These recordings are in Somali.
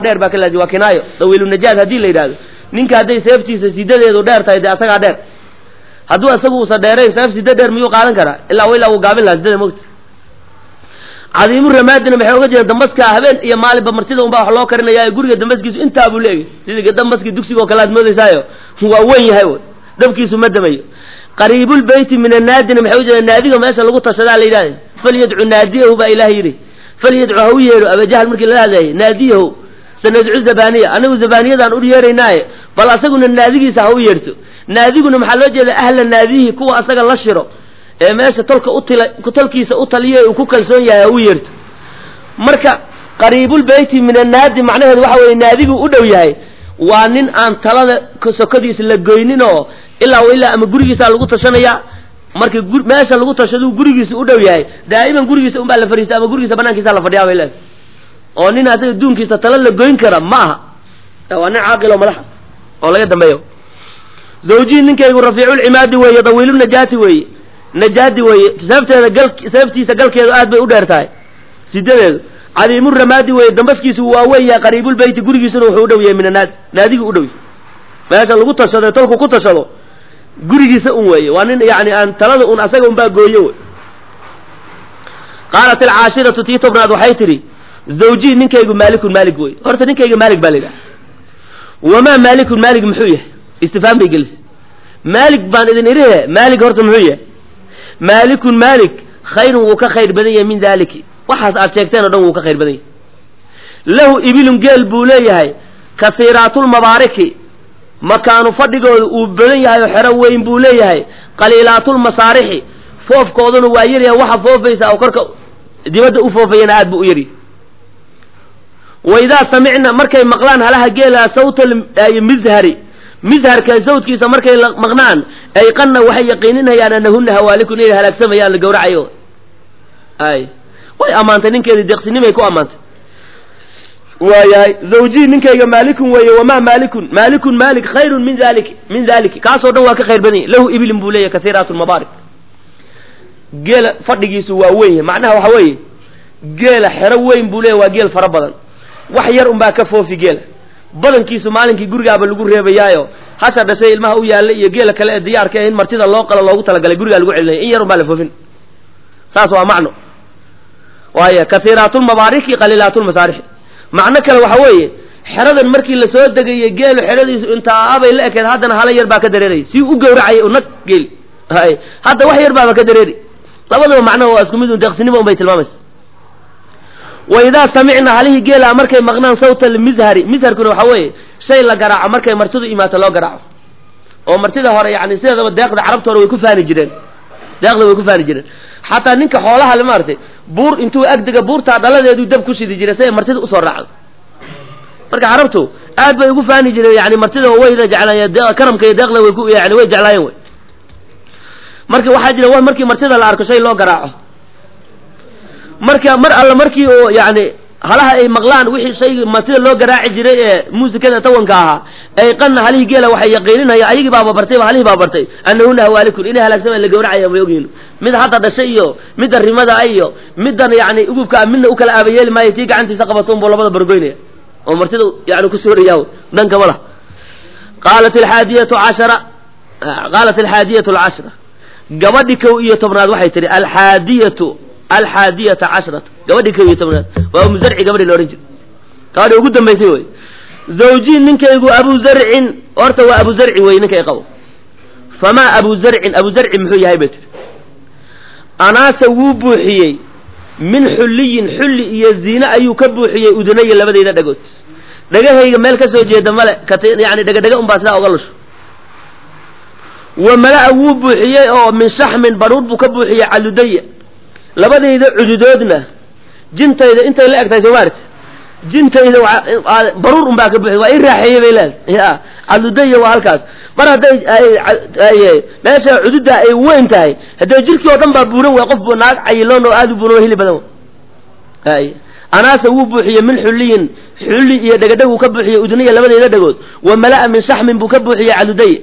dheer baa ka laazim waa kinaayo dawiilu najaad haddii la yidhahdo ninka hadday seeftiisa sidadeedu dheer tahay dee asagaa dheer hadduu isagu uusa dheerayn seef sida dheer miyuu qaadan karaa ilaa ilaa uu gaabin lahaa sidada mogta cadiimu ramaadina maxay oga jeeda dambaska habeen iyo maalinba martida unbaa wax loo karinaya guriga dambaskiisu intaa buu leegay sidii dambaskii dugsiga oo kale aad moodaysaayo waa wen yahay wy dabkiisu ma damayo qariibulbeyti min annaadina maxay ujeeda naadiga meesha lagu tashadaa la yidhahda falyadcu naadiyahu baa ilaah yidhi falyadcu ha u yeedho abajahal markii lala hadlayay naadiyahu sanadcu zabaniya anigu zabaniyadaan u yeeraynaaye bal asaguna naadigiisa ha u yeedhto naadiguna maxaa loo jeeda ahla naadihi kuwa asaga la shiro ee meesha tolka utila tolkiisa u taliya uu ku kalsoon yahay ha u yeerto marka qariibulbeyti min annaadi macnaheedu waxa weye naadigu u dhow yahay waa nin aan talada sokodiisa la goynin oo ilaa ilaa ama gurigiisaa lagu tashanaya marka meesha lagu tashaduu gurigiisa u dhow yahay daa'iman gurigiisa unbaa la fadhiista ama gurigiisa banaankiisa la fadhiyaa bay leedahay oo nin asaga duunkiisa tala la goyn kara ma aha waa nin caaqil oo madaxa oo laga dambeeyo zawjii ninkaygu rafiiculcimaadi weeye dawiilu najaati weeye najaadi weeye seefteeda gal seeftiisa galkeedu aad bay u dheer tahay sidadeedu cadiimu ramaadi weeye dambaskiisu waa weeyahay qariibulbeyti gurigiisuna wuxuu u dhow yahay min annaadi naadigi u dhow yahay meesha lagu tashado tolku ku tashado gurigiisa un weeye waa nin yani aan talada un asaga unbaa gooyo wey qaalat alcaashiratu tii tobnaad waxay tidhi zawjii ninkaygu maalikun maalig wey horta ninkayga maalig baa la yidhaha wamaa maalikun maalig muxuu yahay istifhaam bay gelisay maalig baan idin idhihe maalig horta muxuu yahay maalikun maalik khayrun wuu ka khayr badan yahay min daaliki waxaas aad sheegteen o dhan wuu ka khayr badan yahay lahu ibilun geel buu leeyahay kasiiraatulmabaariki makaanu fadhigooda uu badan yahay oo xero weyn buu leeyahay qaliilaatulmasaarixi foofkooduna waa yaryahay waxa foofaysa oo korka dibadda u foofayana aad buu u yaryahay waidaa samicna markay maqlaan halaha geela sawta mizhari mizharka sawdkiisa markay maqnaan ayqanna waxay yaqiininayaan anahuna hawaalikun inay halaagsamayaan la gawracayo ay way ammaantay ninkeedii deeqsinimay ku ammaantay waayahay zawjii ninkayga maalikun weeye wamaa maalikun maalikun maalik khayrun min dalik min daliki kaasoo dhan waa ka khayr badan yahy lahu iblin buu leeyahy kasiiraat lmabaarik geela fadhigiisu waa weyn yahay macnaha waxa weeye geela xero weyn buu leeyahy waa geel fara badan wax yar unbaa ka foofi geela badankiisu maalinkii gurigaaba lagu reebayaayo hasha dhashay ilmaha u yaalla iyo geela kale ee diyaarka in martida loo qalo loogu talagalay gurigaa lagu celinaya in yar unbaa la foofin saas waa macno waaya kasiiraatulmabaariki qaliilaatulmasaarixi macno kale waxa weeye xeradan markii lasoo degayey geelu xeradiisu intaabay la ekeed haddana hala yar baa ka dareerayay si u gawracayay unag geeli hay hadda wax yar baaba ka dareeri labadaba macnaha waa isku mid un deeqsinimo un bay tilmaamaysa wa idaa samicna halihii geela markay maqnaan sawta almizhari mizharkuna waxa weeye shay la garaaco markay martidu imaato loo garaaco oo martida hore yani sideedaba deeqda carabta hore way ku faani jireen deeqda way ku faani jireen xataa ninka xoolaha le maaragtay buur intuu agdega buurtaa dhaladeedu dab ku shidi jiray si ay martida usoo raacdo marka carabtu aad bay ugu faani jireen yani martida wayna jeclaayeen karamka iyo deeqda way ku yani way jeclaayeen way marka waxaa jira wa markii martida la arko shay loo garaaco marka mar alla markii oo yani halaha ay maqlaan wixii shaygi martida loo garaaci jiray ee muusikada tawanka ahaa ay qanna halihii geela waxay yaqiininaya ayagii baaba bartay halihii baa bartay anahuna hawaalikun inay halaagsamaan la gawracaya may ogyihin mid hadda dhashay iyo midda rimada iyo middan yani ugubka midna u kala aabayeeli maayo tii gacantiisa qabato buu labada bargoynaya oo martida yani ku sooraya dhanka mala qaalat alxaadiyatu cashara qaalat alxaadiyatu alcashra gabadhi kow iyo tobnaad waxay tihi alxaadiyatu alxaadiyata cashrata gabadhi kow iyo tobnaad waa umu zarci gabadhi la odhan jira gabadhi ugu dambaysay wey zawjii ninkaygu abu zarcin horta waa abu zarci wey ninkay qabo famaa abu zarcin abu zarci muxuu yahay bay tiri anaase wuu buuxiyey min xulliyin xulli iyo ziine ayuu ka buuxiyey udunaya labadayda dhagood dhagahayga meel ka soo jeeda male yani dhegadhega un baa sidaa oga lusho wa mala-a wuu buuxiyey oo min shaxmin baruur buu ka buuxiyey caludaya labadayda cududoodna jintayda intay la egtahay soomaalit jintayda baruur un baa ka buuxiy waa i raaxeeyey bay leedahay ya caludaya waa halkaas mar hadday meesha cududda ay weyn tahay haddee jirkii oo dhan baa buuran way qof naag cayiloon oo aada u buuran oo hili badan hay anaase wuu buuxiyey min xulliyin xulli iyo dhegadheg uu ka buuxiyey udunaya labadayda dhagood wa mala-a min shaxmin buu ka buuxiyey caludaya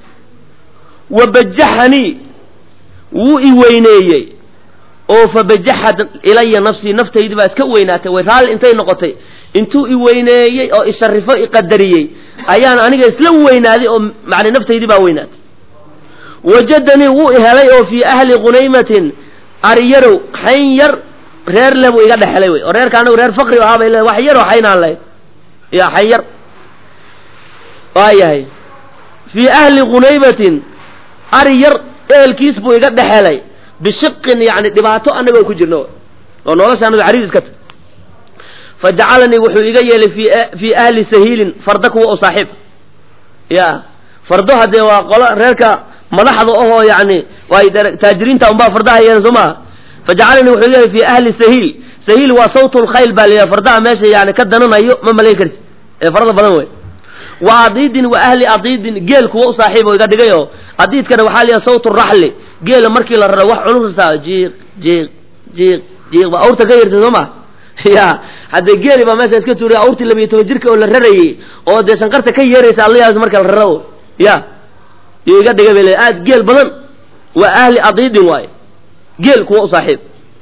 wa bajaxanii wuu i weyneeyey oo fa bajaxad ilaya nafsii naftaydii baa iska weynaatay way raalli intay noqotay intuu i weyneeyey oo isharifo iqadariyey ayaan aniga isla weynaaday oo macna naftaydii baa weynaatay wajadanii wuu ihelay oo fii ahli qunaymatin ariyarow xayn yar reer le buu iga dhexelay wey oo reerka anagu reer fakri ahaa bay le wax yar oo xaynaan lahayd ya xayn yar waayahay fii ahli qunaymatin ari yar eelkiis buu iga dhexelay bishiqin yani dhibaato anagoo ku jirno oo nolosha anago cariis iska ta fa jacalanii wuxuu iga yeelay fi fii ahli sahiilin fardo kuwa oo saaxiib ya fardo haddee waa qolo reerka madaxda ahoo yani waay taajiriinta unbaa fardaha yeelan soo maha fa jacalanii wuxuu iga yeelay fi ahli sahiil sahiil waa sawt lkhayl baa layihaha fardaha meesha yani ka dananayo ma malayn karti ee farada badan wey wa adiidin wa ahli adiidin geel kuwa u saaxiib oo iga dhigay oo adiidkana waxaa la yidhaha sawt raxli geela markii la raro wax culursaa jiiq jiiq jiiq jiiq ba awrta ka yarta soo ma ya haddee geeli baa meesha iska tuuriya awrtii labiyo toban jirka oo la rarayey oo dee shanqarta ka yeeraysa allayaas marka la raro ya yo iga dhigay bay le aad geel badan wa ahli adiidin waaye geel kuwa u saaxiib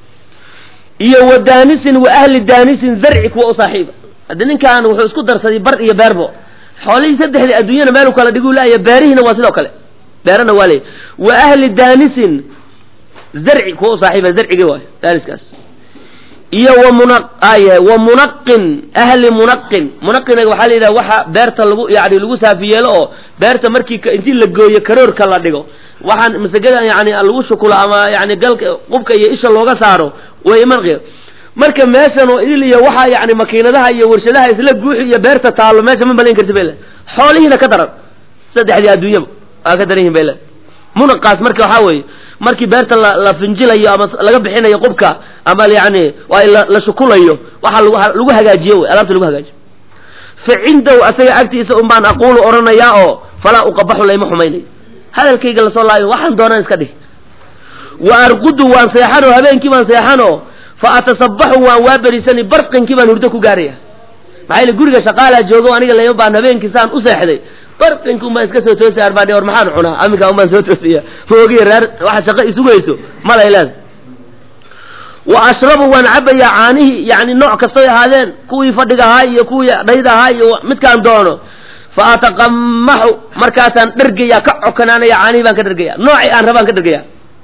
iyo wa daanisin wa ahli daanisin zarci kuwa u saaxiiba hadde ninkan wuxuu isku darsaday bar iyo beerbo xoolihii saddexdii adduunyana meelu kala dhiguu laaya beerihiina waa sidoo kale beerana waa leey wa ahli daanisin zarci kuwa u saaxiiba zarcigi waayo daaniskaas iyo wa muna aya wa munaqin ahli munaqin munaqinaga waxaa la yidhaha waxa beerta lagu yani lagu saafi yeelo oo beerta markii intii la gooyo karoorka la dhigo waxaan masagada yani lagu shukulo ama yani galka qubka iyo isha looga saaro way manqi marka meeshan oo idil iyo waxa yani makiinadaha iyo warshadaha isla guuxi iyo beerta taallo meesha ma malayn karti bay le xoolihiina ka daran saddexdii adduunyaba aa ka daran yihin bay le munaqaas marka waxaa weeye markii beerta la la finjilayo ama laga bixinayo qubka ama yani waa la la shukulayo waxa lagu lagu hagaajiyo wey alaabta lagu hagaajiyo fa cindahu asaga agtiisa un baan aquulu odhanayaa oo falaa uqabaxu layma xumaynayo hadalkayga lasoo laayo waxaan doonaan iska dhih wa arqudu waan seexanoo habeenkii baan seexanoo fa atasabaxu waan waaberiisani barqinkii baan hurdo ku gaaraya maxaa yili guriga shaqaalaa joogo aniga layma baan habeenkii saan u seexday barqinka unbaan iska soo toosay arbaan war maxaan cunaa aminkaa unbaan soo toosaya moogiya reer waxa shaqo isugayso malay leeda wa ashrabu waan cabayaa caanihii yani nooc kastoy ahaadeen kuwii fadhiga ahaa iyo kuwii dhayda ahaa iyo midkaan doono fa ataqamaxu markaasaan dhergaya ka cokanaanaya caanihii baan ka dhergaya noocii aan rabaan ka dhergaya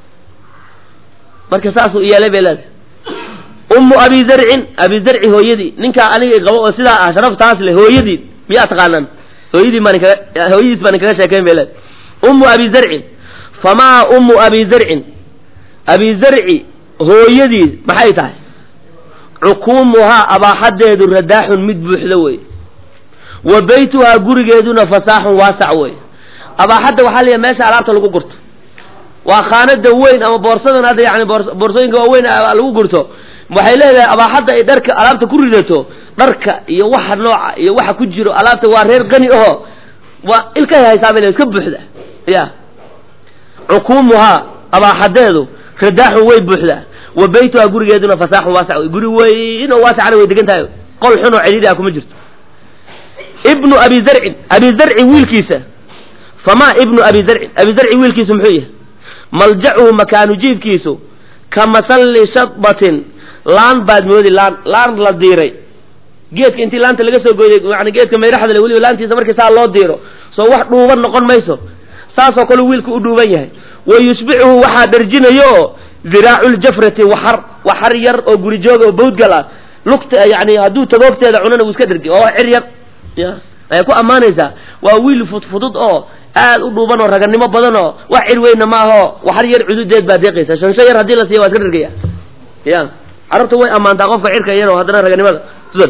marka saasuu yeelay bay leedahay ummu abi zarcin abi zarci hooyadii ninkaa aniga qabo oo sidaa ah sharaftaas leh hooyadii miyaa taqaanaan hooyadii baan kaga hooyadiis baan kaga sheekayn bay leedahay ummu abi zarcin famaa ummu abi zarcin abi zarci hooyadiis maxay tahay cukuumuhaa abaaxadeedu radaaxun mid buuxda wey wa beytuhaa gurigeeduna fasaaxun waasac wey abaaxadda waxaa layahay meesha alaabta lagu gurto waa khaanada weyn ama boorsadan hadda yani boorsooyinka waaweyn lagu gurto waxay leedahay abaaxadda ay dharka alaabta ku ridato dharka iyo waxa nooca iyo waxa ku jiro alaabta waa reer qani aho waa ilkahay haysaa bay iska buuxda ya cukuumuhaa abaaxadeedu radaaxun way buuxdaa wa beytuhaa gurigeeduna fasaaxun waasac wey guri weyn oo waasacna way degan tahay qol xun oo cidhiidhi ah kuma jirto ibnu abi zarcin abi zarci wiilkiisa famaa ibnu abi zarcin abi zarci wiilkiisu muxuu yahay maljacuhu makaanu jiifkiisu ka masalli shadbatin laan baad moodi laan laan la diiray geedka intii laanta laga soo gooyay yani geedka mayraxda le weliba laantiisa markii saa loo diiro soo wax dhuuban noqon mayso saasoo kale wiilku u dhuuban yahay wa yushbicuhu waxaa dharjinayo oo diraaculjafrati waxar waxar yar oo guri jooga oo bawdgal ah lugta yani hadduu tagoogteeda cunana wuu iska dhargi oo cir yar ya ayay ku ammaanaysaa waa wiil fudfudud oo aad u dhuuban oo raganimo badan oo wax cir weynna ma aho waxar yar cududeed baa deeqaysa shansho yar haddii la siiya waa iska dhargaya ya carabta way ammaantaa qofka cirka iyadoo haddana raganimada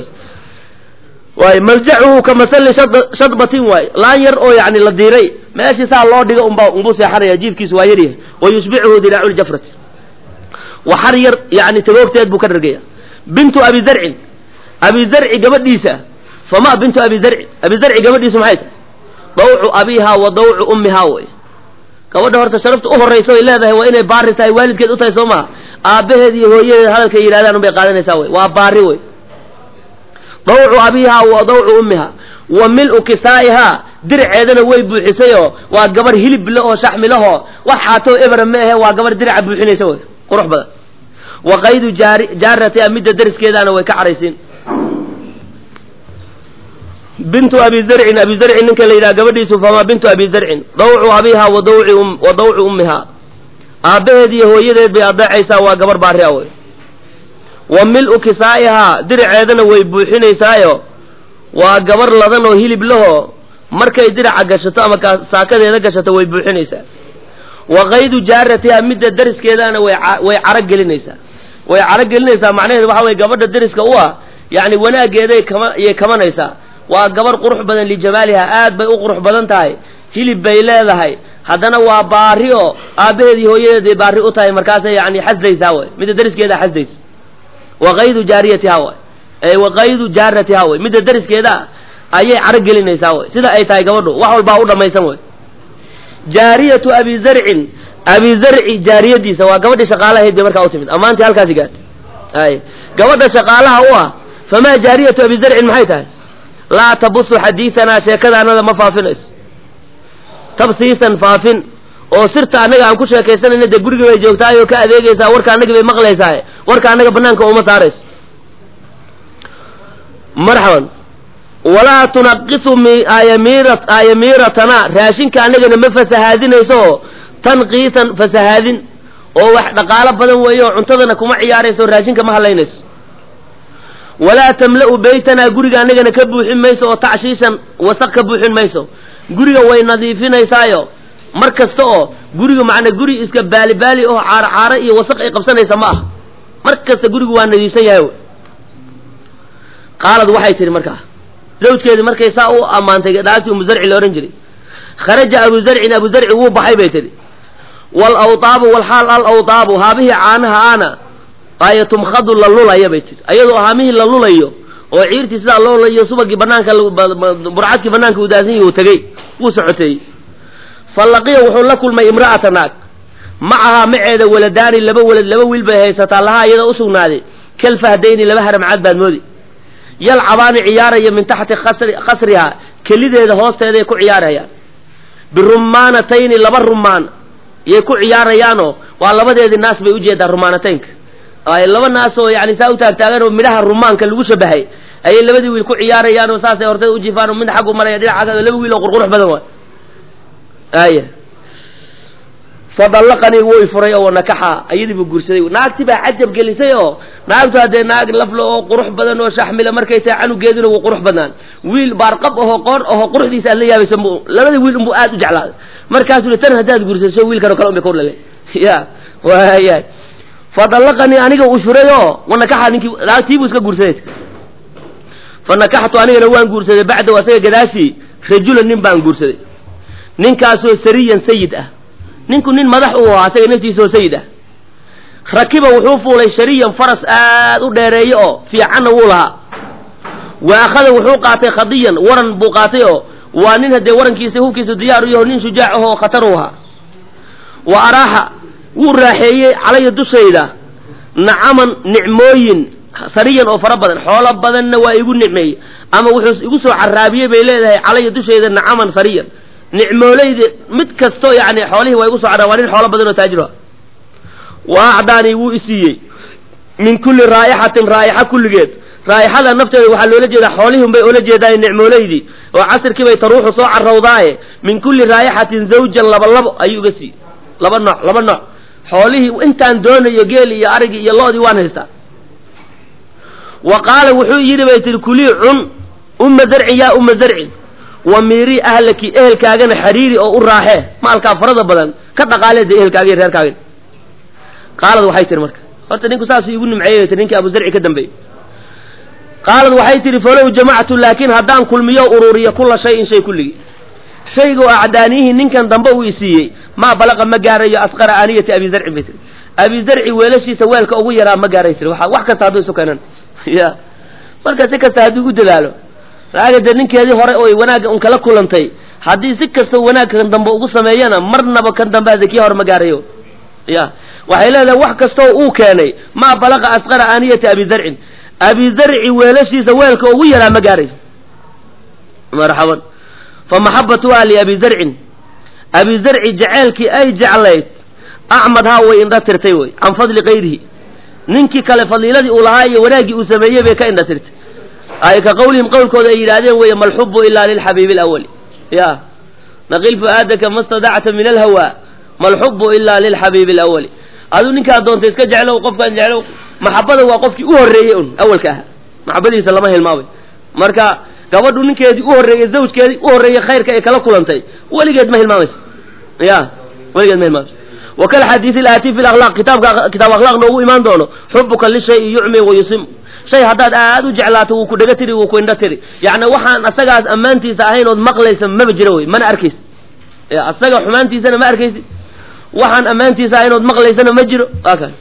waay maljacuhu ka masalli shadbatin waay laan yar oo yani la diiray meeshii saa loo dhigo unba unbuu seexanaya jiifkiisu waa yaryahay wa yushbicuhu diraacu ljafrati waxar yar yani tagoogteed buu ka dhargaya bintu abi zarcin abi zarci gabadhiisa fama bintu abi zarcin abi zarci gabadhiisu maxay tahay dawcu abihaa wa dawcu ummihaa wey gabadha horta sharafta u horraysa ay leedahay waa inay baari tahay waalidkeed u tahay soo maha aabbaheed iyo hooyadeed hadalkay yidhahdaan unbay qaadanaysaa wey waa baari wey dawcu abihaa wa dawcu ummihaa wa mil-u kisaa'ihaa dirceedana way buuxisayoo waa gabarh hilib le oo shaxmilahoo wax xaatoo ebera ma ahe waa gabarh diraca buuxinaysa wey qurux badan wa qaydu jaari jaaratiha midda dariskeedaana way ka caraysiin bintu abi zarcin abi zarcin ninka la yidhaha gabadhiisu famaa bintu abi zarcin dawcu abiha wa dawci wa dawcu ummiha aabbaheed iyo hooyadeed bay adeecaysaa waa gabar baari a wey wa mil-u kisaa'ihaa diraceedana way buuxinaysaayo waa gabar ladan oo hilib laho markay diraca gashato ama saakadeeda gashato way buuxinaysaa wa kaydu jaaratiha midda dariskeedana way way caro gelinaysaa way caro gelinaysaa macnaheedu waxa weye gabadha dariska u ah yacni wanaaggeeday kama iyay kamanaysaa waa gabar qurux badan lijamaaliha aad bay u qurux badan tahay hilib bay leedahay haddana waa baari oo aabbaheed iyo hooyadeed bay baari u tahay markaasay yani xasdaysaa way midda dariskeeda xasdaysa wa kaydu jaariyatiha way ee wa kaydu jaaratiha way midda dariskeeda ayay caro gelinaysaa way sida ay tahay gabadhu wax walbaa u dhammaysan way jaariyatu abi zarcin abi zarci jaariyadiisa waa gabadhii shaqaalahayd bay markaa u timid ammaantii halkaasi gaartay ay gabadha shaqaalaha u ah famaa jaariyatu abi zarcin maxay tahay laa tabusu xadiisanaa sheekadaanada ma faafinayso tabsiisan faafin oo sirta annaga aan ku sheekaysanayna dee guriga bay joogtaay oo ka adeegaysaa warka annaga bay maqlaysaa warka annaga banaanka uma saarayso marxaban walaa tunaqisu aayamiiratana raashinka annagana ma fasahaadinayso oo tanqiisan fasahaadin oo wax dhaqaalo badan weeye oo cuntadana kuma ciyaarayso raashinka ma hadlaynayso walaa tamla'u beytanaa guriga annagana ka buuxin mayso oo tacshiishan wasaq ka buuxin mayso guriga way nadiifinaysaayo mar kasta oo guriga macna guri iska baalibaali oo caaro caaro iyo wasaq ay qabsanaysa ma ah mar kasta gurigu waa nadiifsan yahay qaalad waxay tihi markaa zawjkeedii markay saa u ammaantay dhaagtii umu zarci la odhan jiray kharaja abu zarcin abu zarci wuu baxay bay tihi wal awtaabu walxaal al awtaabu haabihii caanaha aana aaya tumkhadu la lulaya bay tihi ayadoo haamihii la lulayo oo ciirtii sidaa loo lulayo subagii banaanka burcadkii banaanka udaasan yahi uu tegey wuu socoteeyey fa laqiya wuxuu la kulmay imra'ata naag macahaa maceeda waladaani laba walad laba wiil bay haysataa lahaa iyada u sugnaaday kalfahdayni laba haramcad baad moodi yalcabaani ciyaaraya min taxti khasrihaa kelideeda hoosteeday ku ciyaarayaan birumaanatayni laba rumaan yay ku ciyaarayaanoo waa labadeedii naas bay ujeedaa rumaanataynka laba naas oo yani saa u taagtaagan oo midhaha rumaanka lagu shabahay ayay labadii wiil ku ciyaarayaan oo saasay hortay ujifaan oo mid xaggu maraya dhinacaas laba wiil oo qurqurux badan waay aya fadallaqanii wuu ifuray oo nakaxa ayadii buu guursaday naagti baa cajab gelisay oo naagtu haddee naag laflo oo qurux badan oo shaxmila markay tahay canugeeduna wuu qurux badnaan wiil baarqab ahoo qoon ahoo quruxdiisa aad la yaabaysa m labada wiil unbuu aad u jeclaaday markaasuu tan haddaad guursaso wiilkan oo kale un bay kordhale ya waayahay fadallaqanii aniga uu furay oo wanakaxa ninkii naagtii buu iska guursaday fa nakaxtu anigana waan guursaday bacdahu asaga gadaashii rajulan nin baan guursaday ninkaasoo sariyan sayid ah ninku nin madax uu ahaa asaga naftiisa oo sayid ah rakiba wuxuu fuulay shariyan faras aad u dheereeyo oo fiicanna wuu lahaa wa akhada wuxuu qaatay khadiyan waran buu qaatay oo waa nin haddee warankiisa hubkiisa diyaar u yaho nin shujaac ahoo khatar u ahaa wa araaxa wuu raaxeeyey calaya dushayda nacaman nicmooyin sariyan oo fara badan xoolo badanna waa igu nicmeeyey ama wuxuu igu soo caraabiyey bay leedahay calaya dushayda nacaman sariyan nicmoolayda mid kasto yani xoolihii waa igu soo carraa waa nin xoolo badan oo taajir ah wa acdaanii wuu isiiyey min kulli raa'ixatin raa'ixa kulligeed raa'ixada nafteeda waxaa loola jeedaa xoolihii unbay oola jeedaay nicmoolaydii oo casirkii bay taruuxu soo carrawdaaye min kulli raa'ixatin zawjan laba labo ayuu iga siiyey laba nooc laba nooc xoolihii intaan doonayo geeli iyo arigii iyo loodii waan haystaa wa qaala wuxuu yidhi bay tihi kulii cun umma zarcin yaa umma zarcin wa miirii ahlaki ehelkaagana xariiri oo u raaxee maalkaa farada badan ka dhaqaaleeda ehelkaaga iyo reerkaaga qaalad waxay tihi marka horta ninku saasuu igu nimceeyey tii ninkii abu zarci ka dambeeyey qaalad waxay tihi falow jamactu laakiin haddaan kulmiyo ururiyo kula shayin shay kulligii shayga oo acdaaniyihii ninkan dambe uu isiiyey maa balaqa ma gaarayo asqara aaniyati abi zarcin bay tiri abi zarci weelashiisa weelka ugu yaraa ma gaaray tiri waa wax kasta hadduu isu keenan ya marka si kasta hadduu u dadaalo raaga dee ninkeedii hore oy wanaagga un kala kulantay haddii si kasta wanaag kan dambe ugu sameeyana marnaba kan dambe ade kii hore ma gaarayo ya waxay leedahay wax kastoo uu keenay maa balaqa asqara aaniyati abi zarcin abi zarci weelashiisa weelka ugu yaraa ma gaarayso marxaban fa maxabatuha liabi zarcin abi zarci jeceelkii ay jeclayd acmadhaa way indha tirtay wey can fadli kayrihi ninkii kale fadiiladii uu lahaa iyo wanaaggii uu sameeyey bay ka indha tirtay ay ka qawlihim qowlkooda ay yidhaahdeen weeye malxubu ilaa lilxabiibi alawali ya naqil fu'aadaka ma stadacta min alhawa malxubu ilaa lilxabiibi alawali aduu ninkaa doonta iska jeclow qofkaan jeclow maxabada waa qofkii u horreeyey un awalka ahaa maxabadiisa lama hilmaamay marka gabadhu ninkeedii u horreeyey zawjkeedii u horreeyey khayrka ay kala kulantay weligeed ma hilmaamayso ya weligeed ma hilmaamayso wakal xadiisi ilaati fi lakhlaaq kitaabka kitaab akhlaaq noogu imaan doono xubuka lishayi yucmi wayusim shay haddaad aad u jeclaato wuu ku dhega tiri wuu ku indho tiri yacni waxaan asagaas ammaantiisa ahayn ood maqlaysa maba jiro wey mana arkaysi asaga xumaantiisana ma arkaysi waxaan ammaantiisa ahayn ood maqlaysana ma jiro waa kan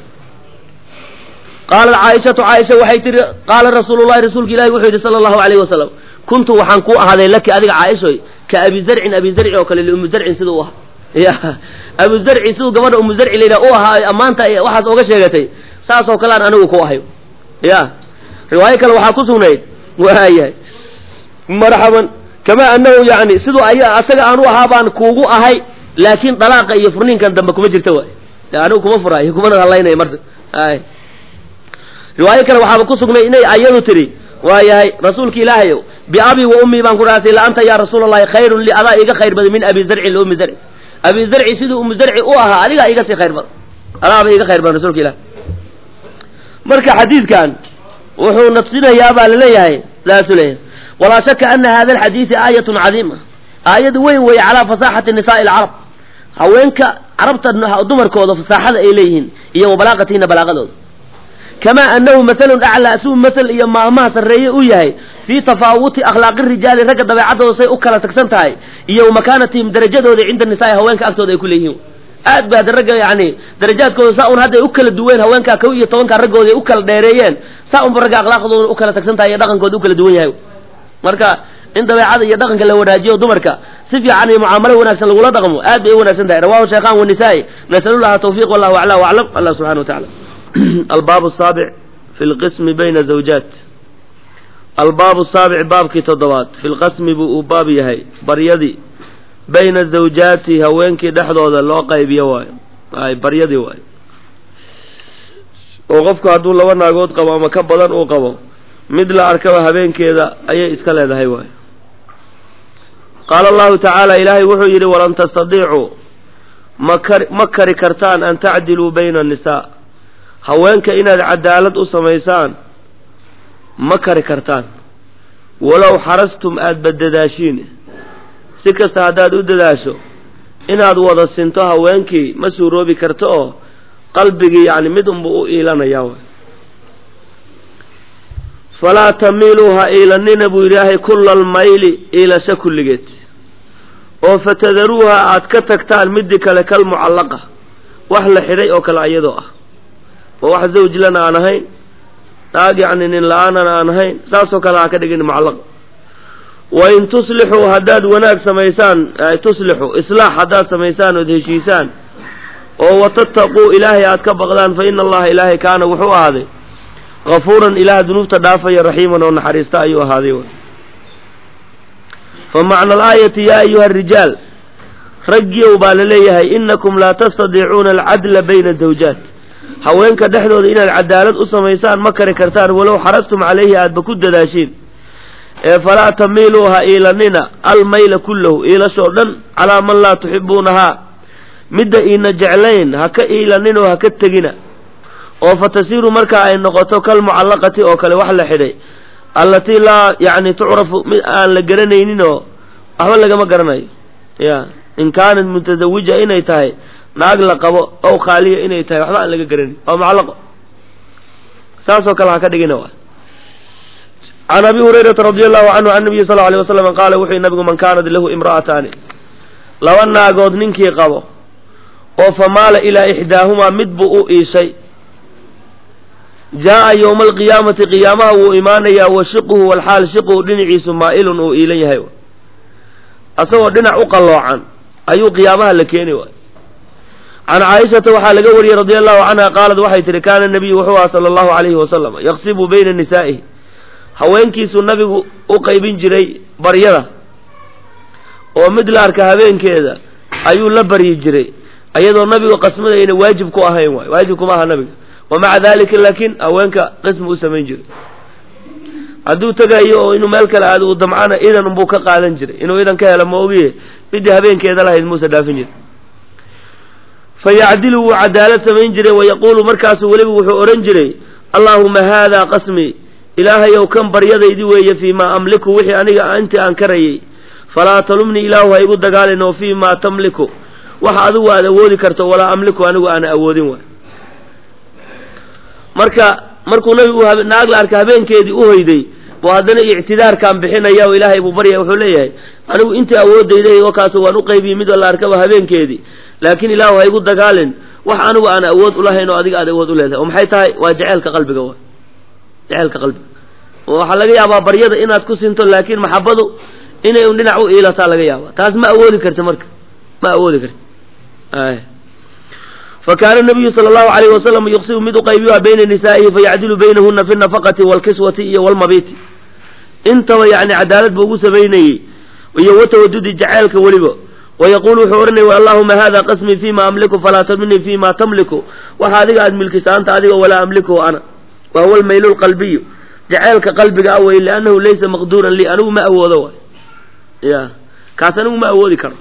qaalat caaishatu caaisha waxay tihi qaala rasuulullahi rasuulka ilahi wuxuu yidhi sala allahu alayhi wasalam kuntu waxaan kuu ahaaday laki adiga caaishoy ka abi zarcin abi zarci oo kale liumu zarcin siduu u ahaa ya abu zarci siduu gabadha umu zarci layidhaha u ahaa ammaanta waxaas oga sheegatay saasoo kalean anigu ku ahay ya riwaayo kale waxaa ku sugnayd waayahay marxaban kamaa anahu yani siduu ay asaga aan u ahaa baan kuugu ahay laakiin dalaaqa iyo furniinkan dambe kuma jirta waay anigu kuma furaayo kumana hadlaynaya marka ay riwaayo kale waxaaba ku sugnay inay ayadu tidhi waayahay rasuulka ilaahayow biabi wa ummii baan ku dhaartay la anta yaa rasuula allahi khayrun li adaa iga khayr badan min abi zarcin liummi zarci abi zarci siduu ummu zarci u ahaa adigaa iga sii khayr badan adaaba iga khayr badan rasuulka ilahi marka xadiidkan wuxuu nafsinayaa baa laleeyahay saasuu leeyahay walaa shaka ana hada alxadiidi aayatun cadiima aayad weyn weeye calaa fasaaxati nisaai alcarab haweenka carabta dumarkooda fasaaxada ay leeyihiin iyo wa balaaqatihina balaaqadooda kamaa anahu masalun aclaa suu masal iyo maalmaha sarreeye u yahay fii tafaawuti akhlaaqi rijaali ragga dabeecadooda say u kala tagsan tahay iyo wa makaanatihim darajadooda cinda nisaai haweenka agtooda ay ku leeyihiin aad ba ada ragga yani darajaadkooda saa un hadday u kala duween haweenkaa kow iyo tobanka raggooda ay u kala dheereeyeen saa unba ragga akhlaaqdooda u kala tagsan tahay iyo dhaqankooda u kala duwan yahay marka in dabeecada iyo dhaqanka la wanaajiyo dumarka si fiican iyo mucaamalo wanaagsan lagula dhaqmo aad bay u wanaagsan tahay rawahu shaykhan wanisaa-i nasalullaha tawfiq wallahu acla waclam allah subxana wa tacala albaab saabic fi lqismi bayna zawjaat albaabu saabic baabkii toddobaad fi lqasmi buu uu baab yahay baryadii bayna zawjaati haweenkii dhexdooda loo qaybiyo waayo ay baryadii waayo oo qofku hadduu laba naagood qabo ama ka badan uu qabo mid la arkaba habeenkeeda ayay iska leedahay waayo qaala allahu tacaala ilaahay wuxuu yidhi walan tastadiicuu makar ma kari kartaan an tacdiluu bayna annisaa haweenka inaad cadaalad u samaysaan ma kari kartaan walow xarastum aadba dadaashiin si kasta haddaad u dadaasho inaad wada sinto haweenkii ma suuroobi karto oo qalbigii yacni mid unbuu u iilanayaa waay falaa tamiiluu ha iilanina buu ilaahay kulla almayli iilasho kulligeed oo fatadaruuha aad ka tagtaan midii kale kal mucallaqa wax la xidhay oo kale iyadoo ah oo wax zawjlana aan ahayn naag yacni nin la-aanana aan ahayn saasoo kale ha ka dhigin mucallaqa wain tuslixuu haddaad wanaag samaysaan tuslixuu islaax haddaad samaysaan ood heshiisaan oo watattaquu ilaahay aad ka baqdaan fa ina allaha ilaahay kaana wuxuu ahaaday kafuuran ilaah dunuubta dhaafaya raxiiman oo naxariista ayuu ahaaday fa macna alaayati yaa ayuha arijaal raggiyow baa laleeyahay inakum laa tastadiicuuna alcadla bayna zawjaat haweenka dhexdooda inaad cadaalad u samaysaan ma kari kartaan walow xarastum calayhi aadba ku dadaashiin ee falaa tamiiluu ha iilanina almayla kullahu iilashoo dhan calaa man laa tuxibuunahaa midda iina jeclayn ha ka iilaninoo ha ka tegina oo fatasiiru markaa ay noqoto kal mucallaqati oo kale wax la xidhay allatii laa yacni tucrafu mid aan la garanayninoo waxba lagama garanayo ya in kaanat mutasawija inay tahay naag la qabo ow khaaliya inay tahay waxba aan laga garanayn oo mucallaqo saasoo kale ha ka dhigina wa can abi hurayrata radi allahu canhu can nabiyi sal alay wasalam qaala wuxuu yihi nabigu man kaanat lahu imra'ataani laba naagood ninkii qabo oo famaala ilaa ixdaahumaa mid buu u iishay jaa'a yowma alqiyaamati qiyaamaha wuu imaanayaa wa shiquhu walxaal shiquhu dhinaciisu maa'ilun uu iilan yahay asagoo dhinac u qalloocan ayuu qiyaamaha la keeni waay can caaishata waxaa laga wariyey radi allahu canha qaalad waxay tihi kaana nabiyu wuxuu aha sala allahu calayhi wasalam yaqsibu bayna nisaa'ihi haweenkiisuu nabigu u qaybin jiray baryada oo mid la arka habeenkeeda ayuu la baryi jiray iyadoo nabigu qasmadayna waajib ku ahayn waay waajib kuma aha nabiga wa maca dalika laakiin haweenka qismi u samayn jiray hadduu tegayo oo inuu meel kale aado uu damcana idan unbuu ka qaadan jiray inuu idan ka helo ma ogiye midii habeenkeeda lahayd muuse dhaafin jiray fa yacdilu wuu cadaalad samayn jiray wayaquulu markaasuu weliba wuxuu odhan jiray allaahuma haada qasmii ilaahayow kan baryadaydi weeye fii maa amliku wixii aniga intii aan karayay falaa talumnii ilaahu ha igu dagaalin oo fii maa tamliku wax adigu aad awoodi karto walaa amliku anigu aana awoodin waay marka markuu nabigu naag la arka habeenkeedii u hoyday buu haddana ictidaarkaan bixinaya oo ilaahay buu baryaya wuxuu leeyahay anigu intii awoodayday wakaas waan u qaybiyey mid la arkaba habeenkeedii laakiin ilaahu ha igu dagaalin wax anigu aan awood ulahayn oo adiga aad awood uleedahay oo maxay tahay waa jeceelka qalbiga wa jeceelka qalbiga waxaa laga yaabaa baryada inaad ku sinto laakiin maxabadu inay un dhinac u iilataa laga yaaba taas ma awoodi karta marka ma awoodi karta fakaana nabiyu sala allahu alayhi wasalam yuqsimu mid uqaybiyoha bayna nisaa'ihi fayacdilu baynahuna fi nafaqati walkiswati iyo walmabiti intaba yani cadaalad buu ugu samaynayey iyo watawadudi jaceelka weliba wayaquulu wuxuu odhanaya allahuma hada qasmii fima amliku falaa tamnii fima tamliku waxa adiga aad milkisaanta adiga walaa amlikuhu ana wa huwa almaylu lqalbiyu jaceelka qalbiga ah wey liannahu laysa maqduuran lii anigu ma awoodo waay ya kaas anigu ma awoodi karo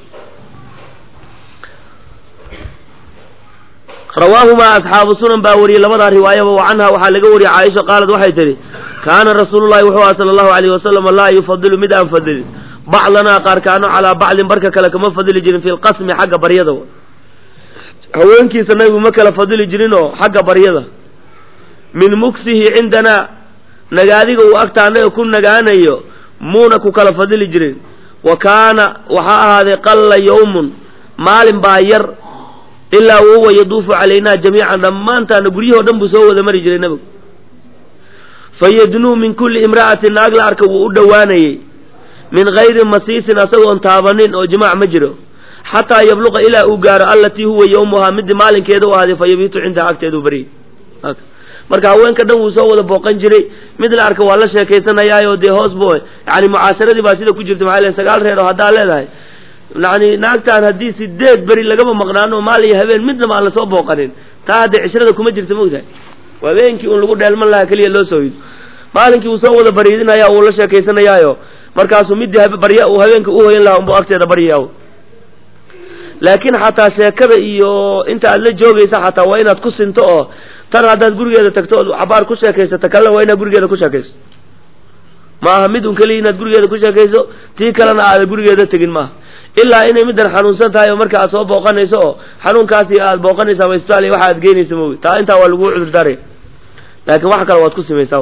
rawaahumaa asxaabu sunan baa wariyey labadaa riwaayaba wa canha waxaa laga wariyey caaisha qaalad waxay tidhi kaana rasuulullahi wuxuu aha sala allahu alayhi wasalam laa yufadilu mid aan fadilin bacdanaa qaarkaano calaa bacdin barka kale kama fadili jirin fi lqasmi xagga baryada haweenkiisa nabigu ma kala fadili jirin oo xagga baryada min muksihi cindanaa nagaadiga uu agtaanaga ku nagaanayo muuna ku kala fadili jirin wa kaana waxaa ahaaday qalla yawmun maalin baa yar ilaa wahuwa yaduufu calaynaa jamiican dhammaantaana guryahoo dhan buu soo wada mari jiray nebigu fayadnuu min kulli imra'atin naag la arka wuu u dhowaanayey min gayri masiisin asagoon taabanin oo jimaac ma jiro xataa yabluqa ilaa uu gaaro allatii huwa yawmuhaa midii maalinkeeda u ahaaday fa yabiitu cindaha agteedu baryay marka haweenka dhan wuu soo wada booqan jiray mid la arka waa la sheekaysanayaayo dee hoos bo yani mucaasharadii baa sida ku jirta maxaa le sagaal reer oo haddaa leedahay yani naagtaan haddii sideed beri lagama maqnaano maal iyo habeen midnaba aan lasoo booqanin taa haddee cishrada kuma jirta mogtahay habeenkii un lagu dheelman lahaa keliya loo soo hido maalinkii uu soo wada bariidinaya wuu la sheekaysanayaayo markaasuu midii barya uu habeenka u hoyan lahaa unbuu agteeda baryaya laakiin xataa sheekada iyo inta aad la joogaysa xataa waa inaad ku sinto oo tan haddaad gurigeeda tagto ood cabaar ku sheekaysato kalena waa inaad gurigeeda ku sheekayso ma aha mid un keliya inaad gurigeeda ku sheekayso tii kalena aada gurigeeda tegin maaha ilaa inay middan xanuunsan tahay oo marka aad soo booqanayso oo xanuunkaasi aad booqanaysa ama isbitaal iyo waxa aad geynaysa moogi taa intaa waa laguu cudurdaaraya laakiin wax kale waad ku simaysaa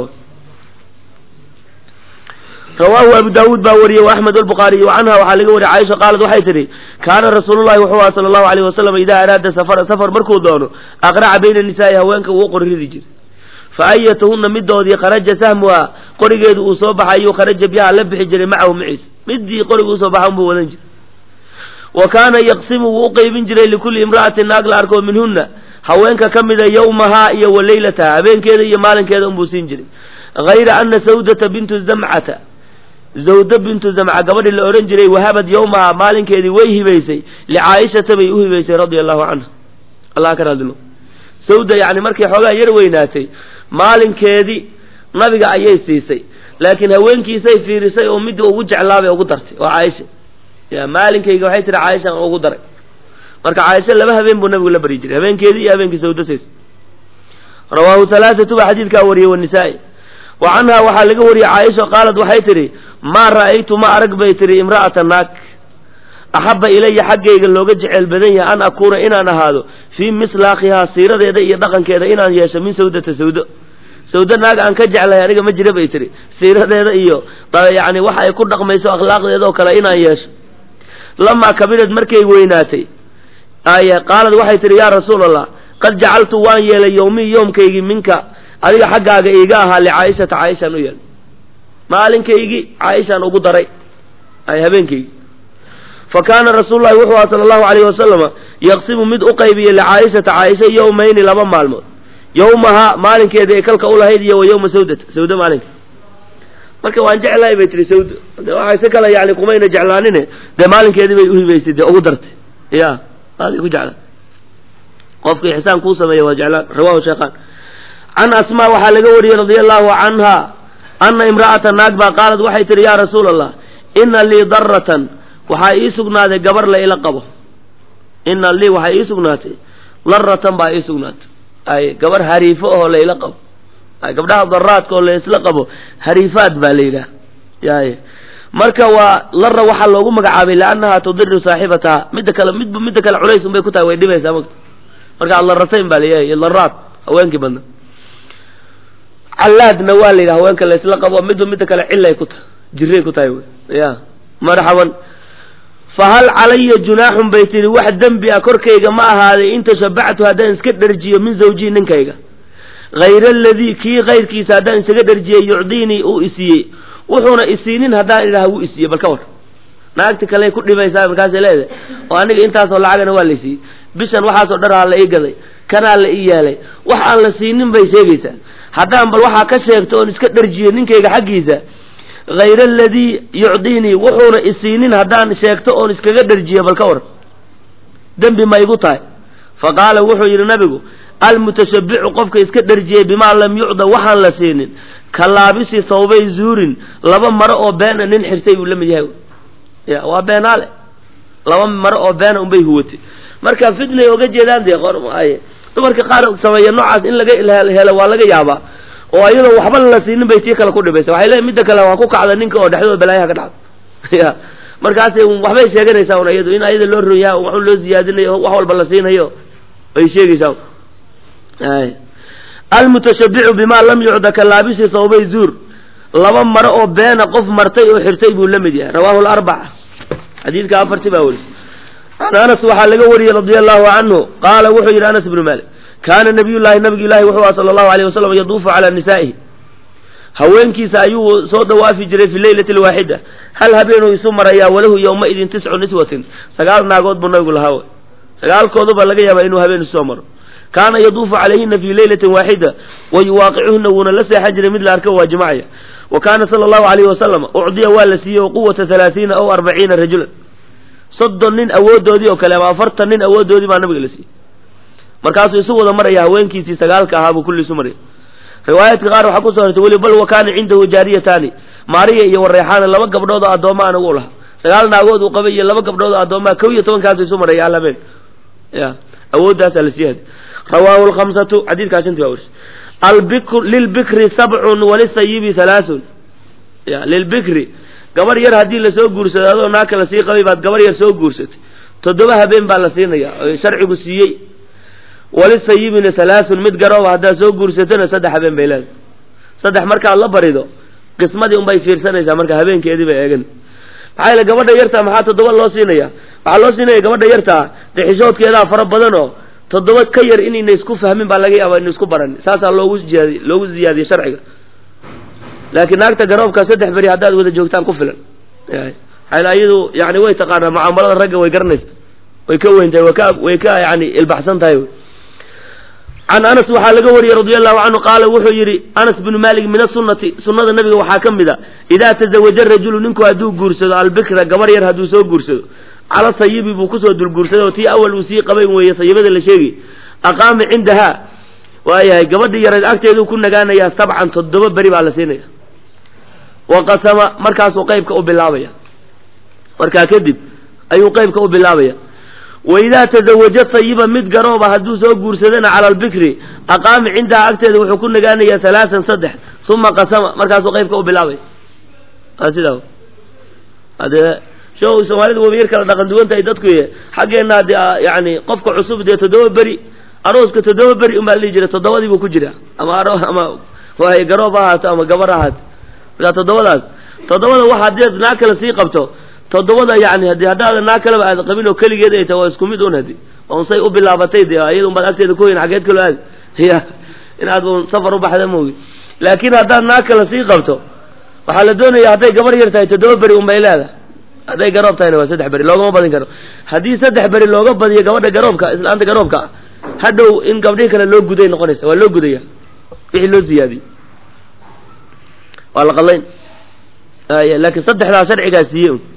rawaahu abu daawuud baa wariyey wa axmed albukhaariy wa canha waxaa laga wariyay caaisha qaalad waxay tidhi kaana rasuulullahi wuxuu aha sala allahu alayhi wasalam idaa araada safara safar markuu doono aqraca bayna nisaa'i haweenka wuu qorridi jiray fa ayatuhunna midoodii kharaja sahmuha qorigeedu uu soo baxayu kharaja biyaha la bixi jiray macahu maciis midii qoriga usoo baxa unbuu wadan jiray wa kaana yaqsimu wuu u qeybin jiray likulli imra'atin naag la arko minhunna haweenka ka mida yawmahaa iyo wa leylataha habeenkeeda iyo maalinkeeda unbuu siin jiray hayra ana sawdata bintu zamcata zawda bintu zamca gabadhii la odhan jiray wahabad yawmaha maalinkeedii way hibaysay licaa'ishata bay u hibaysay radia allahu canha allah ka raadino sawda yani markay xoogaa yar weynaatay maalinkeedii nabiga ayay siisay laakiin haweenkiisay fiirisay oo midii ugu jeclaabay ugu dartay waa caaisha ya maalinkayga waxay tihi caaisha aan ugu daray marka caaisha laba habeen buu nabigu la baryi jiray habeenkeedii iyo habeenkii sawda siisay rawaahu halaathatu baa xadiidkaa wariyey wanisaa'i wa canha waxaa laga wariyey caaisha qaalad waxay tidhi maa ra'aytu ma arag bay tihi imra'ata naag axabba ilaya xaggayga looga jeceyl badan yahay an akuuna inaan ahaado fii mislaakhihaa siiradeeda iyo dhaqankeeda inaan yeesho min sawdata sawdo sawdo naag aan ka jeclahay aniga ma jira bay tihi siiradeeda iyo yani waxa ay ku dhaqmayso akhlaaqdeeda oo kale inaan yeesho lamaa kabirad markay weynaatay ay qaalad waxay tihi yaa rasuul allah qad jacaltu waan yeelay yowmii yoomkaygii minka adiga xaggaaga iiga ahaa licaa'ishata caaishaan u yeelay maalinkaygii caaishaan ugu daray ay habeenkaygii fa kaana rasuululahi wuxuu aha sala allahu alayhi wasalama yaqsimu mid u qaybiyey licaa'ishata caaisha yowmayni laba maalmood yowmahaa maalinkeeda ee kalka u lahayd iyo wa yowma sawdata sawdo maalinka marka waan jeclahay bay tihi sawdo de waxay si kale yani kumayna jeclaanine dee maalinkeedii bay uhibaysay dee ugu dartay ya aadi ku jeclaa qofka ixsaan kuu sameeya waa jeclaan rawahu sheekhaan can asmaa waxaa laga wariyey radia allahu canha anna imra'ata naag baa qaalad waxay tihi yaa rasuula allah ina lii daratan waxaa ii sugnaaday gabar la ila qabo ina lii waxaa ii sugnaatay daratan baa ii sugnaatay ay gabar hariifo oo la ila qabo ay gabdhaha daraadka oo la isla qabo hariifaad baa la yidhaah yaay marka waa lara waxaa loogu magacaabay liannaha tudiru saaxibataha midda kale midba midda kale culays unbay ku tahay way dhibaysaa mata marka adaratayn baa layahay daraad haweenkii badna callaadna waa la yidhaha haweenka la isla qabo midba midda kale cilay ku tahay jiray ku tahay ya marxaban fahal calaya junaaxun bay tihi wax dembi a korkayga ma ahaaday in tashabactu haddaan iska dherjiyo min zawjii ninkayga hayra aladii kii kayrkiisa haddaan isaga dherjiyey yucdiinii uu isiiyey wuxuuna isiinin haddaan idhaha wuu isiiyey bal ka war naagti kale ku dhibaysaa markaasay leedahay oo aniga intaasoo lacagana waa la siiyey bishan waxaasoo dharaha la ii gaday kanaa la ii yeelay wax aan la siinin bay sheegaysaa haddaan bal waxaa ka sheegto oon iska dherjiyo ninkayga xaggiisa hayra aladii yucdiinii wuxuuna isiinin haddaan sheegto oon iskaga dherjiyo bal ka war dembi ma igu tahay fa qaala wuxuu yidhi nabigu almutashabbicu qofka iska dherjiyey bimaa lam yucda waxaan la siinin ka laabisi thawbay zuurin laba maro oo beena nin xirtay buu la mid yahay ya waa beenaale laba maro oo beena unbay huwatay marka fitnay oga jeedaan dee qormaaye dumarka qaar sameeya noocaas in laga helo waa laga yaabaa oo ayadoo waxba la siinin bay tii kale ku dhibaysa waxay leeyiin midda kale waa ku kacda ninka oo dhexdooda balaayaha ka dhacda ya markaasay waxbay sheeganaysaa un iyadu in ayada loo ron yaha waxun loo siyaadinayo wax walba la siinayo ay sheegaysaa almutashabbicu bima lam yucda ka laabisi thawbay zuur laba maro oo beena qof martay oo xirtay buu la mid yahay rawahu larbaca xadiidka afarti baa werisay can anas waxaa laga wariyey radia allahu canhu qaala wuxuu yidhi anas ibnu malik kaana nabiy llahi nabigu ilahi wuxuu aha sala allahu alayh wasalam yaduufu calaa nisaa'ihi haweenkiisa ayuu soo dawaafi jiray fi leylati lwaaxida hal habeenuu isu marayaa walahu yowmaidin tiscu niswatin sagaal naagood buu nabigu lahaa sagaalkooduba laga yaabaa inuu habeen isu soo maro kaana yaduufu calayhina fi leylatin waaxida wa yuwaaqicuhuna wuuna la seexan jiray mid la arka waa jimacaya wa kaana sala allahu alayhi wasalam ucdiya waa la siiyey quwata halaatiina aw arbaciina rajulan soddon nin awoodoodii oo kale ama afartan nin awoodoodii baa nabiga la siiyey markaasuu isu wada maraya haweenkiisii sagaalka ahaa buu kulli isu maraya riwaayaadka qaar waxaa kusoo hortay weli bal wa kaana cindahu jaariyataani maariya iyo wareexaana laba gabdhood oo addooma aan ugu lahaa sagaal naagood uu qabay iyo laba gabdhood oo addoomaa kow iyo tobankaasu isu maraya alhabeen ya awooddaasaa la sii hadi rawaahu lkhamsatu xadiidkaa shantii baa werisay albikr lilbikri sabcun walisayibi halaathun ya lilbikri gabar yar haddii lasoo guursado adoo naagka lasii qabay baad gabar yar soo guursatay toddoba habeen baa la siinaya oo sharcigu siiyey walisayibina halaathun mid garooba haddaad soo guursatona saddex habeen bay leedahay saddex markaad la barido qismadii unbay fiirsanaysaa marka habeenkeedii bay eegan maxaa yeele gabadha yartaa maxaa toddoba loo siinaya waxaa loo siinaya gabadha yartaa dexishoodkeedaa fara badan oo toddoba ka yar inayna isku fahmin baa laga yaaba ina isku baran saasaa loogu ziyaadiy loogu ziyaadiyey sharciga laakiin naagta garoobka saddex beri haddaad wada joogtaan ku filan maxaa iyadu yani way taqaanaa mucaamalada ragga way garanaysa way ka weyn tahay way ka way ka yani ilbaxsan tahay can anas waxaa laga wariyey radia allahu canhu qaala wuxuu yidhi anas binu malik min asunati sunnada nabiga waxaa ka mid a idaa tazawaja rajulu ninku hadduu guursado albikra gabar yar hadduu soo guursado cala sayibi buu kusoo dulguursaday oo tii awal uu sii qabayn weeye sayibada la sheegay aqaama cindahaa waayahay gabadhii yareed agteeduu ku nagaanayaa sabcan toddoba beri baa la siinaya waqasama markaasuu qeybka u bilaabaya markaa kadib ayuu qeybka u bilaabaya waidaa tazawaja sayiba mid garooba hadduu soo guursadana cala albikri aqaama cindahaa agteeda wuxuu ku nagaanayaa halaasan saddex uma qasama markaasuu qeybka u bilaabaya sidaa adee show soomaalidu waba yar kala dhaqan duwan tahay dadku xaggeenna de yani qofka cusub dee toddoba beri arooska toddoba beri unbaa la dhihi jiray toddobadii buu ku jira ama aro ama waay garoob ha ahaato ama gabar ha ahaato markaa toddobadaas toddobada wax haddii naag kale sii qabto toddobada yani hadi haddaada naag kaleba aad qabin oo keligeed ay tahay waa isku mid un hadi waa unsay u bilaabatay de iyada unbaad agteeda ku hoyn xageed kaloo aadi ya inaad un safar u baxda moogi laakiin haddaad naag kale sii qabto waxaa la doonaya hadday gabar yar tahay toddoba beri un bay leedahay hadday garoob tahayna waa saddex beri loogama badin karo haddii saddex beri looga badiyo gabadha garoobka islaanta garoobka ah hadhow in gabdhihii kale loo guday noqonaysa waa loo gudaya wixii loo ziyaadiyey waa la qadlayn laakiin saddexdaa sharcigaa siiye un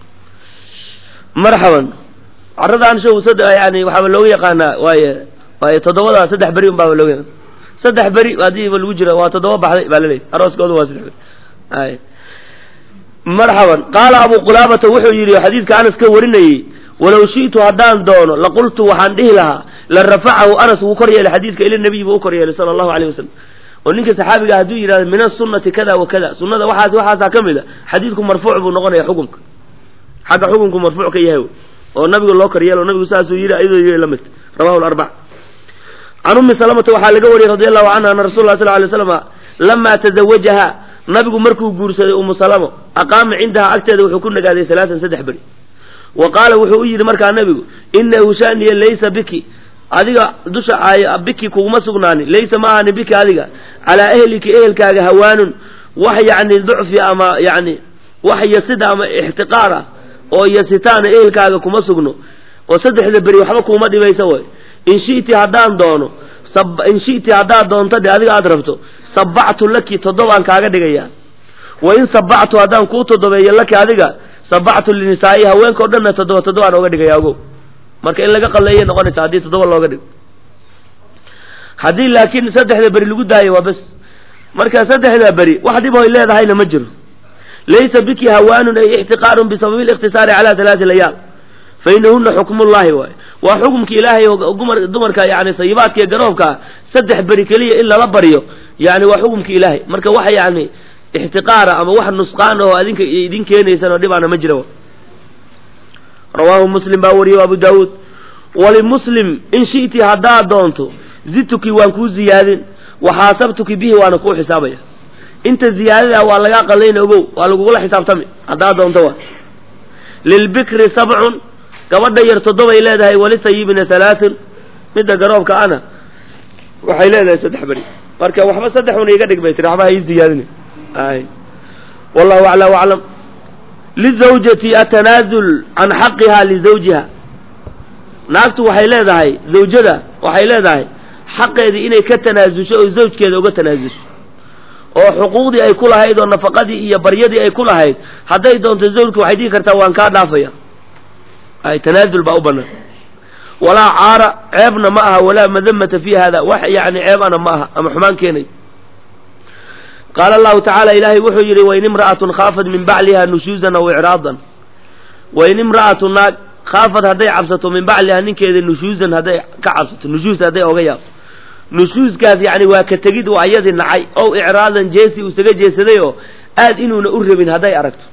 marxaban carradaan show sad yani waxaaba looga yaqaanaa waaye waaye toddobada saddex beri un baaba looga yaqaan saddex beri haddiiba lagu jiro waa toddoba baxday baa laleeyahy arooskooda waa saddex beri ay marxaban qaala abu qulaabata wuxuu yidhi xadiidka anas ka warinayey walow shi'tu haddaan doono laqultu waxaan dhihi lahaa la rafacahu anas wuu kor yeelay xadiidka ila nabiy buu u kor yeelay sala allahu alayh wasalam oo ninka saxaabiga hadduu yidhahdo min asunati kada wa kada sunnada waxaas waxaasaa ka mid a xadiidku marfuuc buu noqonaya xukunka xagga xukunku marfuuc ka yahay oo nabiga loo kor yeelo nabigu saasuu yidhi ayadoo yidhi la mid rawahu larbac can ummi salamata waxaa laga wariyey radi allahu canha ana rasul lah sal lay slam lamaa tazawajaha nabigu markuu guursaday umu salamo aqaama cindaha agteeda wuxuu ku nagaaday alaaan saddex beri wa qaala wuxuu u yidhi markaa nabigu inahu shaniya laysa biki adiga dusha biki kuguma sugnaanin laysa ma ahani biki adiga calaa ehliki ehelkaaga hawaanun wax yacni ducfi ama yani wax yasida ama ixtiqaar ah oo yasitaana ehelkaaga kuma sugno oo saddexda beri waxba kuuma dhibaysa way in shi'ti haddaan doono in shi'ti haddaad doonto dhe adiga aada rabto sabactu laki toddobaan kaaga dhigayaa wa in sabactu haddaan kuu toddobeeyo laki adiga sabactu linisaa'i haweenkao dhanna toddoba toddobaan ooga dhigaya ogow marka in laga qalleeyay noqonaysa haddii toddoba looga dhigo haddii laakiin saddexda beri lagu daayo waa bes marka saddexda beri wax dhib oy leedahayna ma jiro laysa biki hawaanun ay ixtiqaarun bisababi likhtisaari calaa halaati layaal fa inahuna xukmullahi waay waa xukumka ilaahay oo dumarka yani sayibaadka iyo garoobkaa saddex beri keliya in lala baryo yani waa xukumka ilaahay marka wax yani ixtiqaara ama wax nusqaan oo adinka idin keenaysan oo dhibaana ma jira rawaahu muslim baa wariyey abu daawuud walimuslim in shi'ti haddaad doonto zidtuki waan kuu ziyaadin waxaasabtuki bihi waana kuu xisaabaya inta ziyaadada waa lagaa qalayna ogow waa lagugula xisaabtami haddaad doonto waa lilbikri sabcun gabadha yar toddobay leedahay walisayibina halaathun midda garoobka ana waxay leedahay saddex beri marka waxba saddex una iga dhig bay tiri waxba ha ii ziyaadin ay wallahu acla aclam lizawjati atanaazul can xaqiha lizawjiha naagtu waxay leedahay zawjada waxay leedahay xaqeedii inay ka tanaasusho oo zawjkeeda uga tanaasusho oo xuquuqdii ay ku lahayd oo nafaqadii iyo baryadii ay ku lahayd hadday doonto zawjka waxay dhihi kartaa waan kaa dhaafaya ay tanaazul baa u banaan walaa caara ceebna ma aha walaa madamata fi hada wax yani ceebana ma aha ama xumaan keenay qaala allahu tacaala ilaahay wuxuu yidhi wain imra'atun khaafat min bacliha nushuuzan aw icraadan wain imra'atu naag khaafad hadday cabsato min bacliha ninkeeda nushuuzan hadday ka cabsato nushuuz hadday oga yaabto nushuuskaas yani waa ka tegid uu ayadii nacay ow icraadan jeesi uu isaga jeesaday oo aad inuuna u rabin hadday aragto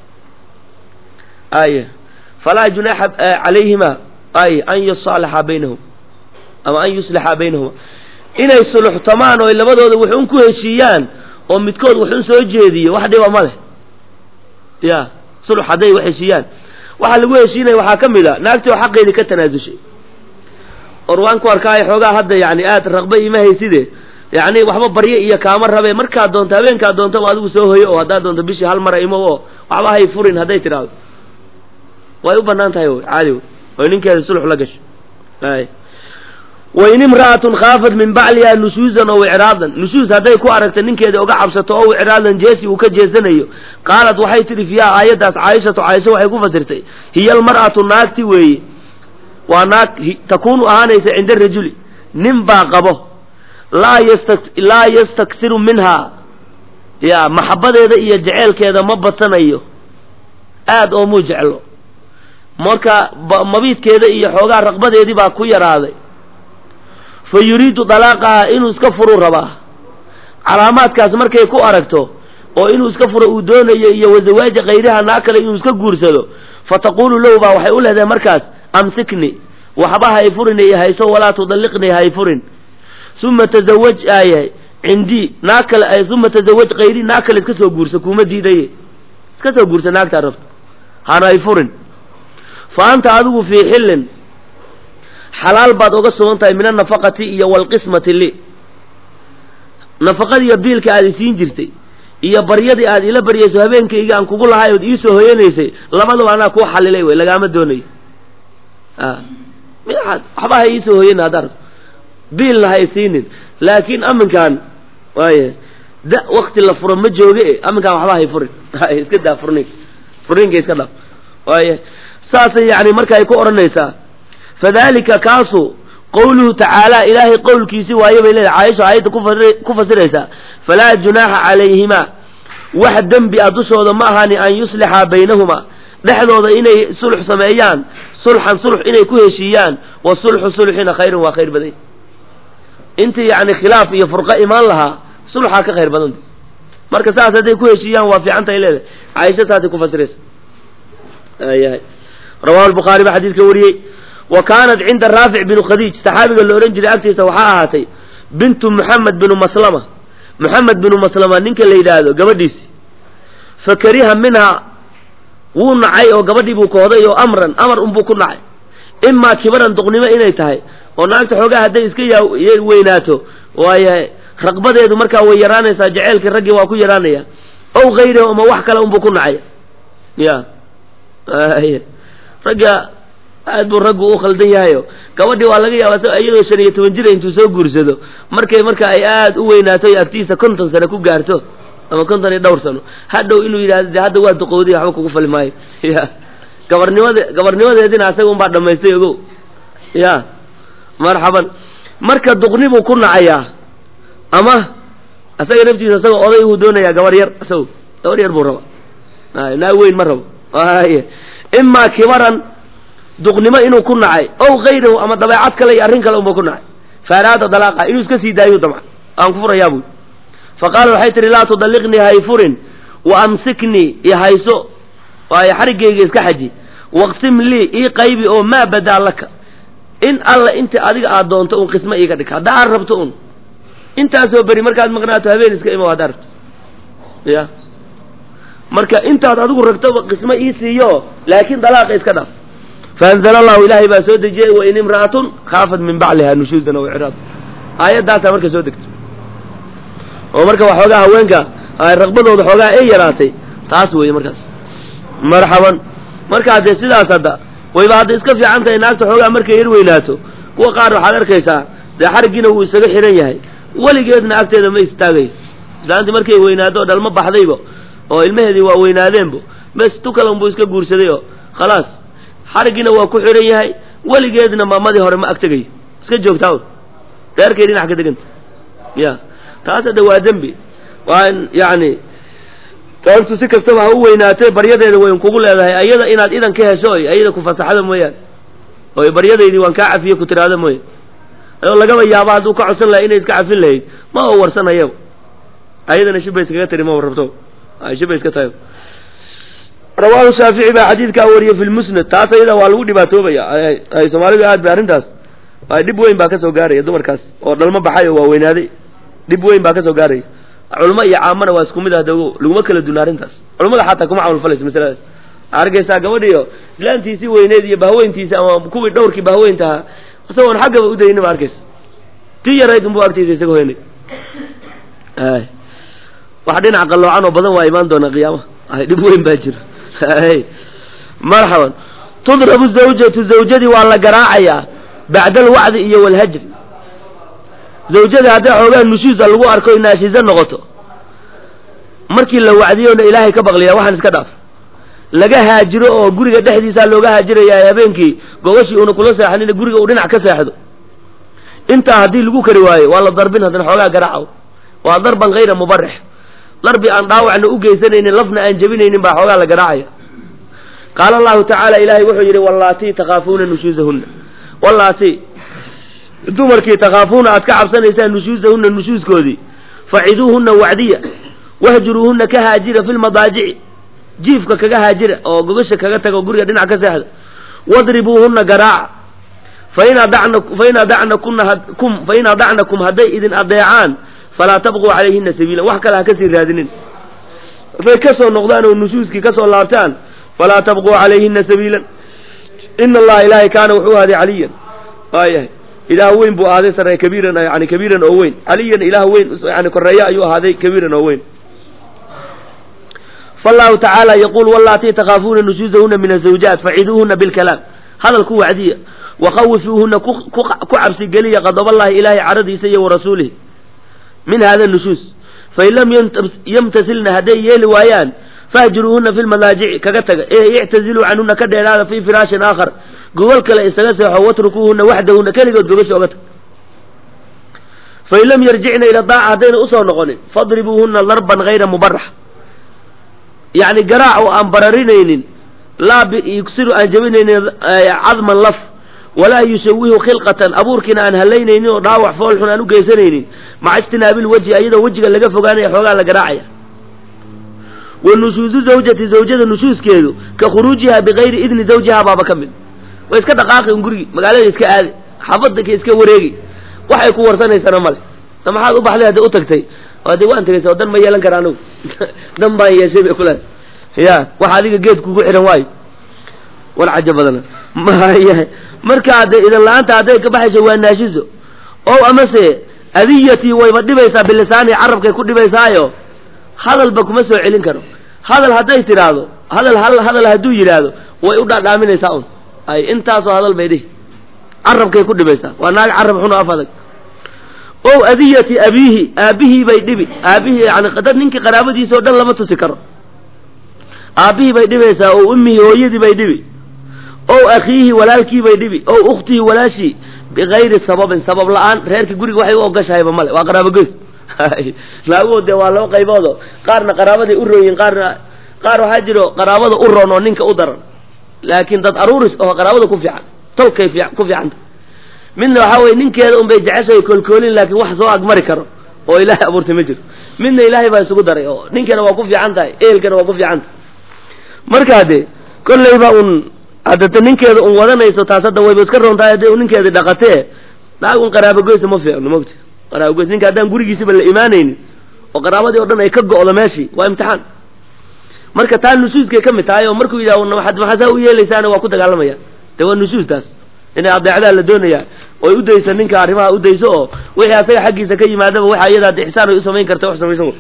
ay falaa junaaxa calayhima ay an yusaalixa baynahum ama an yuslixa baynahuma inay suluxtamaan oo labadooda waxun ku heshiiyaan oo midkood waxun soo jeediyo wax dhiba ma leh ya sulux hadday wax heshiiyaan waxaa lagu heshiinaya waxaa ka mid a naagti oo xaqeedii ka tanaasushay or waan ku arkaayo xoogaa hadda yani aad raqba ima hayside yani waxba barye iyo kaama rabe markaad doonto habeenkaad doontaba adigu soo hoyo oo haddaad doonto bishii hal mara imo oo waxba hay furin hadday tidhaahdo way u banaan tahay wy caadi wy oy ninkeeda sulux la gasho ay wain imra'atun khaafat min bacliha nushuuzan ow icraadan nushuuz hadday ku aragta ninkeeda oga cabsato ow icraadan jeesi uu ka jeesanayo qaalat waxay tidhi fiiha aayaddaas caaishatu caaisha waxay ku fasirtay hiya almar'atu naagti weeye waa naag takuunu ahaanaysa cinda rajuli nin baa qabo laa yasta laa yastaksiru minha ya maxabadeeda iyo jeceelkeeda ma badsanayo aad oo muu jeclo marka mabiidkeeda iyo xoogaa raqbadeedii baa ku yaraaday fa yuriidu dalaaqaha inuu iska furuu rabaa calaamaadkaas markay ku aragto oo inuu iska furo uu doonayo iyo wasawaaja kayriha naa kale inuu iska guursado fa taquulu lahu baa waxay u leedahay markaas amsikni waxba hay furin i hayso walaa tudalliqni hay furin uma tazawaj aayahay cindii naag kale uma tazawaj kayri naag kale iska soo guursa kuuma diidaye iska soo guursa naagtaa rabto hana hay furin fa anta adigu fii xillin xalaal baad oga sugan tahay min annafaqati iyo waalqismati li nafaqadiiyo biilka aad isiin jirtay iyo baryadii aad ila baryayso habeenkayga aan kugu lahay ood iisoo hoyanaysay labadaba anaa kuu xalilay wey lagaama doonayo waxba ha iisoo hoyan haddaar biilna ha isiinin laakiin aminkaan waay da wakti la furo ma jooge aminkaan waxba hay furin iska daa furnin furninka iska dhaaf waay saasay yani marka ay ku odhanaysaa fadalika kaasu qowluhu tacaala ilaahay qowlkiisi waaye bay leedahay caaisha aayadda ku fasiraysaa falaa junaaxa calayhimaa wax dembi a dushooda ma ahani an yuslixa baynahumaa dhexdooda inay sulx sameeyaan sulxan sulx inay ku heshiiyaan wa sulxu sulxina khayrun waa khayr badan intii yacni khilaaf iyo furqo imaan lahaa sulxaa ka khayr badanta marka saas hadday ku heshiiyaan waa fiicantay leedahay caaisha saasay ku fasiraysa ayahay rawahu albukhaari baa xadiidka wariyey wa kaanat cinda raafic binu khadiij saxaabiga la odhan jiray agtiisa waxaa ahaatay bintu muxamed binu maslama muxamed binu maslama ninka la yidhaahdo gabadhiisi fa kariha minhaa wuu nacay oo gabadhii buu kooday oo amran amar unbuu ku nacay imaa kibaran duqnimo inay tahay oo naagta xoogaa hadday iska ya weynaato waaye raqbadeedu markaa way yaraanaysaa jaceylkii raggii waa ku yaraanaya ow hayrahu ama wax kale unbuu ku nacay ya ragga aad buu raggu u khaldan yahayo gabadhii waa laga yaabaa iyadoo shan iyo toban jira intuu soo guursado markay marka ay aad u weynaato agtiisa konton sano ku gaarto ama konton iyo dhowr sano hadhow inuu yidhahdo de hadda waa duqowdiy waxba kugu fali maayo ya gabarnimade gabarnimadeedina asaga un baa dhamaystay ogow ya marxaban marka duqnibuu ku nacayaa ama asaga naftiisa isagoo oday uu doonayaa gabar yar isago gabar yar buu raba naa weyn ma rabo imaa kibaran duqnimo inuu ku nacay ow hayrahu ama dabeecad kale iyo arrin kale unba ku nacay faaraada dalaaqa inuu iska sii daayo damca aan ku furayaa buy fa qaala waxay tihi laa tudalliqnii hayfurin wa amsiknii i hayso waayo xariggayga iska xaji waqsim lii ii qaybi oo maa badaa laka in alla inta adiga aad doonto un qismo iiga dhig hadda aad rabto un intaasoo beri markaad maqnaato habeen iska imo haddaa rabto ya marka intaad adigu ragtoba qismo ii siiyo laakiin dalaaqa iska dhaaf faanzala allahu ilaahay baa soo dejiyey wain imra'atun khaafat min bacliha nushuuzan aw icraad aayaddaasaa marka soo degto oo marka waxoogaa haweenka raqbadooda xoogaa ay yaraatay taas weeye markaas marxaban markaa dee sidaas hadda wayba hadda iska fiican tahay naagta xoogaa markay yar weynaato kuwa qaar waxaad arkaysaa dee xariggiina wuu isaga xihan yahay weligeedna agteeda ma istaagayo islaantii markay weynaado o dhalma baxdayba oo ilmaheedii waa weynaadeenbo bes tukalan buu iska guursaday oo khalaas xariggiina waa ku xihan yahay weligeedna maamadii hore ma agtegayo iska joogtaa reerkay dhinac ka deganta ya taas hadda waa dembi waa in yacni taantu si kastaba ha u weynaatee baryadeeda wayn kugu leedahay ayada inaad idan ka hesho oy ayada ku fasaxdo mooyaane oy baryadaydii waan kaa cafiye ku tiraahdo mooya ayoo lagaba yaaba hadduu ka codsan lahay inay iska cafin lahayd ma oo warsanayaba ayadana shiba iskaga tiri ma rabto shiba iska tahay rawaahu shaafici baa xadiidkaa wariyey fi lmusnad taas ayada waa lagu dhibaatoobaya ay soomaalidu aad bay arrintaas dhib weyn baa kasoo gaaraya dumarkaas oo dhalmo baxay oo waa weynaaday dhib weyn baa kasoo gaaraya culmo iyo caamana waa isku mid ah dago laguma kala duna arrintaas culamada xataa kuma camal falayso masaladaas arkaysaa gabadhiyo islaantiisii weyneed iyo bahweyntiisi ama kuwii dhowrkii bahweyntahaa isagoon xaggaba udaynin ba arkaysa tii yarayd unbu agtiisa isaga hoynay wax dhinac qalloocan oo badan waa imaan doona qiyaamaha dhib weyn baa jira marxaban tudrabu zawjatu zawjadii waa la garaacayaa bacda alwacdi iyo walhajri zawjada hadday xoogaa nushuusa lagu arko inaashiza noqoto markii la wacdiyona ilaahay ka baqliya waxaan iska dhaaf laga haajiro oo guriga dhexdiisaa looga haajiraya habeenkii gogashii una kula seexanina guriga uu dhinac ka seexdo intaa haddii lagu kari waayo waa la darbin haddana xoogaa garaacaw waa darban hayra mubarix darbi aan dhaawacna u geysanaynin lafna aan jebinaynin baa xoogaa la garaacaya qaala allahu tacaala ilaahay wuxuu yidhi wallaatii takhaafuuna nushuusahunna wallaatii dumarkii takhaafuuna aad ka cabsanaysaan nushuusahunna nushuuskoodii faciduuhunna wacdiya wahjuruuhunna ka haajira fi lmadaajici jiifka kaga haajira oo gogasha kaga taga oo guriga dhinac ka seexda wadribuuhunna garaaca fain adacna fain adacna kuna kum fain adacnakum hadday idin adeecaan falaa tabquu calayhina sabiila wax kale ha kasii raadinin hadday kasoo noqdaan oo nushuuskii kasoo laabtaan falaa tabquu calayhina sabiilan ina allaha ilaahay kaana wuxuu ahaaday caliyan waayahay ilaah weyn buu ahaaday sare kabiiran yani kabiiran oo weyn caliyan ilaah weyn yani koreeya ayuu ahaaday kabiiran oo weyn fallahu tacaala yaquul wallaatii takhaafuuna nushuusahuna min azawjaat faciduuhuna bilkalaam hadal ku wacdiya wakhawifuuhuna ku cabsigeliya qadaballahi ilaahay caradiisa iyo warasuulihi min hada nushuus fain lam yamtasilna hadday yeeli waayaan fahjuruuhuna fi lmadaajici kaga taga ee ictaziluu canhuna ka dheeraada fii firaashin aakhar gogol kale isaga seexo watrukuuhuna waxdahuna keligood gogasha oga tag fain lam yarjicna ila daaca haddayna usoo noqonin fadribuuhuna darban hayra mubarax yacni garaac oo aan bararinaynin laa yuksiru aan jabinaynin cadman laf walaa yushawihu khilqatan abuurkiina aan halaynaynin oo dhaawac foolxun aan u geysanaynin maca ijtinaabil wejhi iyadoo wejiga laga fogaanaya xoogaa la garaacaya wa nushuusu zawjati zawjada nushuuskeedu ka khuruujiha bigayri idni zawjiha baaba ka mid way iska dhaqaaqi un gurigi magaalada iska aadi xaafadda ka iska wareegi waxay ku warsanaysana male na maxaad u baxday hadda u tagtay de waan tegaysa oo dan ma yeelan kara anigu dan baan yeeshay bay kule ya waxa adiga geed kugu xihan waayo war caja badana maya marka de idan la-aanta hadday ka baxayso waa naashiso o amase adiyatii wayba dhibaysaa bilisaani carabkay ku dhibaysaayo hadalba kuma soo celin karo hadal hadday tidhaahdo hadal hal hadal hadduu yidhaahdo way u dhaadhaaminaysaa un ay intaasoo hadal bay dhihi carabkay ku dhibaysaa waa naag carab xun oo af adag o adiyati abiihi aabihii bay dhibi aabihii yani dad ninkii qaraabadiisa oo dhan lama tusi karo aabihii bay dhibaysaa o ummihii hooyadii bay dhibi o akhiihi walaalkii bay dhibi o ukhtihi walaashii bigayri sababin sabab la-aan reerka guriga waxay u ogashahayba male waa qaraabogoys naaguhu dee waa laba qayboodo qaarna qaraabaday u rooyin qaarna qaar waxaa jiro qaraabada u roon oo ninka u daran laakiin dad aruuris oo qaraabada ku fiican tolkay ku fiicanta midna waxaa weye ninkeeda un bay jeceshahay koolkoolin laakiin wax soo agmari karo oo ilaahay abuurtay ma jiro midna ilaahay baa isugu daray oo ninkana waa ku fiican tahay ehelkana waa ku fiican tahay markaa de kollayba un haddata ninkeeda un wadanayso taas hadda wayba iska roon tahay hadday ninkeeda dhaqatee naag un qaraabogoysa ma fiicno mogta qaraabogoys ninka haddaan gurigiisiba la imaanaynin oo qaraabadii o dhan ay ka go'do meeshii waa imtixaan marka taa nusuuskay ka mid tahay oo markuu yidhaha maxaa saa u yeelaysaana waa ku dagaalamaya de waa nusuustaas inay adeecdaa la doonayaa oy u dayso ninka arrimaha u dayso oo wixii asaga xaggiisa ka yimaadaba waxa iyada de ixsaan ay u samayn karta wax samaysan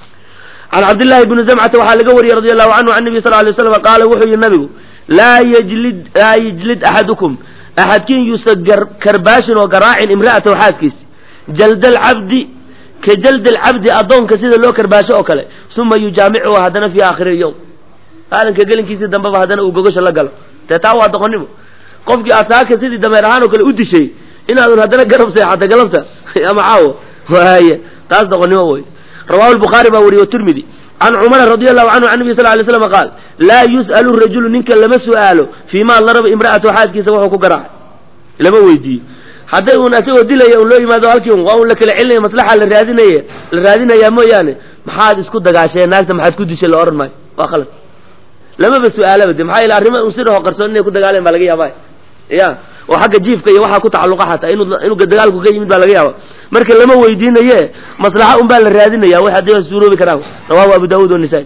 can cabdillahi bni zamcata waxaa laga wariyey radi allahu canhu can nabi sal lay slam qaala wuxuu yihi nabigu laa yjlid laa yajlid axadukum axadkiin yuusa karbaashin oo garaacin imra'atahu xaaskiisi jalda alcabdi ka jaldi alcabdi addoonka sida loo karbaasho oo kale uma yujaamicuhu haddana fi aakhiri lyowm maalinka gelinkiisii dambeba haddana uu gogasha la galo dee taa waa doqonnimo qofkii asaaka sidii dameer ahaan oo kale u dishay inaadun haddana garab seexata galabta ama caawo waaya taas doqonnimo wey rawahu lbukhaari baa wariye tirmidi can cumara radi allahu canhu can nabi sal lay slam qaal laa yus'alu rajulu ninka lama su'aalo fii ma daraba imra'atahu xaaskiisa wuxuu ku garaacay lama weydiiyo hadday uun asagoo dilaya un loo yimaado halkii un waa un la kala celinaya maslaxa la raadinaya la raadinayaa mooyaane maxaad isku dagaasheen naagta maxaad ku dishay la odhan maayo waa khalad lamaba su-aalaba de maxaa yele arrima un sidaho qarsoon inay ku dagaaleen baa laga yaaba ya oo xagga jiifka iyo waxaa ku tacalluqa xataa inu inuu dagaalku ka yimid baa laga yaaba marka lama weydiinaye maslaxa un baa la raadinaya wax hadday suuroobi karaan rawahu abu daawud wanisaa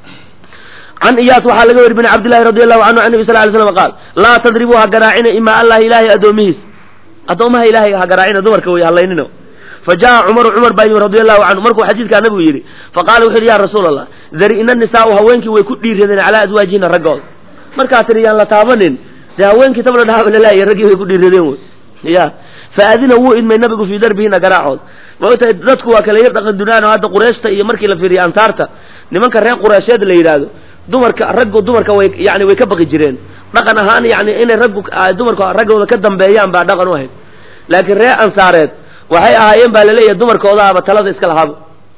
can iyaas waxaa laga weri bin cabdillahi radi allahu canhu can nabi sal lay slam qaal laa tadribuu ha garaacina imaa allahi ilaahay addoomihiis addoomaha ilaahay ha garaacina dumarka way hallaynina fa jaa cumaru cumar baa yimi radi allahu canhu markuu xadiidkaa nabigu yidhi faqala wuxu yidhi ya rasuula allah dari ina nisaau haweenkii way ku dhiiradeen calaa azwaajihina raggooda markaa tiri yaan la taabanin dee haweenkii tabla dhaaba lalaaya raggii way ku dhiiradeen wey ya faadina wuu idmay nabigu fii darbihina garaacood maogtahay dadku waa kala yar dhaqan dunaan oo hadda qureeshta iyo markii la fiiriyo ansaarta nimanka reer qureesheed la yidhaahdo dumarka raggu dumarka way yani way ka baqi jireen dhaqan ahaan yani inay raggu dumarku raggooda ka dambeeyaan baa dhaqan u ahayd laakiin reer ansaareed waxay ahaayeen baa laleeyahay dumarkoodaaba talada iska lahaaba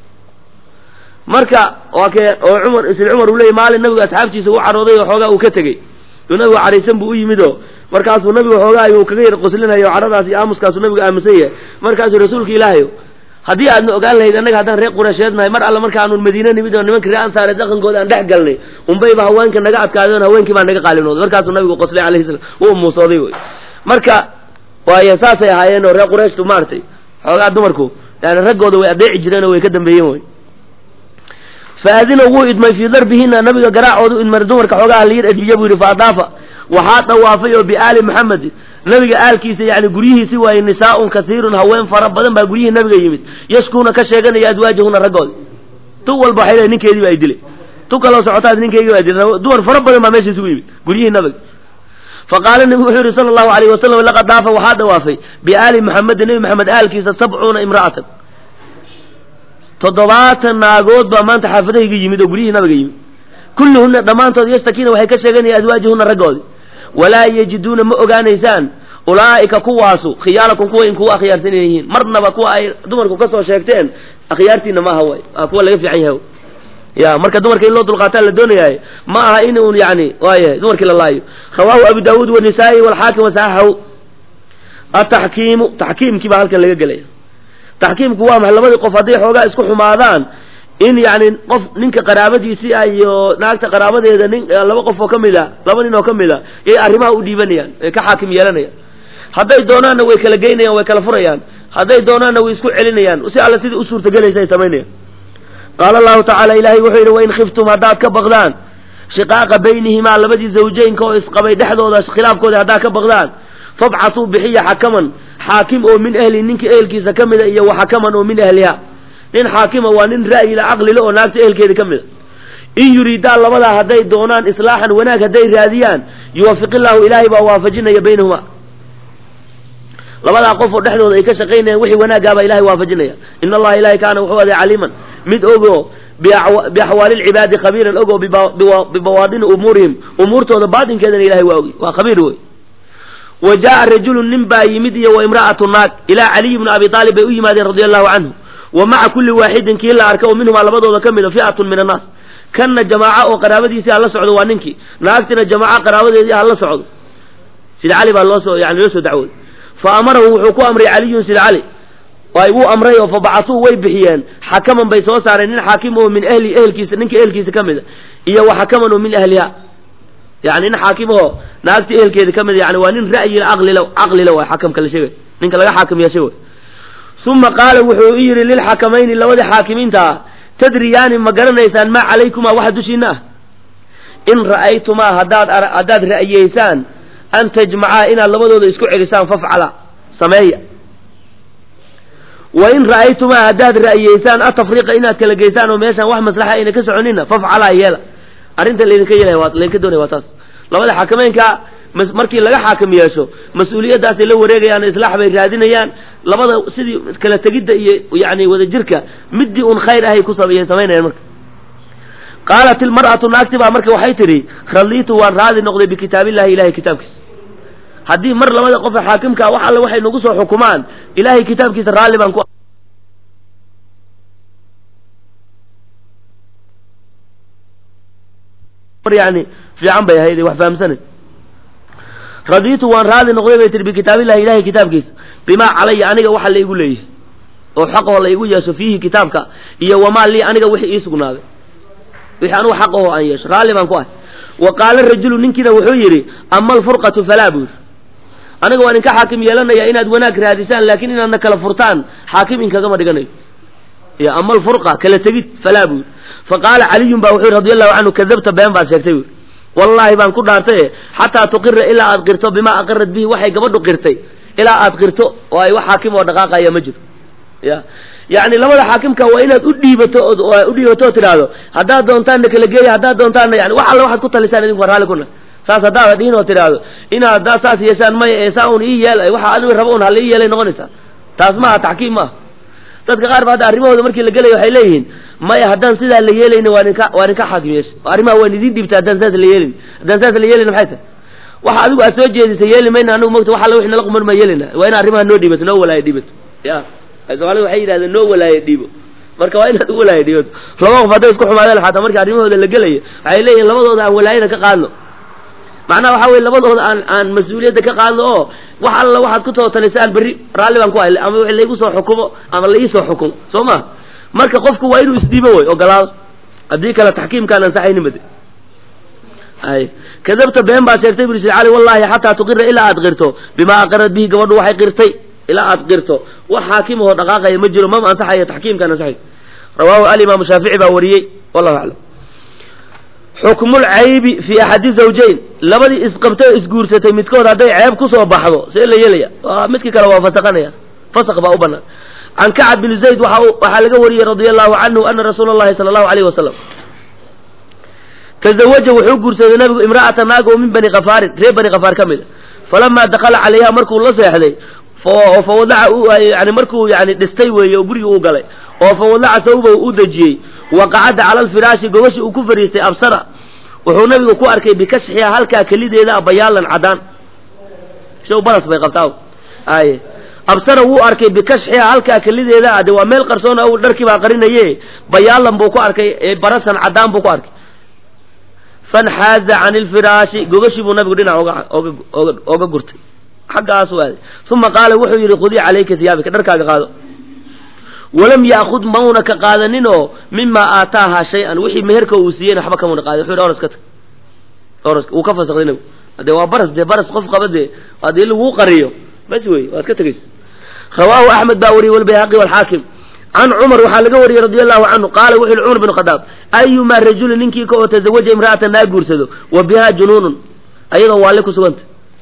marka waa kee oo cumar isla cumar uu leeyay maalin nabigu asxaabtiisa u carooday oo xoogaa uu ka tegey uu nabigu caraysan buu u yimid oo markaasuu nabigu xoogaa ayuu kaga yar qoslinayo o cadhadaas iyo aamuskaasu nabigu aaminsan yahay markaasuu rasuulka ilaahayo haddii aadna ogaan lahayd annaga haddaan reer qureysheed nahay mar alle markaanu madiine nimid oo nimanka reer ansaareed dhaqankooda aan dhex galnay unbayba haweenka naga adkaadeen haweenkii baa naga qaalinooday markaasuu nabigu qoslay alayhi salam wuu muusooday wey marka waayo saasay ahaayeen oo reer qurayshtu maaragtay xoogaa dumarku yani raggooda way adeeci jireen oo way ka dambeeyeen wey faadina wuu idmay fii darbihina nabiga garaacoodu idmay dumarka xoogaha la yar edbiye buu yidhi faadaafa waxaa dawaafay oo biaali maxamed nabiga aalkiisa yani guryihiisi waaye nisaaun kasiirun haween fara badan baa guryihii nabiga yimid yashkuuna ka sheeganaya adwaajahuna raggooda tu walba waxay leeay ninkeedii baa dilay tu kaloo socotaad ninkeygii baa dilay dumar fara badan baa meesha isugu yimid guryihii nabiga faqaala nabigu wuxuu yihi sala allahu alayhi wasalam laqad daafa waxaa dawaafay biaali maxamedin nebi maxamed aalkiisa sabcuuna imra'atan toddobaatan naagood baa maanta xaafadahayga yimid oo guryihii nabiga yimid kulluhuna dhammaantood yastakiina waxay ka sheeganayaan azwaajihuna raggoodii walaa yajiduuna ma ogaanaysaan ulaa'ika kuwaasu khiyaarakum kuwa in kuwa akhyaarsan yihiin marnaba kuwa ay dumarku ka soo sheegteen akhyaartiina maaha way waa kuwa laga fiican yahay ya marka dumarka in loo dulqaataa la doonayahay ma aha in un yani waaya dumarkii la laayo rawaahu abu daawuud wanisaa-i walxaakim wasaxaxahu ataxkiimu taxkiimkii baa halkan laga gelaya taxkiimku waa maxay labadii qof hadday xoogaa isku xumaadaan in yani qof ninka qaraabadiisii ah iyo naagta qaraabadeeda nin laba qof oo ka mid a laba nin oo ka mid a yay arrimaha u dhiibanayaan ay ka xaakim yeelanayaan hadday doonaanna way kala geynayaan way kala furayaan hadday doonaanna way isku celinayaan si alle sidii u suurtagelaysa ay samaynayaan qaala allahu tacaala ilaahay wuxuu yidhi wain khiftum haddaad ka baqdaan shiqaaqa baynihimaa labadii zawjeynka oo isqabay dhexdooda khilaafkooda haddaad ka baqdaan fabcatuu bixiya xakaman xaakim oo min ahli ninka ehelkiisa ka mida iyo wa xakaman oo min ahliha nin xaakima waa nin ra'yila caqlile oo naagta ehelkeeda ka mida in yuriidaan labadaa hadday doonaan islaaxan wanaag hadday raadiyaan yuwafiqillaahu ilaahay baa waafajinaya baynahuma labadaa qof oo dhexdooda ay ka shaqaynayaan wixii wanaagaabaa ilahay waafajinaya in allaha ilahay kaana wuxuu aday caliiman mid ogo biaxwaali lcibaadi khabiiran ogo bibawaadini umuurihim umuurtooda baatinkeedana ilahay waa ogi waa khabiir wey wa jaa'a rajulun nin baa yimid iyo wa imra'atu naag ilaa caliyi bni abi aalib bay u yimaadeen radia allahu canhu wa maca kulli waaxidin kii la arka oo minhumaa labadooda ka mida fi'atun min annaas kanna jamaaco oo qaraabadiisii ha la socdo waa ninkii naagtina jamaaco qaraabadeedii ha la socdo sida cali baa loosoo yani loo soo dacwooday fa amarahu wuxuu ku amray caliyun sida cali ay wuu amray oo fabacasuu way bixiyeen xakaman bay soo saareen nin xaakim oo min ahli ehelkiisa ninka ehelkiisa ka mida iyo wa xakaman oo min ahliha yani nin xaakim oo naagta ehelkeeda ka mida yani waa nin ra'yila caqlila caqlila waay xakamka la sheegay ninka laga xaakim yeeshay way uma qaala wuxuu yidhi lilxakamayni labadii xaakimiinta ah tadriyaani ma garanaysaan maa calaykumaa waxa dushiina ah in ra'aytumaa haddaad haddaad ra'yeysaan an tajmacaa inaad labadooda isku celisaan fafcala sameeya wa in ra'aytumaa haddaad ra'yeysaan atafriqa inaad kala geysaan oo meeshaan wax maslaxa ayna ka soconina fafcalaa yeela arrinta laydinka yeelaya waa laydinka doonaya waa taas labada xakameynka markii laga xaakim yeesho mas-uuliyaddaasay la wareegayaan islaax bay raadinayaan labada sidii kala tegidda iyo yani wadajirka midii un khayr ahay ku samaynayaan marka qaalat ilmar'atu naagti baa marka waxay tidhi radiitu waan raadi noqday bikitaabillahi ilahay kitaabkiisa haddii mar labada qofa xaakimkaa wax alle waxay nagu soo xukumaan ilahay kitaabkiisa raalli baan ku yani fiican bay ahayd wax fahamsanay radiitu waan raali noqday bay tihi bikitaabillahi ilahay kitaabkiisa bimaa calaya aniga waxa la igu leeyahay oo xaqoo la igu yeesho fiihi kitaabka iyo wamaa lii aniga wixii ii sugnaaday wixii anugu xaqaho aan yeesho raalli baan ku ahay wa qaala rajulu ninkiina wuxuu yidhi ama alfurqatu falaa buu yidhi aniga waan inka xaakim yeelanaya inaad wanaag raadisaan laakiin inaadna kala furtaan xaakim inkagama dhiganayo iyo ama alfurqa kala tegid falaa buu yidhi fa qaala caliyun baa wuxuu yidhi radi allahu canhu kadabta been baad sheegtay buu wallaahi baan ku dhaartaye xataa tuqira ilaa aad qirto bimaa aqarat bihi waxay gabadhu qirtay ilaa aad qirto oo ay wax xaakim oo dhaqaaqaya ma jiro ya yacni labada xaakimka waa inaad u dhiibato u dhiibato oo tidhaahdo haddaad doontaanna kala geeya haddaad doontaanna yani wax alle waxaad ku talisaan idinku raalli kuna saas haddaad dhihin oo tidhaahdo inaad haddaad saas yeeshaan maya ee saa un ii yeel waxa adigu rabo un hala ii yeelay noqonaysaa taas maaha taxkiim maaha dadka qaar ba hadda arrimahooda markii la gelayo waxay leeyihiin maya haddaan sidaa la yeelayna waa ninka waa ninka xaakim yeesha arrimaha waan idin dhiibta haddaan saas la yeelin haddaan saas la yeelin maxay tahay waxa adigu aad soo jeedisay yeeli mayna anigu mogta wax alla wixii nala quman maa yeelina waa in arrimaha noo dhiibato noo walaayo dhiibato ya soomaalida waxay yidhahdeen noo walaayo dhiibo marka waa inaad u walaayo dhiibato laba qof hadday isku xumaadeen xataa marka arrimahooda la gelayo waxay leeyihin labadooda aan walaayada ka qaadno macnaha waxa weye labadooda aan aan mas-uuliyadda ka qaadno oo wax alla waxaad ku tootalisaan berri raalli baan ku hay ama wixii laigu soo xukumo ama la ii soo xukumo soo ma marka qofku waa inuu isdhiibo wey ogolaado haddii kale taxkiimkaan ansaxaynin bade ay kadabta been baa sheegtay buri sir cali wallahi xataa tuqira ilaa aad qirto bimaa aqarat bihi gabadhu waxay qirtay ilaa aad qirto wax xaakimahoo dhaqaaqaya ma jiro mama ansaxayo taxkiimkaan ansaxay rawaahu alimaamu shaafici baa wariyey wallahu aclam xukmulcaybi fi axadi zawjayn labadii isqabtay o isguursatay midkood hadday ceeb kusoo baxdo see la yeelaya midkii kale waa fasaqanaya fasaq baa u banaan can kacab bin zayd waxaa laga wariyey radia allahu canhu ana rasuula allahi sala allahu alayh wasalam tazawaja wuxuu guursaday nabigu imra'ata naag oo min bani khafaarin reer bani khafaar ka mid a falamaa dakala calayha markuu la seexday fawadaca yani markuu yani dhistay weeye oo gurigii uu galay oo fawadaca sawba u dejiyey waqacada cala alfiraashi gogashi uu ku fariistay absara wuxuu nabigu ku arkay bikashxiha halkaa kelideeda bayaalan cadaan show baras bay qabtaa ay absara wuu arkay bikashxiha halkaa kelideeda ade waa meel qarsoon o dharkii baa qarinaye bayaalan buu ku arkay barasan cadaan buu ku arkay fanxaaza can ilfiraashi gogashii buu nabigu dhinac oga oga oga gurtay xaggaasuu aaday uma qaala wuxuu yidhi khudii calayka hiyaabika dharkaaga qaado walam yaakud mauna ka qaadanin oo mimaa aataaha shay-an wixii meherka uu siiyeyna waxba kamuna qaadin wuxuu yidhi oras ka tag oras wuu ka fasakday nabigu dee waa baras dee baras qof qaba dee haddii laguu qariyo bas wey waad ka tegaysa rawaahu axmed baa wariyey walbayhaqi walxaakim can cumar waxaa laga wariyey radi allahu canhu qaala wuxu yihi cumar bin khadaab ayumaa rajulin ninkii ka oo tazawaja imra'atan naa guursado wa bihaa junuunun ayadoo waale ku suganta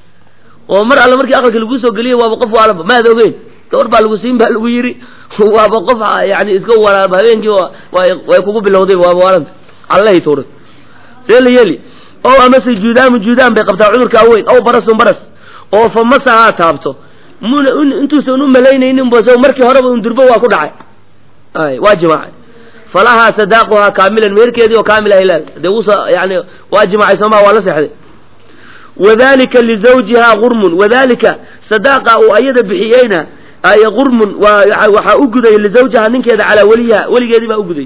oo mar alle markii aqalka laguu soo geliyey waaba qof waalaba maad ogeyn gabar baa lagu siin baa lagu yidhi waaba qof yani iska walaaba habeenkii way kugu bilowday waaba waalanta allahay tuuray see la yeeli o amase juudaamu juudaan bay qabtaa cudurkaa weyn ow barasun baras oo fa masahaa taabto muna intuusan u malaynaynin bas markii horeba un durbo waa ku dhacay ay waa jimaacay falahaa sadaaquhaa kaamilan meherkeedii oo kaamil ah ilaal dee wuusa yani waa jimaacay soomaa waa la seexday wadalika lizawjihaa gurmun wadalika sadaaqa uu ayada bixiyeyna ay gurmun waa waxaa u guday lizawjihaa ninkeeda calaa weliyiha weligeedii baa u guday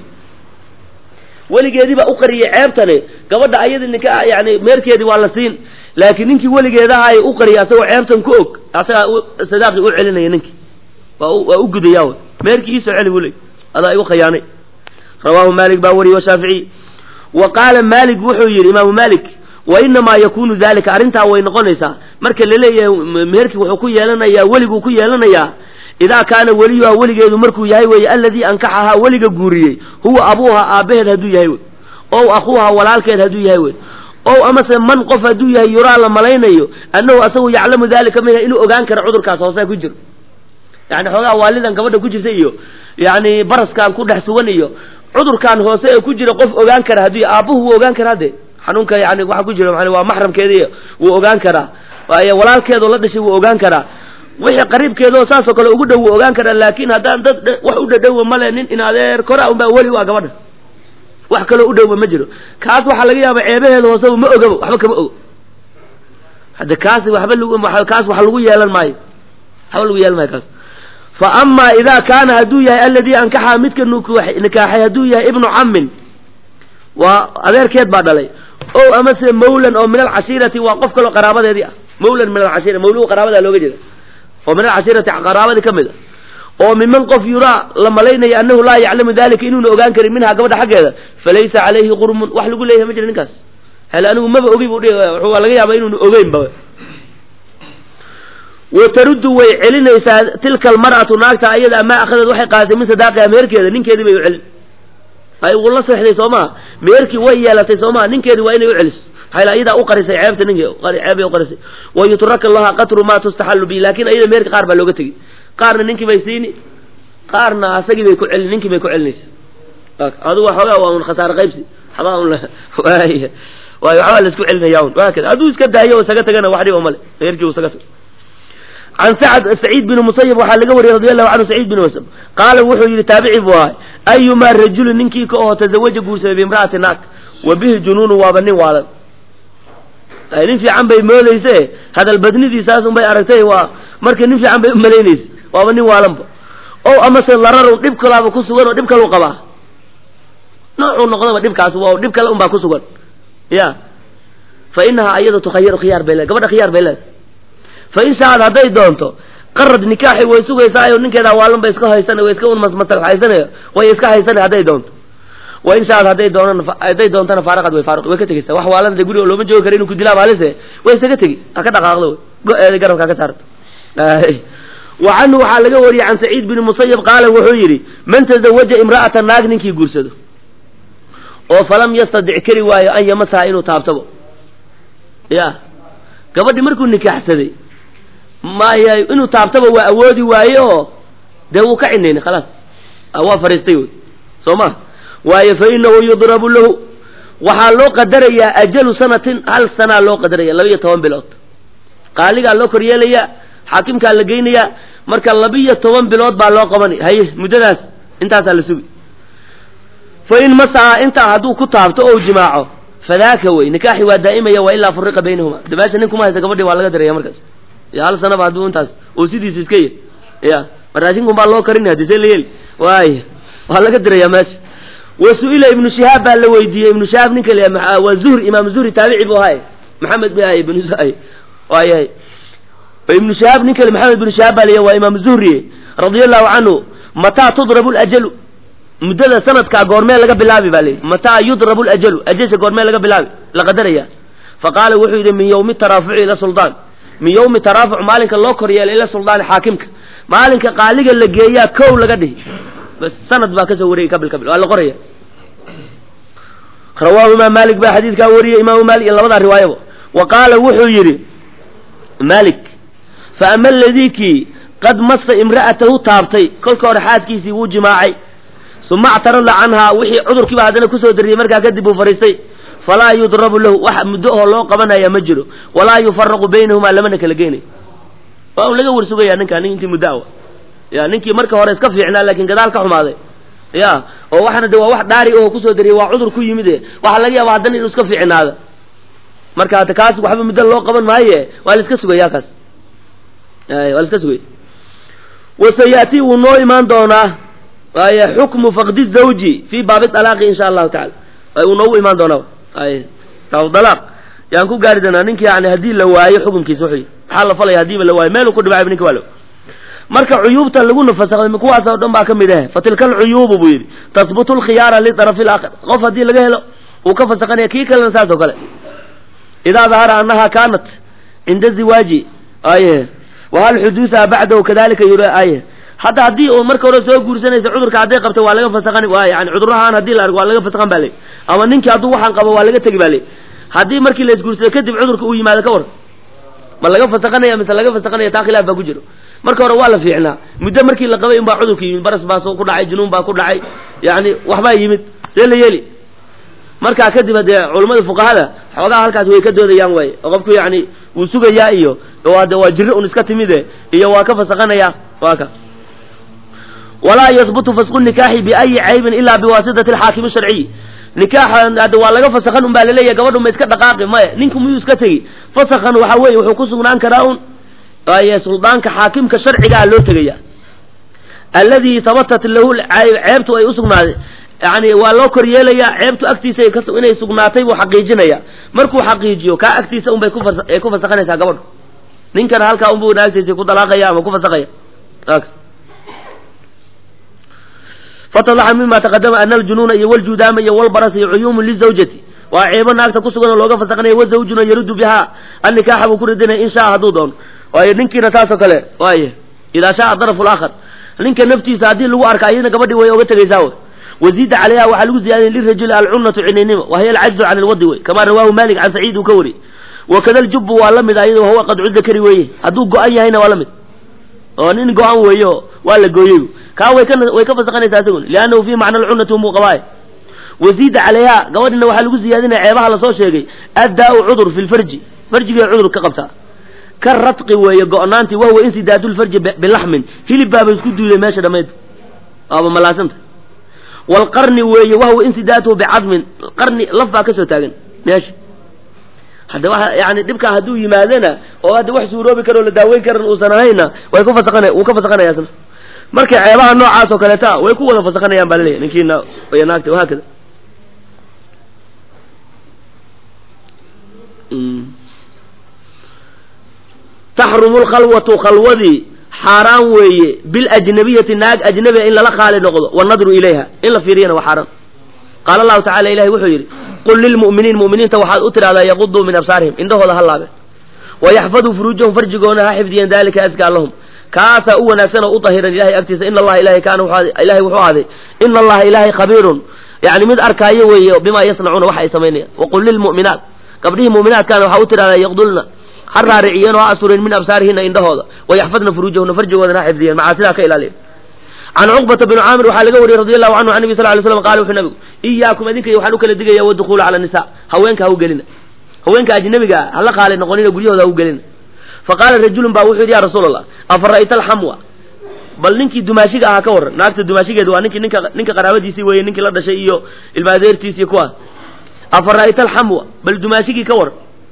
weligeedii baa u qariyey ceebtane gabadha ayada ninka yani meerkeedii waa la siin laakiin ninkii weligeedaha ay u qariyay asagoo ceebtan ku og asagaa sadaaqii u celinaya ninkii waa waa u gudaya meerkii iisoo celi buu leey adaa igu khayaanay rawaahu maalik baa wariyey washaaficiy wa qaala maalik wuxuu yidhi imaamu maalik wa inamaa yakunu dalika arrintaa way noqonaysaa marka laleeyahay meherkii wuxuu ku yeelanayaa weliguu ku yeelanayaa idaa kaana weliyuha weligeedu markuu yahay weeye alladii ankaxahaa weliga guuriyey huwa abuuha aabbaheed hadduu yahay wey ow akhuuha walaalkeed hadduu yahay wey ow amase man qof hadduu yahay yuraa la malaynayo annahu asagu yaclamu dalika minha inuu ogaan karo cudurkaas hoose ku jiro yani xoogaa waalidan gabadha ku jirta iyo yani baraskan ku dhex sugan iyo cudurkan hoose ee ku jira qof ogaan kara haddii aabbuhu wuu ogaan karaa de xanuunka yani waxa ku jira maa waa maxramkeedi wuu ogaan karaa walaalkeedoo la dhashay wuu ogaan karaa wixii qariibkeedoo saasoo kale ugu dhow wuu ogaan karaa laakin haddaan dad wax u dhadhowa male nin in adeer kora unbaa weli waa gabadha wax kaloo u dhowba ma jiro kaas waxaa laga yaaba ceebaheeda hooseba ma ogaba waxba kama ogo hadde kaasi waxba lagu kaas wax lagu yeelan maayo waxba lagu yeelan maayo kaas fa amaa idaa kaana hadduu yahay alladii ankaxa midka nikaaxay hadduu yahay ibnu cammin waa adeerkeed baa dhalay o amase mawlan oo min alcashiirati waa qof kaloo qaraabadeedii ah mawlan min alcashira mawluhu qaraabadaa looga jeeda oo min alcashiirati qaraabadii ka mid a oo miman qof yuraa la malaynayo annahu laa yaclamu dalika inuuna ogaan karin minhaa gabadha xaggeeda falaysa calayhi qurmun wax lagu leeyahay ma jira ninkaas hel anigu maba ogi bu waa laga yaaba inuuna ogeynba wa taruddu way celinaysaa tilka almar'atu naagta ayada amaa akhadeed waxay qaadatay min sadaaqiha meherkeeda ninkeedii bay u celin ay uu la seexday soo maha meherkii way yeelatay soo maha ninkeedii waa inay u celiso maxaa ayadaa u qarisay ceebta ninki ceebay u qarisay wa yutraka laha qatru ma tustaxallu bi laakin ayada meherka qaar baa looga tegi qaarna ninkii bay siini qaarna asagii bay ku celin ninkii bay ku celinaysa adugu waxoogaa waa un khasaare qaybsi waxbaa un waay waayo waxbaa la isku celinaya un waakada hadduu iska daayo isaga tagana wax dhiba male meherkii isaga tago can sacd saciid bin musayib waxaa laga wariyey radi allahu canhu saciid bin musayib qaala wuxuu yidhi taabici buu ahay ayumaa rajulin ninkii ka oo tazawaja guursaday biimra'ati naag wa bihi junuunu waaba nin waalan nin fiican bay moodayse hadal badnidiisaas un bay aragtay waa marka nin fiican bay u malaynaysa waaba nin waalanba o amase lararun dhib kalaaba ku sugan oo dhib kalu qabaa noocuu noqdaba dhibkaas waa dhib kale un baa ku sugan ya fa inahaa ayada tukhayaru khiyaar bay leed gabadha khiyaar bay leedahay fa in shaad hadday doonto qarad nikaaxi way sugaysaayo ninkeedaa waalan ba iska haysan way iska unmasmatalxaysanayo way iska haysanay hadday doonto wa in shaad hadday doonaan hadday doontana faaraqad way faaraq way ka tegeysaa wax waalan de guriga looma joogi kara inu ku dilaa maalise way isaga tegi ha ka dhaqaaqdo wey go-eeda garabka ha ka saarto wa canhu waxaa laga wariyey can saciid bin musayib qaala wuxuu yidhi man tazawaja imra'ata naag ninkii guursado oo falam yastadic kari waayo an yamasaha inuu taabtabo ya gabadhii markuu nikaaxsaday maya inuu taabtaba waa awoodi waaye oo dee wuu ka cinaynay khalaas waa fadhiistay wey soo ma waayo fa inahu yudrabu lahu waxaa loo qadarayaa ajalu sanatin hal sanaa loo qadaraya laba iyo toban bilood qaaligaa loo koryeelayaa xaakimkaa la geynayaa marka laba-iyo toban bilood baa loo qabanay haye muddadaas intaasaa la sugi fa in masaha intaa hadduu ku taabto ou jimaaco fadaaka wey nikaaxi waa daa'imaya wa ilaa furiqa baynahuma de meesha nin kuma haysta gabadhi waa laga diraya markaas ya hal sanaba hadduu intaas oo sidiisa iska yahy ya maraashinkun baa loo karinay haddi see la yeeli waaya waa laga diraya meesha wa su-ila ibnu shihaab baa la weydiiyey ibnu shihaab ninka la waa zuhri imaam zuhri taabici bu ahay maxamed b ahay ibnu waayahay ibnu shihaab nin kale maxamed ibnu shihaab baa la waa imaam zuhri radia allahu canhu mataa tudrabu lajalu muddada sanadkaa goormee laga bilaabi baa layihi mataa yudrabu lajalu ajasha goormee laga bilaabi la qadaraya faqaala wuxuu yidhi min yawmi taraafuci ila suldaan min yawmi taraafuc maalinka loo kor yeelay ila suldaani xaakimka maalinka qaaliga la geeyaa kow laga dhihi bas sanad baa kasoo wareegay kabil kabil waa la qoraya rawaahu imaam maalik baa xadiidkaa wariyey imaamu maalik iyo labadaa riwaayaba wa qaala wuxuu yidhi malik fa ama aladii kii qad masa imra'atahu taabtay kolka hore xaaskiisii wuu jimaacay suma actarada canhaa wixii cudurkiiba haddana kusoo dariyey markaa kadib uu fariistay falaa yudrabu lahu wax muddo oo loo qabanaya ma jiro walaa yufaraqu baynahumaa lamana kala geynayo waa un laga warsugaya ninkaa nin intii muddo awa ya ninkii marka hore iska fiicnaa laakiin gadaal ka xumaaday ya oo waxana de waa wax dhaari oo kusoo dariyey waa cudur ku yimid e waxaa laga yaaba haddana inuu iska fiicnaada marka hata kaas waxba muddo loo qaban maaye waa la iska sugaya kaas waa la iska sugaya wasayaati wuu noo imaan doonaa waay xukmu fakdi zawji fi baabi alaaqi insha allahu tacala wuu noogu imaan doonaa ay alaaq yaan ku gaari doonaa ninki yani haddii la waayo xukunkiisa wuxuu maxaa la falaya hadiiba la waayo meeluu ku dhibacayba ninka waa la marka cuyuubta lagu nafasakday kuwaas oo dhan baa ka mid ah fatilka alcuyuubu buu yidhi tahbutu lkhiyaara liطarafi اlaakar qof haddii laga helo uu ka fasakanaya kii kalena saas oo kale idaa dahara anaha kaanat cinda ziwaaji aye wahal xuduusaha bacdahu kadalika yuri aye hadda haddii uu marka hore soo guursanaysa cudurka hadday qabta waa laga fasakan waa yani cudurahaan hadii la argo waa laga fasakan ba le ama ninkii hadduu waxaan qabo waa laga tegi ba le haddii markii la isguursado kadib cudurka uu yimaado ka war ma laga fasakanaya mise laga fasakanaya taa khilaaf baa ku jiro marka hore waa la fiicnaa muddo markii la qabay in baa cudurka yimid baras baa soo ku dhacay junuun baa ku dhacay yani waxbaa yimid see la yeeli markaa kadib hadee culammada fuqahada xoogaha halkaas way ka doodayaan waaye oo qofku yani wuu sugayaa iyo de waa jiro un iska timide iyo waa ka fasakanaya waa ka walaa yahbutu fasqu nikaaxi biayi caybin ilaa biwaasitati alxaakimi sharciyi nikaaxa hadda waa laga fasakan un baa laleeyahy gabadhu ma iska dhaqaaqi maya ninku miyuu iska tegi fasakan waxa weeye wuxuu ku sugnaan karaa un waaye suldaanka xaakimka sharcigaa loo tegaya alladii habatat lahu ceebtu ay usugnaaday yani waa loo kor yeelayaa ceebtu agtiisa inay sugnaatay buu xaqiijinaya markuu xaqiijiyo kaa agtiisa unbay kuay ku fasakanaysaa gabadhu ninkana halkaa unbu naagtiisa ku dalaaqaya ama ku fasakaya fatadaxa mima taqadama ana aljunuuna iyo waljudaama iyo walbaras iyo cuyuumun lizawjati waa ceebo naagta ku sugan oo looga fasakanaya wazawjuna yaruddu biha annikaaxa buu ku radinaya in shaa hadduu doono waayo ninkiina taasoo kale waaye idaa shaaa darafu laakhar ninka naftiisa haddii lagu arka iyadna gabadhii way oga tegaysaa wey waziida calayha waxaa lagu ziyaadiyay lirajuli alcunatu cininimo wahiya alcajzu can ilwadi wey kama rawaahu malik can saciid uu ka wariyey wakada aljubu waa la mid ayado wahuwa qadcu dakari weeye hadduu go-an yahayna waa la mid oo nin go-an weeyo waa la gooyey kaa way ka way ka fasakanaysaa isagun liannahu fi macna alcunati umuu qabaaye waziida calayha gabadhina waxaa lagu ziyaadinaya ceebaha lasoo sheegay addaa-u cudur fi lfarji farjigay cudur ka qabtaa ka radqi weeye go-naantii wahuwa insidaadu lfarji bilaxmin hilib baaba isku duuday meesha dhammayd waaba malaasanta waalqarni weeye wahuwa insidaatuhu bicadmin qarni laf baa kasoo taagan meesha hadda waa yani dhibkaa hadduu yimaadana oo hadda wax suuroobi karo la daaweyn karan uusan ahayna way ku fasaqana wuu ka fasakanaya isna marka ceebaha noocaas oo kaleeta way ku wada fasakanayaan baa laleeyahy ninkiina iyo naagta wahaakada taxrumu lkhalwatu khalwadii xaaraan weeye biljnabiyati naag ajnabiga in lala khaali noqdo wanadru ilayha in la fiiriyana waa xaaraan qaala allahu tacala ilahi wuxuu yidhi qul lilmu'miniin mu'miniinta waxaad u tidhahdaa yaquduu min absaarihim indhahooda ha laabeen wayaxfaduu furuujahum farjigoona ha xifdiyan dalika askaa lahum kaasaa u wanaagsan oo u dahiran ilahay agtiisa ina allaha ilahay kaana ilahay wuxuu ahday ina allaha ilahay khabiirun yani mid arkaayo weeye bimaa yasnacuuna waxa ay samaynayaan waqul lilmu'minaat gabdhihii mu'minaatkaana waxaa u tidhahdaa yaqdulna ha raariciyeen oo ha asureen min absaarihina indhahooda wayaxfadna furuujahuna farjigoodana ha xifdiyeen macaasidaa ka ilaaliyan can cuqbata bni caamir waxaa laga wariyey radi allahu canhu can nabi sal ly slam qala wuxuu nabigu iyaakum idinka waxaan u kala digaya wadukhuula cala nisa haweenka ha u gelina haweenka ajnabiga ah hala qaali noqonina guryahooda ha u gelina faqaala rajulun baa wuxuu yidhi ya rasuul allah afa ra'ayta alxamwa bal ninkii dumaashiga ahaa ka warran naagta dumaashigeeda waa ninkii ninka ninka qaraabadiisii weeye ninkii la dhashay iyo ilmaadeertiis iyo kuwaas afa ra'ayta alxamwa bal dumaashigii ka war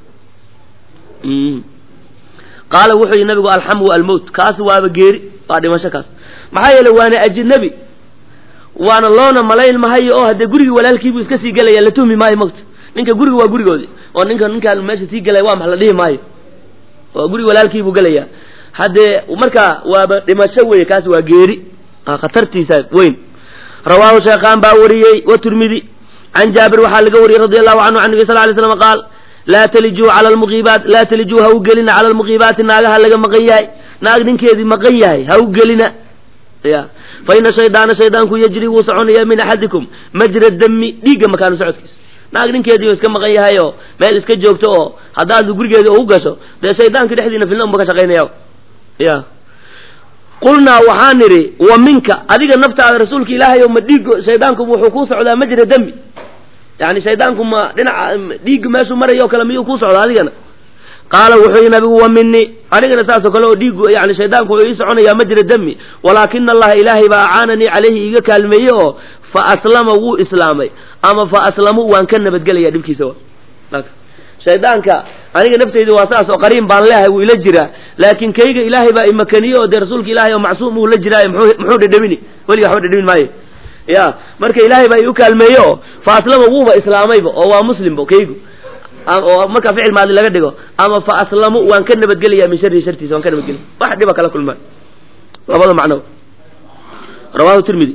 qaala wuxuu yihi nabigu alxamwa almowt kaasi waaba geeri waa dhimasho kaas maxaa yeele waana ajnabi waana loona malayn mahayo oo haddee gurigii walaalkiibuu iska sii gelaya la tuhmi maayo mogta ninka guriga waa gurigoodi oo ninka ninkaan meesha sii gelaya waa max la dhihi maayo oo guriga walaalkiibuu gelaya haddee marka waaba dhimasho weye kaasi waa geeri khatartiisa weyn rawaahu sheekhaan baa wariyey watirmidi can jaabir waxaa laga wariyey radi allahu canhu can nabi sal lay slam qaal laa talijuu cala lmuqiibaat laa talijuu ha u gelina cala almuqiibaati naagaha laga maqan yahay naag ninkeedii maqan yahay ha u gelina ya fa ina shaydaana shaydaanku yajri wuu soconaya min axadikum majra dami dhiigga makaanu socodkiisa naag ninkeedii iska maqan yahay oo meel iska joogto oo haddaad gurigeeda ugu gasho dee shaydaanka dhexdiina filna unba ka shaqaynaya ya qulnaa waxaan nidhi wa minka adiga naftaada rasuulka ilaahay oo ma dhiigo shaydaanku wuxuu kuu socdaa majra dami yani shaydaanku ma dhinaca dhiigga meeshuu marayo o kale miyuu kuu socdaa adigana qaala wuxuu yihi nabigu wa mini anigana saasoo kale oo dhiigu yani shaydaanku wuxuu ii soconayaa majra dami walaakina allaha ilaahay baa acaananii calayhi iiga kaalmeeye oo fa aslama wuu islaamay ama fa aslamu waan ka nabadgelaya dhibkiisa shaydaanka aniga nafteydu waa saas oo qariin baan leehay wuu ila jiraa laakiin kayga ilaahay baa imakaniye oo dee rasuulka ilaahay oo macsuum uu la jiraayo muxuu dhedhamini weliga waxba dhedhamin maayo ya marka ilaahay baa iu kaalmeeye oo fa aslama wuuba islaamayba oo waa muslimba kaygu oo marka ficil maadi laga dhigo ama fa aslamu waan ka nabadgelaya min sharihi shartiisa waan ka nabadgelaya wax dhiba kala kulmaan labada macno rawahu tirmidi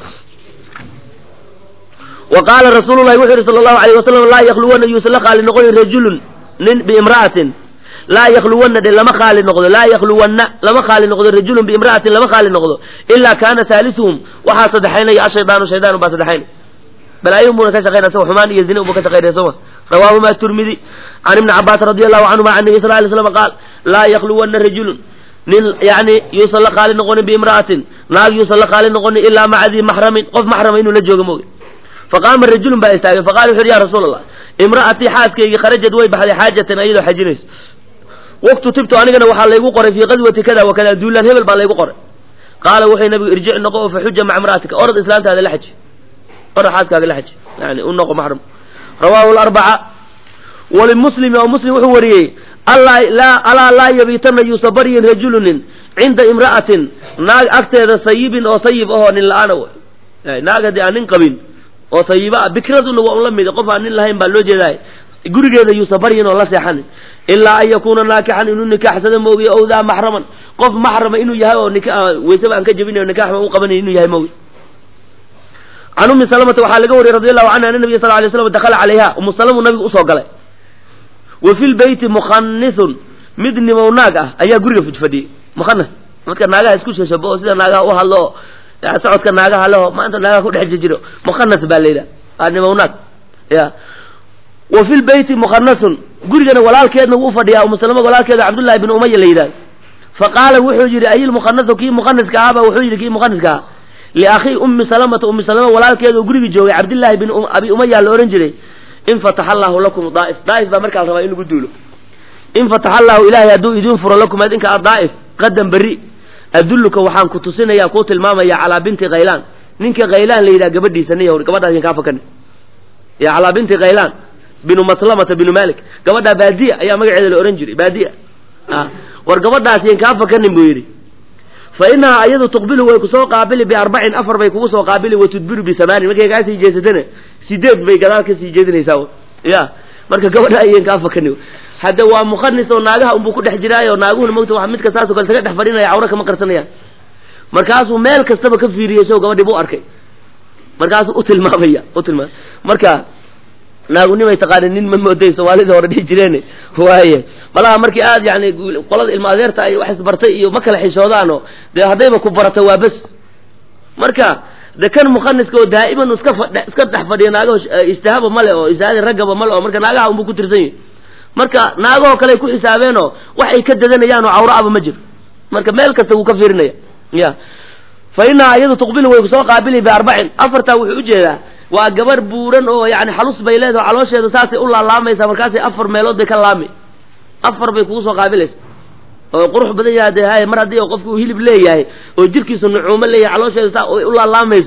wa qaala rasuulu lahi wuxuu yihi sala allahu alayh wasalam laa yakluwana yuusan la khaali noqonin rajulun nin biimra'atin laa yakluwana dhe lama khaali noqdo laa yakluwanna lama khaali noqdo rajulun biimra'atin lama khaali noqdo ilaa kaana haalisuhum waxaa saddexaynaya ashaydaanu shaydaanu baa saddexaynay balaayon buuna ka shaqeynaya sawa xumaan iyo zina unba ka shaqeynaya sooma rawaahuma tirmidi can ibni cabbaas radi allahu canhuma can nabi sal lay slam qaal laa yakluwana rajulun nin yani yuusan la khaali noqonin biimra'atin naag yuusan la khaali noqonin ilaa maca dii maxramin qof maxrama inuu la joogo mooge faqaama rajulun baa istaagay faqala wuxu uhi ya rasuul allah imra'atii xaaskaygii kharajad way baxday xaajatan ayadoo xajinayso waqtu tibtu anigana waxaa laygu qoray fii qadwati kada wa kada duulaan hebel baa laygu qoray qaala wuxuu nabigu irjic noqo oo faxuja maca imra'atika orod islaantaada la xaji orod xaaskaaga la xaji yani u noqo maxram rawaahu larbaca walimuslimi oo muslim wuxuu wariyey alaa laa yabiitana yuusa baryin rajulunin cinda imra'atin naag agteeda sayibin oo sayib ahoo nin la-aana w naag haddii aan nin qabin oo sayiba ah bikraduna waa un la mid qof aan nin lahayn baa loo jeedaay gurigeeda yuusa baryin oo la seexanin ilaa an yakuuna naakixan inuu nikaaxsado moogiy ow daa maxraman qof maxrama inuu yahay oo weysaba aan ka jebinayo nikaxma u qabanay inuu yahay moogi can ummi salamata waxaa laga wariyey radi allahu canha ana nabiya sal lay slam dakala calayha umu salamu nabigu usoo galay wa fi lbeyti mukhanisun mid nimow naag ah ayaa guriga fadhiyey mukhanas dadka naagaha isku shashabo oo sida naagaha u hadlo oo socodka naagaha leho maanta naagaha ku dhex jijiro mukhanas baa la yidhaha waa nimow naag ya wa fi lbeyti mukhanasun gurigana walaalkeedna wuu fadhiyaa umu salama walaalkeeda cabdullahi bin umaya la yidhahdo faqaala wuxuu yidhi ayil mukhanasu kii mukhanaska ahaaba wuxuu yidhi kii mukhanaska ahaa liakhii ummi salamata ummi salama walaalkeeda oo guriga joogay cabdillaahi bin abi umaya la ohan jiray in fataxa allahu lakum daa'if daa'if baa markaa la rabaa in lagu duulo in fataxa allahu ilaahay hadduu idiin furo lakum adinka adaa'if qadan berri adulluka waxaan ku tusinaya kuu tilmaamaya calaa binti khaylaan ninka khaylaan la yidhaha gabadhiisa niya gabadhaas kaa fakani ya calaa binti khaylaan binu maslamata binu malik gabadhaa baadiya ayaa magaceeda la ohan jiray baadiya war gabadhaas yan kaa fakanin buu yidhi fa inahaa ayadu tuqbilu way kusoo qaabili biarbacin afar bay kugu soo qaabili wa tudbiru bisamaanin markay kaa sii jeesatana sideed bay gadaal ka sii jeedinaysaa ya marka gabadha ayan kaa fakani hadda waa mukhanis oo naagaha unbuu ku dhex jiraayo naaguhuna mogta waa midka saasoo kale saga dhex fadhinaya cawra kama qarsanayaan markaasuu meel kastaba ka fiiriyey so gabadhii buu arkay markaasuu u tilmaamaya u tilmaamay marka naagunimay taqaanin nin ma mooday soomaalida hore dhihi jireen waaye malaha markii aad yani qolada ilma adeerta ay wax isbartay iyo ma kala xishoodaano dee haddayba ku barata waa bes marka de kan mukhaniska oo daa'iman iska fadh iska dhex fadhiya naagaho ijtihaaba male oo ijtihaadi raggaba male oo marka naagaha unbuu ku tirsan yahi marka naagahoo kale ay ku xisaabeenoo wax ay ka dadanayaanoo cawraaba ma jiro marka meel kasta wuu ka fiirinaya ya fa inahaa iyadu tuqbilu way kusoo qaabili biarbacin afartaa wuxuu ujeedaa waa gabar buuran oo yani xalus bay leedaho caloosheeda saasay u laalaamaysaa markaasay afar meelood bay ka laami afar bay kugu soo qaabilaysa oo qurux badan yaha de hay mar haddii qofku uu hilib leeyahay oo jirkiisu nucuumo leeyahay caloosheeda saa u laalaamayso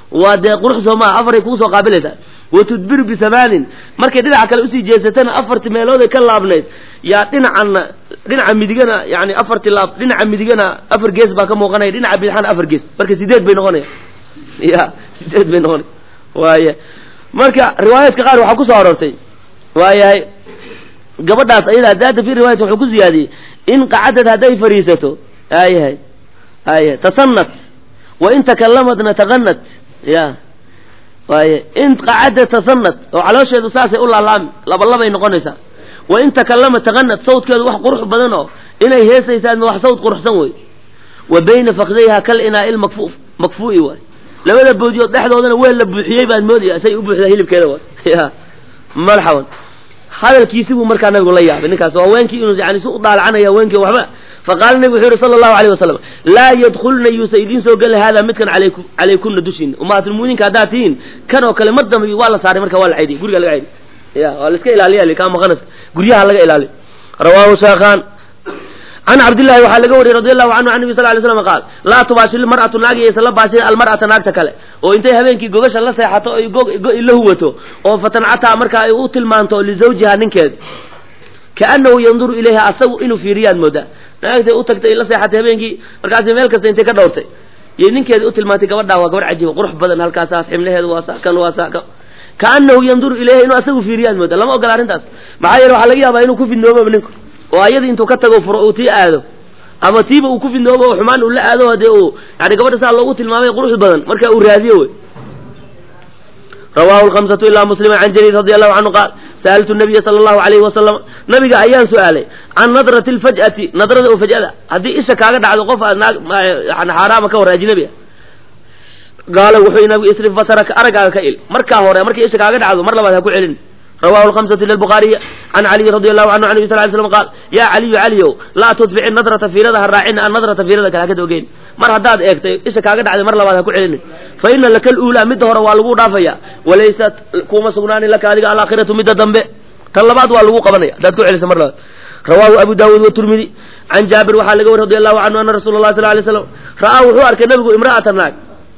waa dee qurux soo maa afaray kugu soo qaabilaysaa wa tudbiru bisamaanin markay dhinaca kale usii jeesatana afarti meelooday ka laabnayd yaa dhinacanna dhinaca midigana yani afarti laab dhinaca midigana afar gees baa ka muuqanaya dhinaca bidixana afar gees marka sideed bay noqonaya ya sideed bay noqonaya waaya marka riwaayaadka qaar waxaa kusoo aroortay waayahay gabadhaas ayada daada fi riwaayat wuxuu ku ziyaadiyey in qacadad hadday fariisato ayahay aya tasanat wa in takalamadna taqanat ya waaye in qacada tasanat oo caloosheedu saasay u laalaami labalabay noqonaysaa wa in takallama taqanat sawdkeedu wax qurux badan oo inay heesaysaa wax sawd quruxsan wey wa bayna fakdayha kal inaa il makfu makfu'i waay labada boodiyood dhexdoodana weel la buuxiyey baad moodaya say u buuxdaa hilibkeeda waay ya marxaban hadalkiisi buu markaa nabigu la yaabay ninkaas waa haweenkii inuu yani si u daalacanaya haweenkii waxba faqaala nabigu wuxuu yihi sala allahu alayh wasalam laa yadkhulna yuusa idiin soo geli hada midkan alayku calaykunna dushiina ummahatulmu'miniinka haddaad tihiin kan oo kale mar dambe waa la saaray marka waa la caydiy guriga laga caydiy ya waa la iska ilaaliya kaa maqanas guryaha laga ilaaliy rawaahu shaekhan can cabdillahi waxaa laga wariyey radi allahu canhu an nabi sal lay slam qaal laa tubaashir mar'atu naag iyaysan la baashirin almar'ata naagta kale oo intay habeenkii gogasha la seexato oy go-i la huwato oo fatancataa marka ay u tilmaanto lizawjiha ninkeeda kaanahu yanduru ilayha asagu inuu fiiriyaad moodaa naagtay u tagtay la seexatay habeenkii markaasi meel kasta intay ka dhowrtay iyo ninkeeda u tilmaantay gabadhaa waa gabadh cajiiba qurux badan halkaasaas ximlaheedu waa saa kan waa saa kan kaanahu yanduru ilayha inuu asagu fiiriyaad moodaa lama ogola arrintaas maxaa yeele waxaa laga yaabaa inuu ku fidnoobaba ninku oo ayadii intuu ka tago furo uu tii aado ama tiiba uu ku fidnoobo oo xumaan uu la aado dee uu yani gabadha saa loogu tilmaamay qurux badan marka uu raadiyo wey rawahu lhamsatu ilaa muslima can jariir radi allahu canhu qaal sa'altu nabiya sala allahu alayhi wasalam nabiga ayaan su-aalay can nadrati lfaj'ati nadrada oo faj'ada haddii isha kaaga dhacdo qof aad naag yani xaaraama ka war ajnabi ah qaala wuxuu yii nabigu isrif basaraka araggaaga ka il markaa hore markay isha kaaga dhacdo mar labaad ha ku celin rawahu lhamsatu ila lbukhaariya can caliyi radi allahu canhu an nabi sal ly slam qaal yaa caliyu caliyow laa tudfici nadrata fiirada ha raacina an nadrata fiirada kale ha ka dabageyn mar haddaad eegtay isha kaaga dhacday mar labaad ha ku celinin fa ina laka luulaa midda hore waa lagu dhaafaya walaysat kuma sugnaani laka adiga alaakhiratu midda dambe tan labaad waa lagu qabanaya haddaad ku celisa mar labaad rawahu abu daawuud waturmidi can jaabir waxaa laga wari radi allahu canhu ana rasula lah sal lay slam ra'aa wuxuu arkay nabigu imra'ata naag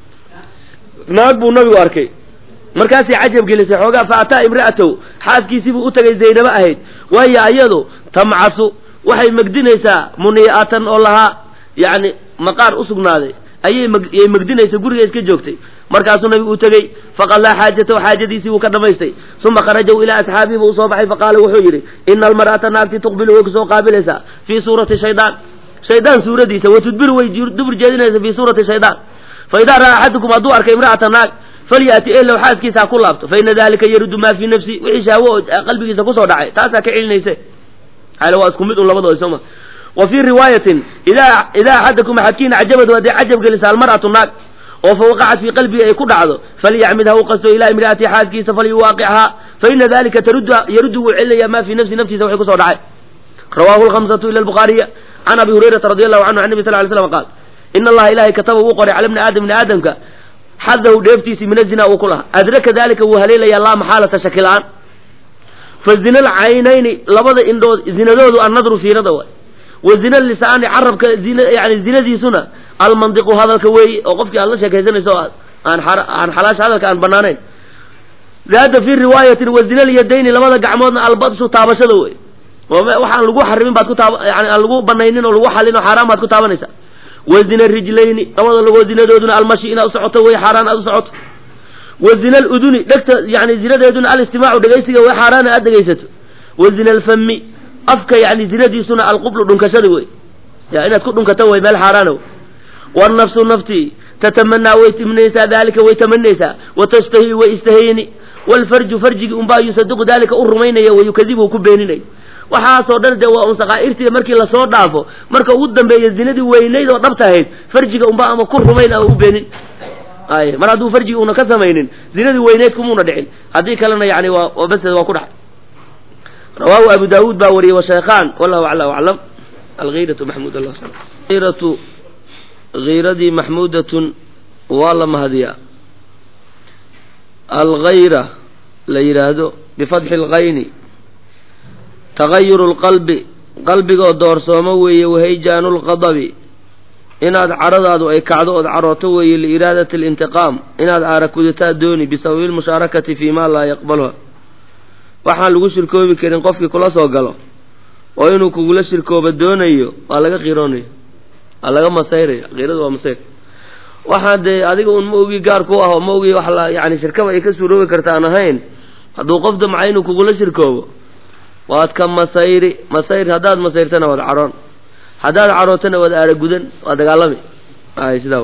naag buu nabigu arkay markaasay cajab gelisay xoogaa fa ataa imra'atow xaaskiisii buu u tagay zaynabo ahayd waayo ayadu tamcasu waxay megdinaysaa munii'atan oo lahaa yacni maqaar u sugnaaday ayay myay megdinaysa guriga iska joogtay markaasuu nabigu u tegey faqadaa xaajatahu xaajadiisii buu ka dhamaystay uma kharajaw ilaa asxaabihi buu usoo baxay faqaala wuxuu yidhi ina almar'ata naagti tuqbilu way kusoo qaabilaysaa fii suurati shaydaan shaydaan suuradiisa wa tudbiru way dubur jeedinaysa fii suurati shaydaan fa idaa ra'aa axadukum hadduu arkay imra'ata naag falyati elow xaaskiisa ha ku laabto fa ina dalika yarudu maa fii nafsi wixii shahwo oo qalbigiisa kusoo dhacay taasaa ka celinayse xaale waa isku mid un labadooda sooma wa fii riwaayatin idaa idaa axadakum axadkiina cajabadu hadday cajab gelisa almar'atu naag oo fa waqacat fii qalbihi ay ku dhacdo falyacmid ha u qasto ilaa imra'ati xaaskiisa falyuwaaqichaa fa ina dalika taruddu yaruddu wuu celinaya maa fii nafsi naftiisa waxay kusoo dhacay rawahu lhamsatu ila albukhaariya can abi hurayrata radi allahu canhu an nabi sal ly slam qaal ina allaha ilahay kataba wuu qoray cala bni aadam bni aadamka xadahu dheeftiisii min azina uu ku lahaa adraka dalika wuu haleelayaa laa maxaalata shaki la-aan fa zina alcaynayni labada indhood zinadoodu annadru fiirada waay wa zina lisaani carabka zina yani zinadiisuna almandiqu hadalka weeye oo qofkii aad la sheekaysanayso o aan aan xalaasha hadalka aan banaanayn zaada fii riwaayatin wa zina lyadayni labada gacmoodna albadshu taabashada wey waxaan lagu xarimin baad ku taaba yani aan lagu banaynin oo lagu xalin oo xaaraan baad ku taabanaysaa wa zina rijlayni labada lagoo zinadooduna almashi inaad u socoto way xaaraan aad u socoto wa zina aluduni dhegta yani zinadeeduna alistimaacu dhegaysiga way xaaraana aad dhegaysato wa zina alfami afka yani zinadiisuna alqublu dhunkashada wey ya inaad ku dhunkato way meel xaaraana wey wannafsu naftii tatamanaa way timnaysaa dalika way tamanaysaa wa tashtahi way istahayni waalfarju farjigi unbaa yusadiqu dalika u rumaynaya wa yukadibu ku beeninaya waxaasoo dhan dee waa un sakaa'irtii markii lasoo dhaafo marka ugu dambeeya zinadii weynayd oo dhabta ahayd farjiga unba ama ku rumayn ama u beenin ay mar hadduu farjigi una ka samaynin zinadii weynayd kumuuna dhicin haddii kalena yani waa bas waa ku dhacay rawaahu abu daawuud baa wariyey washaykhaan wallahu acla aclam alhiiratu maxmud hiratu hiiradii maxmuudatun waa la mahadiyaa alghayra la yidhaahdo bifatxi lkayni tagayuru lqalbi qalbigoo doorsoomo weeye wahayjaanu lqadabi inaad caradaadu ay kacdo ood carooto weeye liiraadati alintiqaam inaad aarakudataa dooni bisababi lmushaarakati fii maa laa yaqbaluha waxaan lagu shirkoobi karin qofkii kula soo galo oo inuu kugula shirkooba doonayo waa laga qiroonaya waa laga masayraya qiiradu waa masayr waxaan dee adiga un ma ogi gaar ku ah oo ma ogi wax la yani shirkaba ay ka suuroobi karta aan ahayn hadduu qof damca inuu kugula shirkoobo waad ka masayri masayr haddaad masayrtana waad caroon haddaad carootana waad aaragudan waa dagaalami ay sidaa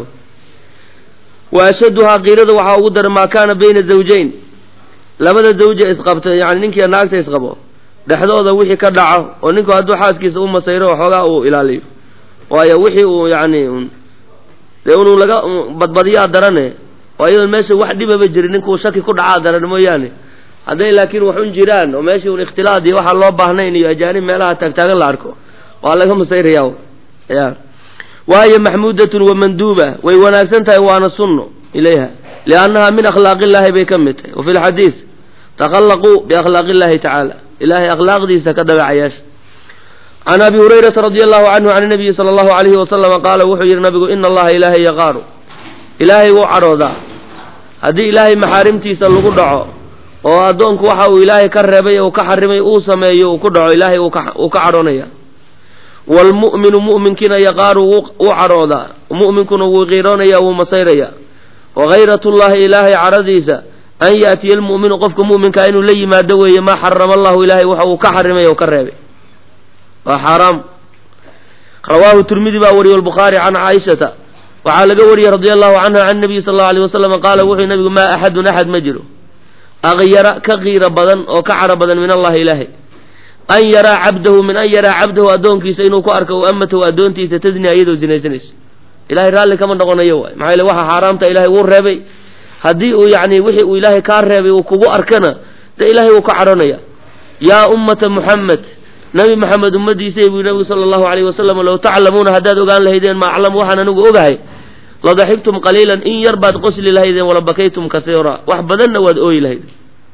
wa ashaduhaa qiirada waxaa ugu daran maa kaana bayna zawjayn labada zawja isqabta yani ninkiiyo naagta isqabo dhexdooda wixii ka dhaco oo ninku hadduu xaaskiisa u masayro waxoogaa uu ilaaliyo waayo wixii uu yani dee inuu laga badbadiyaa darane oo iyadoon meesha wax dhibaba jirin ninkuu shaki ku dhacaa daran mooyaane hadday laakiin wax un jiraan oo meeshii un ikhtilaad iyo waxaan loo baahnayn iyo ajaanib meelaha taagtaagan la arko waa laga masayraya ya waayo maxmuudatun wa manduuba way wanaagsan tahay waana sunno ilayha liannaha min akhlaaqi illaahi bay ka mid tahay wa fi lxadiid takhallaquu biakhlaaqi illahi tacaala ilahay akhlaaqdiisa ka dabeecayaasha can abi hurayrata radi allahu canhu can nabiyi sala allahu alayhi wasalama qaala wuxuu yidhi nabigu ina allaha ilaahay yaqaaru ilaahay wuu cadhoodaa haddii ilaahay maxaarimtiisa lagu dhaco oo addoonku waxa uu ilaahay ka reebay uu ka xarimay uu sameeyo uu ku dhaco ilaahay uu ka cadhoonaya waalmu'minu mu'minkiina yaqaaru wuu cadhoodaa mu'minkuna wuu qiiroonaya wuu masayraya wagayratullahi ilaahay cadhadiisa an yaatiya almu'minu qofka mu'minkaa inuu la yimaado weeye maa xarama allahu ilaahay waxa uu ka xarimay oo ka reebay waa xaaraam rawaahu tirmidi baa wariyey albukhaari can caaishata waxaa laga wariyey radia allahu canha can nabiyi sal allau alay wasalam qaala wuxuu nabigu maa axadun axad ma jiro akyara ka qiiro badan oo ka cadho badan min allahi ilaahay an yaraa cabdahu min an yaraa cabdahu addoonkiisa inuu ku arko o amatahu addoontiisa tasniya iyadoo zinaysanayso ilahay raalli kama noqonayo waay maxaa yele waxa xaaraamta ilaahay wuu reebay haddii uu yani wixii uu ilaahay kaa reebay uu kugu arkana dee ilaahay wuu ka cadhonaya yaa ummata muxamed nabi maxamed ummadiisay buu nabigu sala allahu alayhi wasalam low taclamuuna haddaad ogaan lahaydeen ma aclamu waxaan anigu ogahay ladaxibtum qaliilan in yar baad qosli lahaydeen wala bakaytum kasiira wax badanna waad ooyi lahaydeen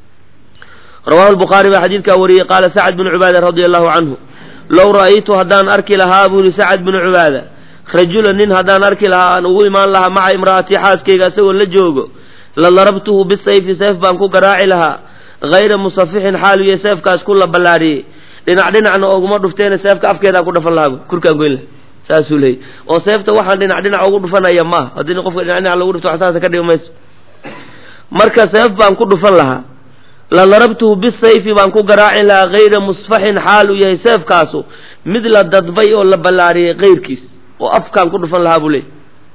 rawahu lbukhaari baa xadiidkaa wariyey qaala sacad binu cubaada radia allahu canhu low ra'aytu haddaan arki lahaa buu yihi sacad binu cubaada rajulan nin haddaan arki lahaa aan ugu imaan lahaa maca imra'atii xaaskayga isagoo la joogo la darabtuhu bisayfi seef baan ku garaaci lahaa hayra musafixin xaalu iyo seefkaas ku la ballaadhiyey dhinac dhinacna ooguma dhufteena seefka afkeedaa ku dhafan lahaa kurkaan goyn laha saasuu leeyay oo seefta waxaan dhinac dhinac ugu dhufanaya maaha haddii qofka dhinac dhinac lagu dhufto waxsaasa ka dhigi mayso marka seef baan ku dhufan lahaa la darabtuhu bisayfi baan ku garaacin lahaa hayra musfaxin xaal uu yahay seefkaasu mid la dadbay oo la ballaariyey kayrkiis oo afkaan ku dhufan lahaa buu leeyay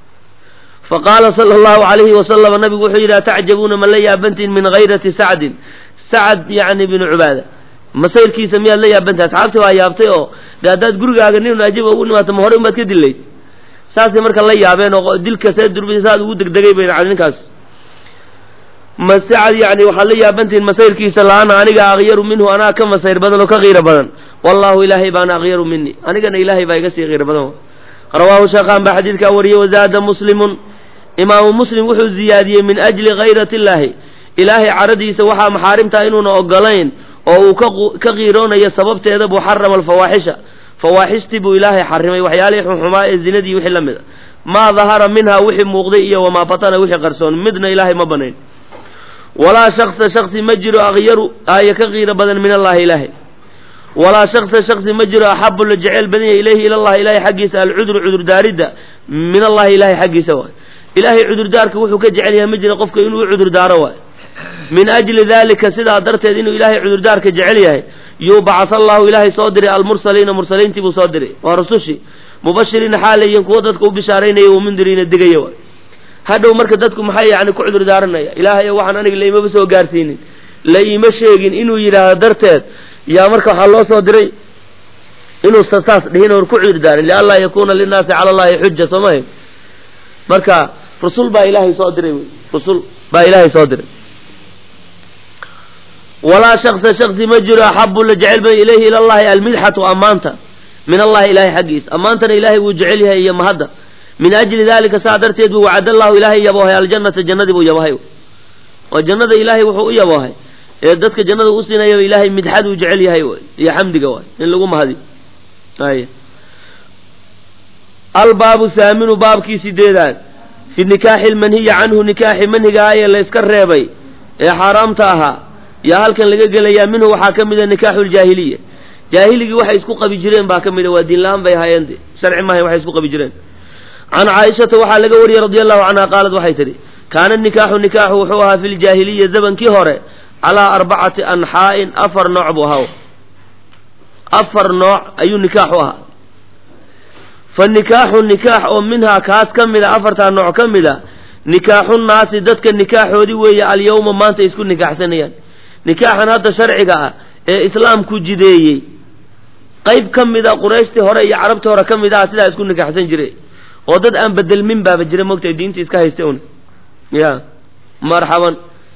fa qaala sala allahu calayhi wasalam nabigu wuxuu yidhi atacjabuuna ma la yaabantiin min hayrati sacdin sacad yacni binu cubaada masayrkiisa miyaad la yaabantahay asxaabtii waa yaabtay oo de haddaad gurigaaga nin ajiba ugu dhimaato ma horey umaad ka dillayd saasay marka la yaabeen oo dilka see durbi saad ugu degdegay bay yani ninkaas ma sacad yani waxaad la yaabantihiin masayrkiisa la-ana aniga akyaru minhu anaa ka masayr badan oo ka qiiro badan wallahu ilaahay baana akyaru mini anigana ilaahay baa iga sii qiiro badan rawaahu sheekhaan baa xadiidkaa wariyey wazaada muslimun imaamu muslim wuxuu ziyaadiyey min ajli khayrati illaahi ilaahay caradiisa waxaa maxaarimtaa inuuna ogolayn oo uu ka qiiroonayo sababteeda buu xarama alfawaaxisha fawaaxishtii buu ilaahay xarimay waxyaalihii xunxumaa ee zinadii wixii la mid a maa dahara minha wixii muuqday iyo wamaa batana wixii qarsoon midna ilaahay ma banayn walaa shaksa shaksi ma jiro akyaru aaya ka qiiro badan min allahi ilaahay walaa shaksa shaksi ma jiro axabu la jeceyl badan yahay ilayhi ilallahi ilahay xaggiisa alcudru cudurdaaridda min allahi ilahay xaggiisa waay ilaahay cudurdaarka wuxuu ka jecel yahay ma jiro qofka inuu u cudurdaaro waay min ajli dalika sidaa darteed inuu ilaahay cudurdaarka jecel yahay yubcatha allahu ilaahay soo diray almursaliina mursaliintii buu soo diray waa rusushii mubashiriina xaalayiin kuwo dadka u bishaaraynaya wamundiriina digaya waay hadhow marka dadku maxay yani ku cudur daaranaya ilaahay waxaan aniga laimaba soo gaarsiinin la iima sheegin inuu yidhaahdo darteed yaa marka waxaa loo soo diray inuu saas dhihin or ku cudur daarin lianlaa yakuna linnaasi cala allahi xuja soo mahay marka rusul baa ilaahay soo diray wy rusul baa ilaahay soo diray walaa shaksa shaksi ma jiro axabu la jecel bay ilayhi ila allahi almidxatu ammaanta min allahi ilahay xaggiisa ammaantana ilaahay wuu jecel yahay iyo mahadda min ajli dalika saa darteed buu wacad allahu ilaahay yaboohay aljannata jannadii buu yaboohay oo jannada ilaahay wuxuu u yaboohay ee dadka jannada u siinayaba ilaahay midxaduu jecel yahay wy iyo xamdiga waay in lagu mahadiyo ay albaabu haaminu baabkii sideedaad fi nikaaxi lmanhiyi canhu nikaaxi manhiga ah ee layska reebay ee xaaraamta ahaa yaa halkan laga gelayaa minhu waxaa ka mida nikaaxu ljaahiliya jaahiligii waxay isku qabi jireen baa ka mida waa diin la-aan bay ahaayeen sharci maahayn waxay isku qabi jireen can caaishata waxaa laga wariyey radi allahu canha qaalad waxay tidhi kaana nikaaxu nikaaxu wuxuu ahaa fi ljaahiliya zamankii hore calaa arbacati anxaa'in afar nooc buu ahaa afar nooc ayuu nikaaxu ahaa fa nikaaxu nikaax oo minhaa kaas ka mida afartaa nooc ka mida nikaaxu naasi dadka nikaaxoodii weeye alyawma maanta isku nikaaxsanayaan nikaaxan hadda sharciga ah ee islaamku jideeyey qayb ka mida qurayshtii hore iyo carabtii hore ka mid aha sidaa isku nikaaxsan jiray oo dad aan bedelmin baaba jira mogtahay diintii iska haysta un ya marxaban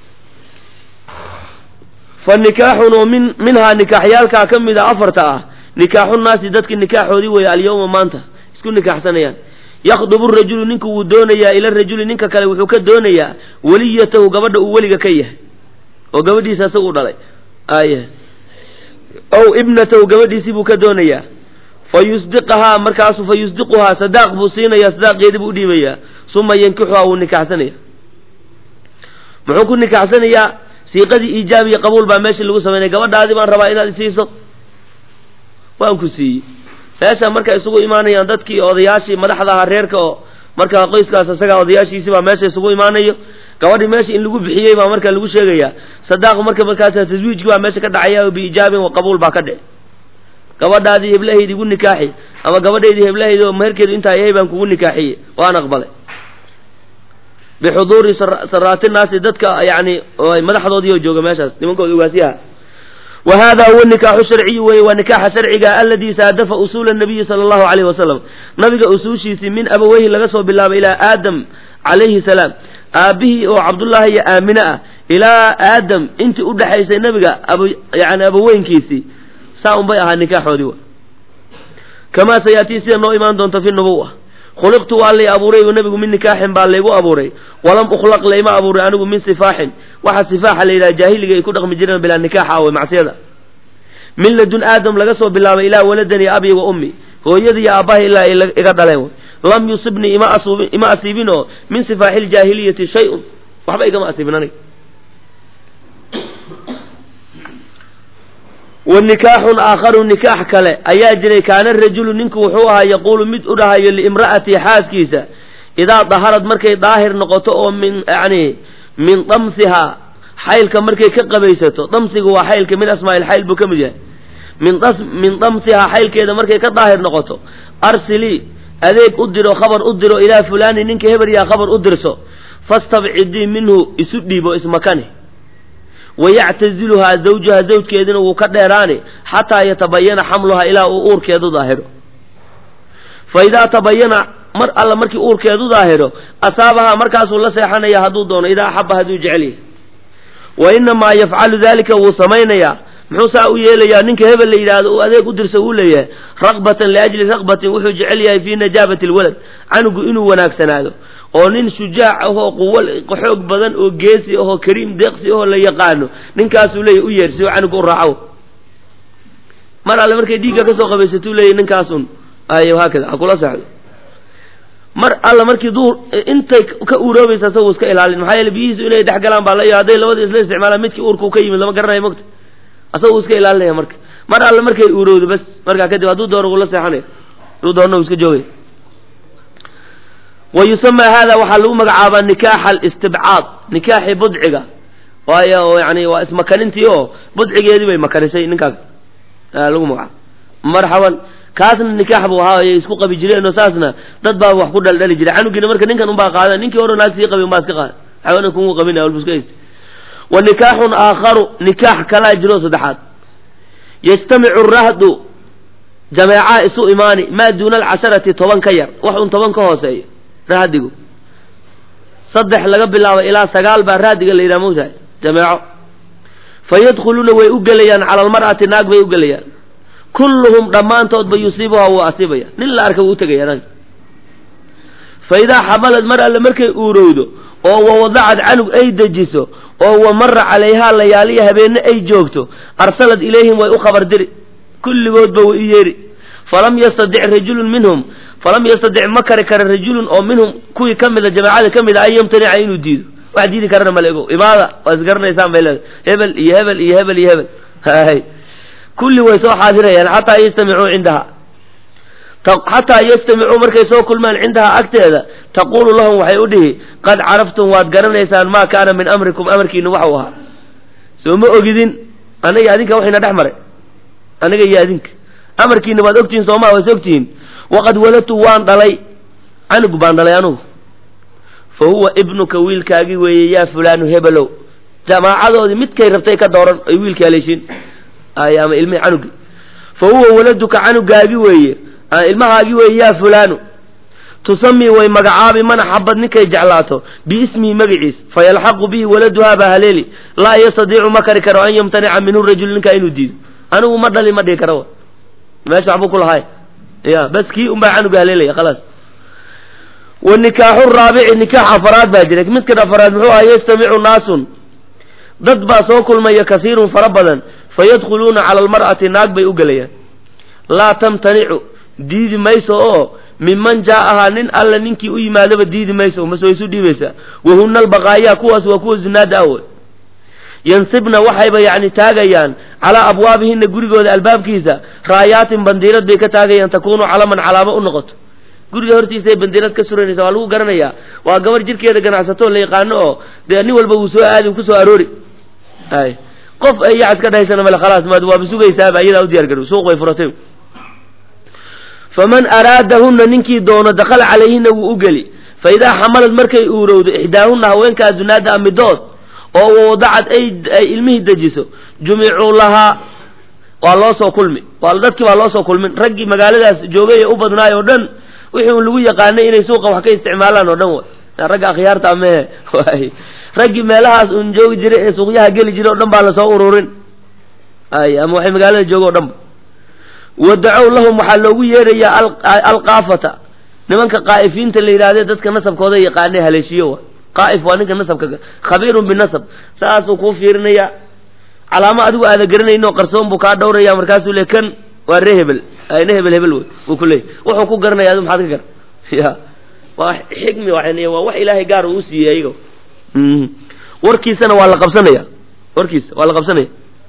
fa nikaaxun oo min minhaa nikaaxyaalkaa ka mid a afarta ah nikaaxu naasi dadki nikaaxoodii weeye alyawma maanta isku nikaaxsanayaan yakdubu rajulu ninka wuu doonayaa ila rajuli ninka kale wuxuu ka doonayaa weliyatahu gabadha uu weliga ka yahay oo gabadhiisa isaga u dhalay ay ow ibnatahu gabadhiisii buu ka doonayaa fa yusdiqahaa markaasu fa yusdiquhaa sadaaq buu siinayaa sadaaqeedii buu udhiibayaa suma yankixuhaa wuu nikaaxsanaya muxuu ku nikaaxsanayaa siiqadii iijaab iyo qabuul baa meeshii lagu samaynaya gabadhaadii baan rabaa inaad isiiso waan ku siiyey meesha marka isugu imaanayaan dadkii odayaashii madaxda ahaa reerka oo markaa qoyskaas isagaa odayaashiisii baa meesha isugu imaanayo gabadhii meesha in lagu bixiyey baa marka lagu sheegayaa sadaaq marka markaas taswiijkii baa meesha ka dhacaya oo biijaabin wa qabuul baa ka dhici gabadhaadii heblahaydii igu nikaaxi ama gabadhaydii heblahaydii oo meherkeedu intaa yahay baan kugu nikaaxiyey waan aqbalay bixuduuri saraati naasi dadka yani madaxdoodii oo jooga meeshaas nimankooda ogaasiyaha wa hada huwa nikaaxu sharciyu weye waa nikaaxa sharciga aladi saadafa usuula nabiyi sala allahu alayhi wasalam nabiga usuushiisii min abaweyhi laga soo bilaabay ilaa aadam calayhi salaam aabbihii oo cabdullaahi iyo aamine ah ilaa aadam intii udhexaysay nabiga ab yani abaweynkiisii saa un bay ahaa nikaaxoodii wa kamaa sayaatii sida noo imaan doonta fi nubuwa khuliqtu waa lay abuuray oo nebigu min nikaaxin baa laygu abuuray walam ukhlaq layma abuuray anigu min sifaaxin waxa sifaaxa la yidhaha jaahiliga ay ku dhaqmi jireen bilaa nikaaxa awe macsiyada min ladun aadam laga soo bilaabay ilaa waladanii abi wa ummi hooyadii iyo aabbaha ilaa ay iga dhaleen lam yusibnii ima asuubin ima asiibin oo min sifaaxi ljaahiliyati shay-un waxba igama asiibin aniga wa nikaaxun aakharu nikaax kale ayaa jiray kaana rajulu ninku wuxuu ahaa yaquulu mid u dhahayo liimra'atii xaaskiisa idaa daharad markay daahir noqoto oo min yani min damsihaa xaylka markay ka qabaysato damsiga waa xaylka min asmaa'il xayl buu ka mid yahay min das min damsihaa xaylkeeda markay ka daahir noqoto arsilii adeeg u diro khabar u diro ilaa fulaani ninka hebelyaa khabar u dirso fastabcidii minhu isu dhiibo ismakani wayactaziluhaa zawjaha zawjkeedina wuu ka dheeraani xataa yatabayana xamluhaa ilaa uu uurkeedu daahiro fa idaa tabayana mar alla markii uurkeedu daahiro asaabahaa markaasuu la seexanaya hadduu doono idaa axaba hadduu jecel yahay wa inamaa yafcalu dalika wuu samaynayaa muxuu saa u yeelayaa ninka hebel la yidhaahdo uu adeeg u dirsa uu leeyahay raqbatan liajli raqbatin wuxuu jecel yahay fii najaabati lwalad canugu inuu wanaagsanaado oo nin shujaac ahoo quwa xoog badan oo geesi ahoo kariim deeqsi ahoo la yaqaano ninkaasuu leeyahy u yeer si canuga u raaco mar alle markay dhiigga kasoo qabaysatuu leeyahy ninkaasun ay haakada ha kula seexdo mar alla markii duur intay ka uuroobaysa asagu iska ilaalin maxaa yeele biyihiisu inay dhex galaan baa la hadday labada isla isticmaalaan midkii uurka u ka yimid lama garanayo mogta asagu iska ilaalinaya marka mar alle markay uurowdo bas markaa kadib hadduu doono wuu la seexanaya hadduu doona uu iska joogaya wa yusamaa hada waxaa lagu magacaabaa nikaaxa alistibcaad nikaaxi budciga waayo yani waa ismakanintii oo budcigeedii bay makanisay ninkaas lagu magacaabo marxaban kaasna nikaax buu ahaa ay isku qabi jireen oo saasna dad baa wax ku dhaldhali jiray canugiina marka ninkan unbaa qaada ninkii hore naag sii qabi unbaa iska qaada xawana kuma qabinaya walbu iska haysta wa nikaaxun aakharu nikaax kalaa jiro saddexaad yajtamicu rahdu jameecaa isu imaani maa duuna alcasharati toban ka yar wax un toban ka hooseeyo rahdigu saddex laga bilaabo ilaa sagaal baa rahdiga la yidhaha mogtahay jameeco fa yadkhuluuna way u gelayaan cala almar'ati naag bay u gelayaan kulluhum dhammaantoodba yusiibuhaa wuu asiibaya nin la arka wuu utegaya naag fa idaa xamalad mar alle markay uurowdo oo wawadacad canug ay dejiso oo wa mara calayhaa layaaliya habeenne ay joogto arsalad ilayhim way u khabar diri kulligoodba way u yeeri falam yastadic rajulun minhum falam yastadic ma kari kara rajulun oo minhum kuwii ka mida jamaacada ka mid a an yamtanica inuu diido wax diidi karana male ego imaada waa isgaranaysaan bay leedahay hebel iyo hebel iyo hebel iyo hebel hay kulli way soo xaadirayaan xataa yastamicuu cindaha xataa yastamicuu markay soo kulmaan cindaha agteeda taqulu lahum waxay u dhihi qad caraftum waad garanaysaan maa kaana min amrikum amarkiina waxau ahaa soo ma ogidin aniga adinka waxayna dhex maray aniga iyo adinka amarkiina waad ogtihiin soomaa waas ogtihiin waqad waladtu waan dhalay canug baan dhalay anugu fa huwa ibnuka wiilkaagi weeye yaa fulaanu hebelow jamaacadoodii midkay rabtay ka dooran ay wiilka haleeshin ay ama ilmihi canugi fa huwa waladuka canugaagi weeye ilmahaagi weeye yaa fulaanu tusamii way magacaabi mana xabad ninkay jeclaato biismihi magaciis fayalxaqu bihi waladuhaa baa haleeli laa yastadiicu ma kari karo an yamtanica minhu rajul ninkaa inuu diido anigu ma dhali ma dhihi karo meesha waxbuu ku lahay ya bas kii un baa canuga haleelaya khalaas wa nikaaxu raabici nikaax afaraad baa jira midkan afaraad muxuu aha yastamicu naasun dad baa soo kulmaya kasiirun fara badan fayadkhuluuna cala almar'ati naag bay u gelayaan laa tamtanicu diidi mayso oo minman jaa'ahaa nin alla ninkii u yimaadaba diidi mayso mase way isu dhiibaysaa wahuna albaqaayaa kuwaas waa kuwa zunaada awe yansibna waxayba yacni taagayaan calaa abwaabihina gurigooda albaabkiisa raayaatin bandiirad bay ka taagayaan takuunu calaman calaamo u noqoto guriga hortiisay bandiirad ka suranaysa waa lagu garanayaa waa gabar jirkeeda ganacsato la yaqaano oo dee nin walba wuu soo aadi uu kusoo aroori ay qof ay yac iska dhahaysana male khalaas maad waaba sugaysaaba iyadaa u diyar garow suuq bay furatay faman araadahunna ninkii doono dakhala calayhina wuu u geli fa idaa xamalad markay uurowdo ixdaahunna haweenkaa zunaada amidood oo wadacad ay ay ilmihii dejiso jumicuu lahaa waa loo soo kulmi waa dadkii baa loo soo kulmin raggii magaaladaas joogay ee u badnaay oo dhan wixii un lagu yaqaanay inay suuqa wax ka isticmaalaan oo dhan way ragga akhyaarta amehe waay raggii meelahaas un joogi jiray ee suuqyaha geli jiray o dhan baa lasoo ururin ay ama waxay magaalada jooga o dhanba wadacow lahum waxaa loogu yeerayaa alqaafata nimanka qaa'ifiinta la yidhahdee dadka nasabkooda yaqaanay haleeshiyo wa qaa'if waa ninka nasabka khabiirun binasab saasuu kuu fiirinaya calaamo adigu aada garanayno qarsoon buu kaa dhawraya markaasuu le kan waa ree hebel ayna hebel hebel wey buu ku leeyay wuxuu ku garanaya adigu maxaad ka gar ya waa xikmi waa waa wax ilaahay gaar uu siiyey ayago warkiisana waa la qabsanaya warkiisa waa la qabsanaya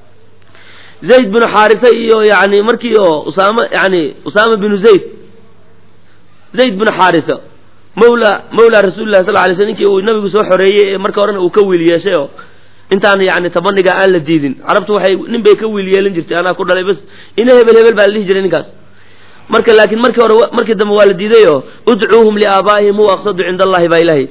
zayd binu xaarisa iyo yani markii oo usaama yani usaama binu zayd zayd binu xaarisa mawla mawla rasuulillahi sal lay sl ninkii uu nabigu soo xoreeyey ee marka horena uu ka wiil yeeshay oo intaan yani tabaniga aan la diidin carabtu waxay nin bay ka wiil yeelin jirtay anaa ku dhalay bas ina hebel hebel baa la dhihi jiray ninkaas marka laakiin markii hore markii dambe waa la diiday oo udcuuhum liaabaa'ihim huwa aqsadu cinda allahi baa ilahay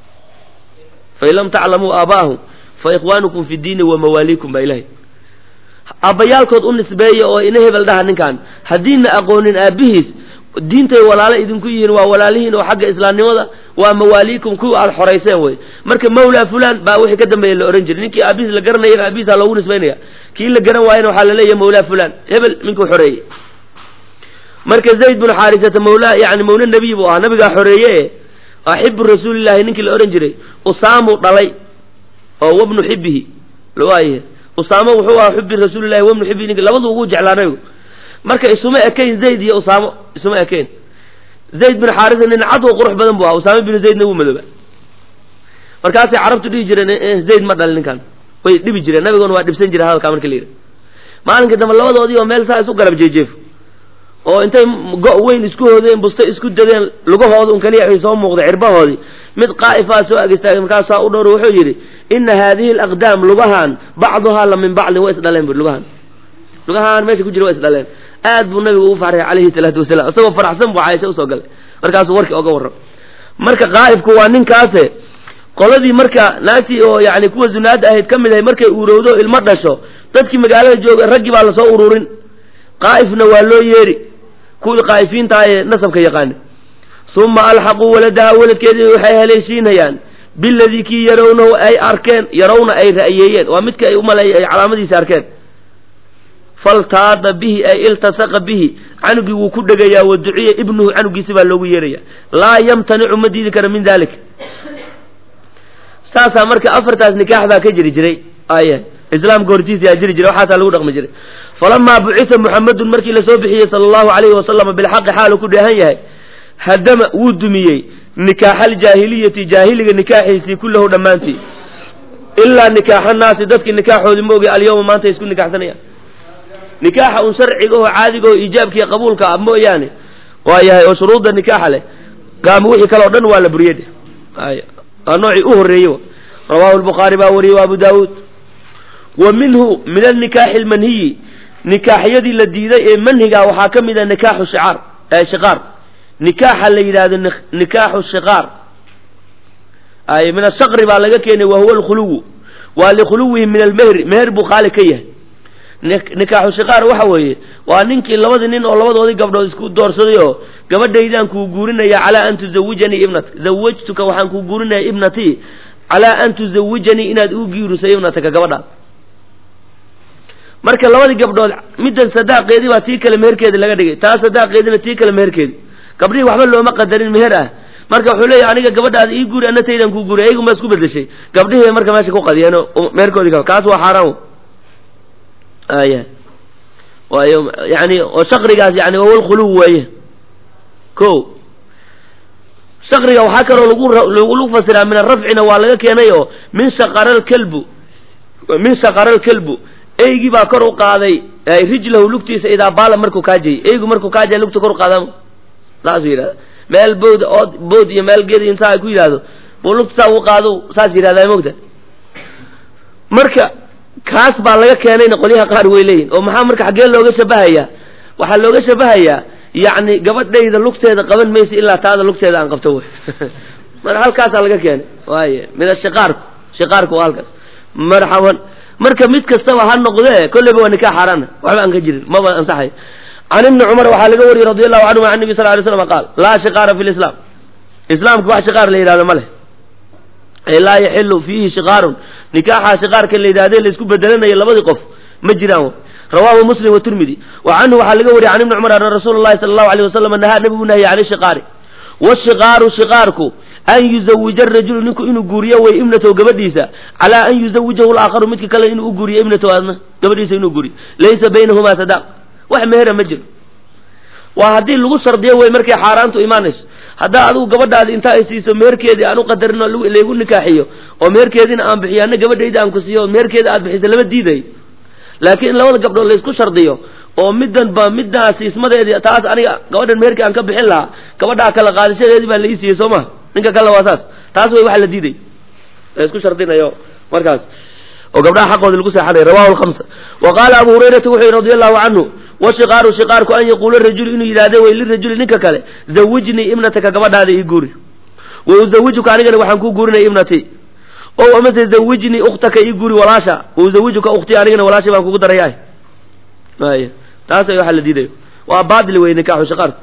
fain lam taclamuu aabaahum fa ikhwaanukum fi diini wa mawaaliikum baa ilahay aabbayaalkood u nisbeeya oo ina hebel dhaha ninkan haddiina aqoonin aabbihiis diintay walaalo idinku yihiin waa walaalihiin oo xagga islaamnimada waa mawaaliikum kuwa aada xorayseen wey marka mawlaa fulan baa wixii ka dambeeya la ohan jiray ninkii aabihiis la garanayana aabihiisa loogu nisbaynaya kii la garan waayana waxaa la leeyahay mawlaa fulan hebel ninkuu xoreeyey marka zayd binu xaarisata mawlaa yani mawla nebiy buu ahaa nabigaa xoreeye axibu rasuulillahi ninkii la odhan jiray usaamuu dhalay oo wabnu xibihi waaye usaamo wuxuu ahaa xubi rasuulillahi wabnu xibihi ninki labadu ugu jeclaa nabigu marka isuma ekayn zayd iyo usaamo isuma ekayn zayd bin xaarisa nin cad oo qurux badan bu ahaa usaame binu zaydna wuu madooba markaasay carabtu dhihi jireen zayd ma dhalin ninkan way dhibi jireen nabiguna waa dhibsan jira hadalkaa marka la yidhi maalinka dambe labadoodii oo meel saa isu garab jeejeefo oo intay go' weyn isku hoodeen busta isku dadeen lugahooda un kaliya waxay soo muuqday cirbahoodii mid qaa'ifaa soo ag istaagay markaasaa u dhowr wuxuu yidhi ina haadihi alaqdaam lugahan bacduhaa la min bacdin way isdhaleen bui lugahan lugahaan meesha ku jira way isdhaleen aad buu nabigu ugu farxay calayhi salaatu wasalaam isagoo faraxsan buu caaisha usoo galay markaasuu warkii oga warram marka qaa'ifku waa ninkaase qoladii marka naagtii oo yani kuwa zunaada ahayd ka mid ahay markay uurowdo ilmo dhasho dadkii magaalada jooga raggii baa lasoo ururin qaa'ifna waa loo yeeri kuwii qaa'ifiintaha ee nasabka yaqaana uma alxaquu waladaha waladkeedii waxay haleeshiinayaan biladii kii yarawnahu ay arkeen yarawna ay ra'yeeyeen waa midka ay umaleey ay calaamadiisa arkeen faltaada bihi ay iltasaqa bihi canugii wuu ku dhegayaa wa duciya ibnuhu canugiisi baa loogu yeeraya laa yamtanicu ma diidi kara min dalik saasaa marka afartaas nikaax baa ka jiri jiray ay islaamka hortiisa yaa jiri jiray waxaasaa lagu dhaqmi jiray falamaa bucisa muxamedun markii lasoo bixiyey sala allahu alayhi wasalama bilxaqi xaalu ku dheehan yahay hadama wuu dumiyey nikaaxa aljaahiliyati jaahiliga nikaaxiisii kullahu dhammaantii ilaa nikaaxa naasi dadkii nikaaxoodii ma ogi alyawma maanta ay isku nikaxsanayaan nikaaxa un sharciga oo caadiga oo iijaabkiiyo qabuulka ah mooyaane waa yahay oo shuruudda nikaaxa leh gaama wixii kale o dhan waa la buriyey de ay waa noocii u horreeyey rawaahu lbukhaari baa wariyey wa abu daawuud wa minhu min alnikaaxi almanhiyi nikaaxyadii la diiday ee manhiga waxaa ka mid a nikaaxu shicaar shiqaar nikaaxa la yidhaahdo nikaaxu shiqaar ay min ashaqri baa laga keenay wa huwa alkhuluwu waa likhuluwihi min almehri meher buu khaali ka yahay nikaaxu shiqaar waxa weeye waa ninkii labadii nin oo labadoodii gabdhood isku doorsaday oo gabadhaydaan kuu guurinaya calaa an tuzawijanii ibnatak zawajtuka waxaan kuu guurinaya ibnatii calaa an tuzawijanii inaad uu giirisay ibnataka gabadhaad marka labadii gabdhood middan sadaaqeedii baa tii kale meherkeedi laga dhigay taa sadaaqeedina tii kale meherkeedi gabdhihii waxba looma qadarin meher ah marka wuxuu leeyahy aniga gabadhaada ii guuri ana taydan kuu guuri ayagu ma isku bedeshay gabdhihii marka meesha ku qadiyeen meherkoodii kaas waa xaaraan aya waayo yani oo shaqrigaas yani wahuwa lkhuluw weeye ko shaqriga waxaa kaloo lagu lagu fasiraa min arafcina waa laga keenay oo min shaqara lkalbu min shaqara lkalbu eygii baa kor u qaaday rijlahu lugtiisa idaa baala markuu kaajayy eygu markuu kaajay lugta kor u qaadama saasuu yidhahda meel bood ood bood iyo meel geed intaa ay ku yidhaahdo buu lugta saa u qaado saas yidhahdaa mogta marka kaas baa laga keenayna qolyaha qaar way leeyihin oo maxaa marka xaggee looga shabahayaa waxaa looga shabahayaa yacni gabadhayda lugteeda qaban maysa ilaa taada lugteeda aan qabto wey marka halkaasaa laga keenay waaye min ashiqaarku shiqaarku waa halkaas marxaban marka mid kastaba ha noqdee kolleyba waa nikaax xaaraana waxba aan ka jirin maba ansaxay can ibni cumar waxaa laga wariyey radi allahu canhum can nabi sal lay slam qaal laa shiqaara fi lislaam islaamka wax shiqaar la yidhahdo ma leh ay laa yaxilu fiihi shiqaarun nikaaxa shiqaarka la yidhahde laisku bedelanayo labadii qof ma jiraan rawaahu muslim watirmidi wa canhu waxaa laga wariyey can ibni cumar ana rasuula llahi sala allahu alayh wasalam nahaa nabigu nahye can shiqaari washiqaaru shiqaarku an yuzawija arajulu ninku inuu guuriyo way ibnatahu gabadhiisa calaa an yuzawijahu laakharu midka kale inuu u guuriyo ibnatahu adna gabadhiisa inuu guuriyo laysa baynahumaa sadaaq wax mehera ma jiro waa haddii lagu shardiyo wey markay xaaraantu imaanayso haddaa adigu gabadhaadi intaa ay siiso meherkeedii aan u qadarin oo laygu nikaaxiyo oo meherkeediina aan bixiyo anna gabadhayda aan ku siiyo oo meherkeeda aad bixiso lama diidayo laakiin in labada gabdhood laysku shardiyo oo middan ba middaa siismadeedii taas aniga gabadhan meherkii aan ka bixin lahaa gabadhaa kala qaadashadeedii baa la ii siiyey soo maha ninka kale waa saas taas way waxa la diiday laysku shardinayo markaas oo gabdhaha xaqooda lagu seexanay rawahu lhamsa wa qaala abu hurayrata wuxuu yihi radi allahu canhu washiqaaru shiqaarku an yaquula rajulu inuu yidhahde way lirajuli ninka kale zawijnii ibnataka gabadhaada ii guuri wa uzawijuka anigana waxaan kuu guurinaya ibnatii o amase zawijnii ukhtaka ii guuri walaasha wa uzawijuka ukhtii anigana walaasha baan kugu daraya ay taas ay waxa la diidayo waa baadil wey nikaaxu shiqaarku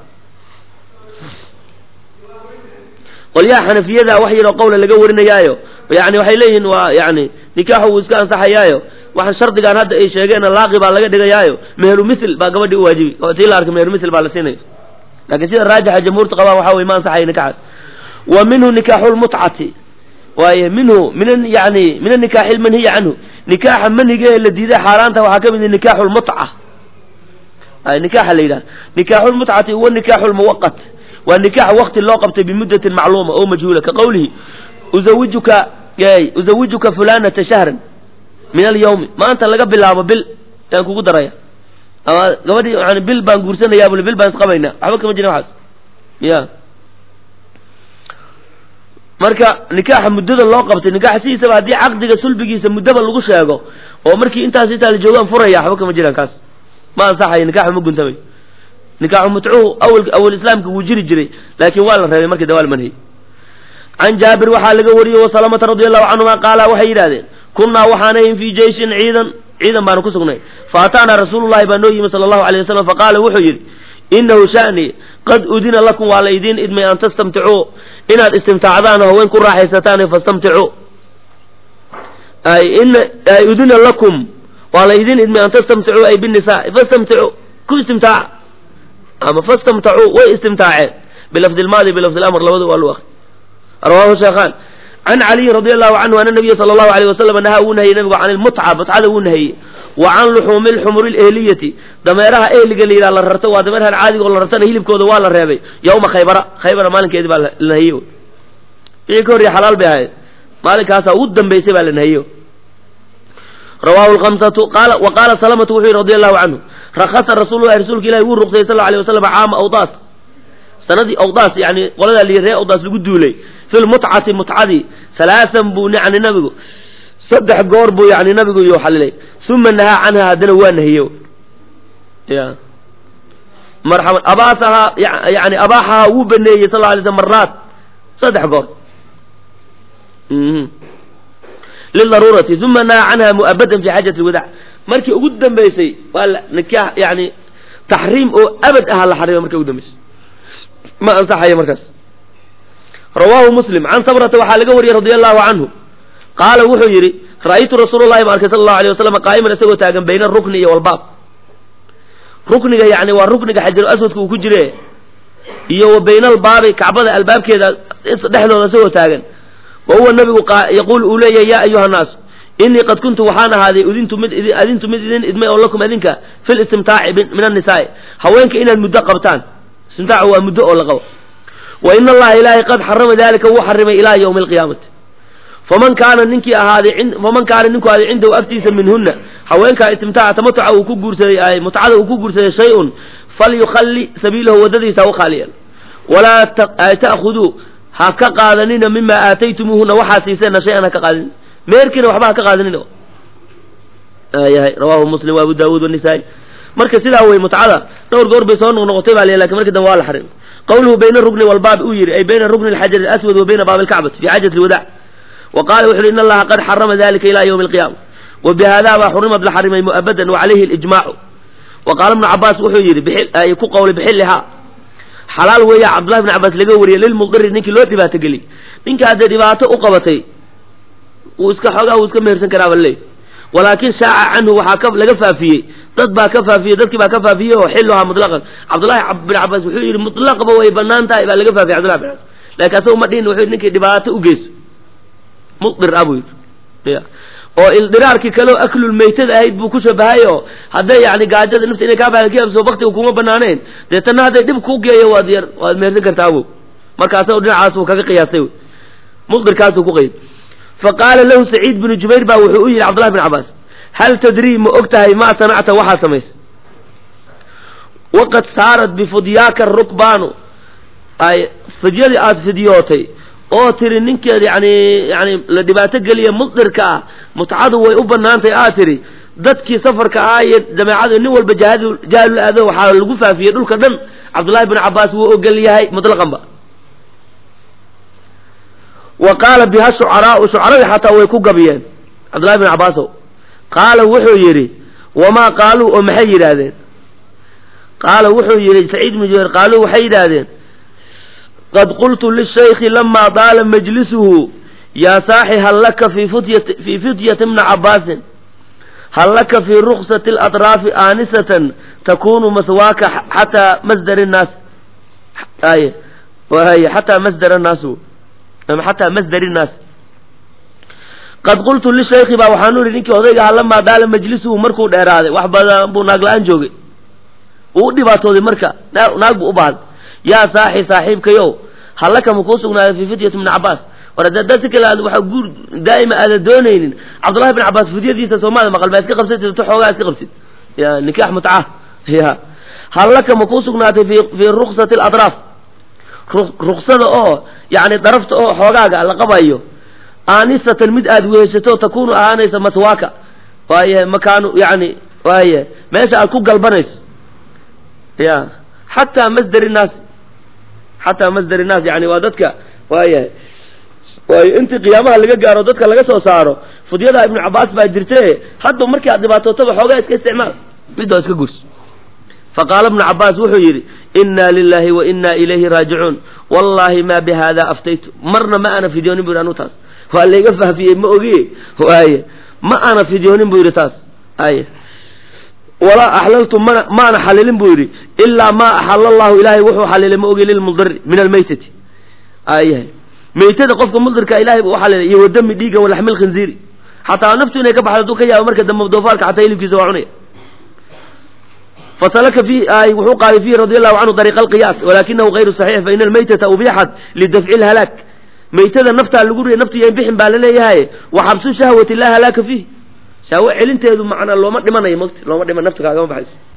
qolyaha xanafiyada wax yaroo qowla laga warinayaayo yani waxay leeyihiin waa yani nikaaxu wuu iska ansaxayaayo waxaan shardigaan hadda ay sheegeen laaqi baa laga dhigayaayo meheru mithl baa gabadhii u waajibi oo tii la arkay meheru mithl baa la siinaya laakiin sida raajixa jamhuurta qabaa waxa weye ma ansaxaya nikaxaas wa minhu nikaaxu lmutcati waaye minhu min yani min anikaaxi lmanhiyi canhu nikaaxa manhiga ee la diiday xaaraanta waxaa ka mid nikaaxu lmutca ay nikaaxa la yidhaha nikaaxu lmutcati huwa nikaaxu lmuwaqat waa nikaax wakti loo qabtay bimuddatin macluuma oo majhuula ka qowlihi uzawijuka uzawijuka fulanata shahran min alyawmi maanta laga bilaabo bil yaan kugu daraya ama gabadhii yani bil baan guursanayaa buli bil baan isqabaynaa waxba kama jirin waxaas ya marka nikaaxa muddada loo qabtay nikaaxa sidiisaba haddii caqdiga sulbigiisa muddaba lagu sheego oo markii intaas intaa la joogaan furaya waxba kama jiraan kaas ma ansaxayo nikaxu ma guntamay nikaaxu mutcuhu awal awal islaamka wuu jiri jiray laakiin waa la reebay markii dawaal manhay can jaabir waxaa laga wariyey wasalamata radi allahu canhuma qaala waxay yidhahdeen kunnaa waxaanayn fii jeyshin ciidan ciidan baanu ku sugnay fa ataanaa rasuulullahi baa noo yimi sala allahu alayh wasalam faqaala wuxuu yidhi inahu sha'ni qad udina lakum waa la idiin idmay an tastamticuu inaad istimtaacdaan oo haween ku raaxaysataan fastamticuu ay ina ay udina lakum waa la idiin idmay an tastamticuu ay binnisaa fastamticuu ku istimtaaca ama fastamtacuu way istimtaaceen bilafdi lmaadi bilafdi lamr labadu waa lu akri rawaahu sheekhaan can caliyin radi allahu canhu ana nabiya sala allahu alayh wasalam nahaa wuu nahayey nabigu can ilmutca mutcada wuu nahayey wa can luxuumi lxumuri lehliyati dameeraha ehliga la yidhaha la rarto waa dameerahan caadiga oo la rartana hilibkooda waa la reebay yawma khaybara khaybara maalinkeedii baa la nahiyey wixii ka horreye xalaal bay ahayd maalinkaasaa ugu dambaysay baa la nahiyo rawahu lkamsatu qaala wa qaala salamatu wuxuu yihi radi allahu canhu rakasa rasuululahi rasuulka ilahi wuu ruqsayey sal alay wasalam caama awdaas sanadii awdaas yani qoladaa li ree awdaas lagu duulay fi lmutcati mutcadii halaasan buu yani nabigu saddex goor buu yani nabigu iyo xalilay uma nahaa canha haddana waa nahiyo ya marxaban abaasahaa yani abaaxahaa wuu baneeyey sal lla alay slam maraat saddex goor lidaruurati uma nahaa canha mu'abadan fi xaajati lwadac markii ugu dambaysay waa la nikaax yani taxriim oo abad aha la xarima markii ugu dambaysay ma ansaxayo markaas rawaahu muslim can sabrata waxaa laga wariyey radi allahu canhu qaala wuxuu yidhi ra'aytu rasuul llahi ma arkay sala allahu alay wasalam qaa'iman isagoo taagan bayna rukni iyo walbaab rukniga yani waa rukniga xajaru aswadka uu ku jire iyo wa bayna albaabi kacbada albaabkeeda dhexdooda isagoo taagan wa huwa nabigu yaquul uu leeyahay yaa ayuha nnaas inii qad kuntu waxaan ahaaday udintu mid adintu mid idin idmay oo lakum adinka fi listimtaaci min annisaai haweenka inaad muddo qabtaan istimtaacu waa muddo oo la qabo wa ina allaha ilaahay qad xarama dalika wuu xarimay ilaa yawmi alqiyaamati faman kaana ninkii ahaaday faman kaana ninku ahaaday cindahu agtiisa minhunna haweenkaa istimtaaca tamatuca uu ku guursaday mutcada uu ku guursaday shay-un falyukhalli sabiilahu waddadiisa ha u khaaliyeen walaa ta'khuduu ha ka qaadanina mima aataytumuuhuna waxaa siiseenna shay-an ha ka qaadanin meerkiina waxba ha ka qaadanin yahay rawahu muslim wa abu daawuud wanisaa-i marka sidaa wey mutcada dhowr goor bay soo noqnoqotay baa lakin markii dambe waa la xarim qawluhu bayna rukni walbaab uu yihi ay bayna rukni alxajar alaswad wa bayna baabi alkacbati fi xaajati lwadac wa qaala wuxu uhi in allaha qad xarama dalika ila ywmi alqiyama wa bihada baa xurimad la xarimay mu'abadan wa calayhi alijmaacu wa qaala ibnu cabaas wuxuu yidhi ku qawlay bixillihaa xalaal weeya cabdullahi bn cabaas laga wariyey lilmudiri ninkii loo dhibaato geliyy ninka haddee dhibaato u qabatay wuu iska xoogaa wuu iska mehersan karaaba leey walaakin shaaca canhu waxaa ka laga faafiyey dad baa ka faafiyey dadkii baa ka faafiyey oo xiluhaa mutlaqan cabdullahi bin cabaas wuxuu yidhi mutlaqba way banaan tahay baa laga faafiyey cabdullahi bin cabaas laakin asaga ma dhihin wuxuu yidhi ninkii dhibaato u geyso mudir ah buu yidhi ya oo ildiraarkii kaleo aklul maytada ahayd buu ku shabahay oo hadday yani gaajada nafta inay kaa baalkiabso baktiga kuma banaaneen deetana hadday dhib ku geeyo waad yar waad mehersan kartaa awow markaasa dhinacaas uu kaga qiyaastay muqdirkaasuu ku qeyd fa qaala lahu saciid binu jubayr baa wuxuu u yidhi cabdullahi bin cabaas hal tadrii ma og tahay ma sanacta waxaa samaysay waqad saarat bifudyaaka rukbaanu ay fidyadii aada fidyootay oo tiri ninkeed yani yani la dhibaato geliya musdirka ah mutcadu way u banaantay aad tiri dadkii safarka ahaa iyo jameecadu nin walba jahad jahlu aado waxaa lagu faafiyey dhulka dhan cabdullahi bin cabaas wuu ogol yahay mutlaqanba wa qaala biha shucaraau shucaradii xataa way ku gabiyeen cabdullahi bin cabaasow qaala wuxuu yidhi wamaa qaaluu oo maxay yidhaahdeen qaala wuxuu yidhi saciid bnu jubayr qaaluu waxay yidhaahdeen qad qultu lishayki lama daala majlisuhu yaa saaxi hal laka fi futyati fii fityati bni cabaasin hal laka fii ruksati alatraafi aanisatan takunu maswaaka xataa masdar nnaas ay waay xataa masdar annaas xataa masdar innaas qad qultu lishayki baa waxaanu ihi ninkii odayga aha lamaa daala majlisuhu markuu dheeraaday wax badan buu naag la-aan joogay uu u dhibaatooday marka naag buu u baahday yaa saaxi saaxiibkayow hallaka ma kuu sugnaaday fii fidyati bni cabaas war hadda dad si kale aad waxa guur daa'ima aadan doonaynin cabdullahi bin cabaas fidyadiisa soomaaliya maqal baa iska qabsatid to xoogaa iska qabtid ya nikaax mutca ya hallaka ma kuu sugnaatay fi fii ruksati alatraaf ruksada oo yani darafta oo xoogaaga la qabayo aanisatan mid aad weheshato takunu ahaanaysa maswaaka waaye makaanu yani waaye meesha aad ku galbanayso ya xataa masdar innaas xataa masdar innaas yani waa dadka waayahay waayo intii qiyaamaha laga gaaro dadka laga soo saaro fudyada ibnu cabaas baa jirte hadda markii aad dhibaatootaba xoogaa iska isticmaal midoo iska gurso faqaala ibnu cabaas wuxuu yidhi inna lilahi wa inna ilayhi raajicuun wallahi ma bihada aftaytu marna ma ana fidyoonin bu yidhi anu taas waa layga faafiyey ma ogiye waaye ma ana fidyoonin bu yidhi taas ay walaa axlaltu mana maana xalilin buu yidhi ilaa maa axala allahu ilaahay wuxuu xalilay ma ogi lilmudari min almaytati ayahay maytada qofka mudirka ilahay waxaa la iyo wadami dhiigan walaxmil khinziiri xataa naftu inay ka baxdo hadduu ka yaabo marka dambe doofaarka xataa hilibkiisa waa cunaya fasalaka fi wuxuu qaaday fihi radi allahu canhu dariiqa alqiyaas walakinahu gayru saxiix faina almaytata ubixat lidafci lhalaak maytada naftaa lagu riya naftu yan bixin baa laleeyahay wa xabsu shahwati laa halaaka fiih shahwo celinteedu macnaa looma dhimanayo moti looma dhiman naftu kaagama baxayso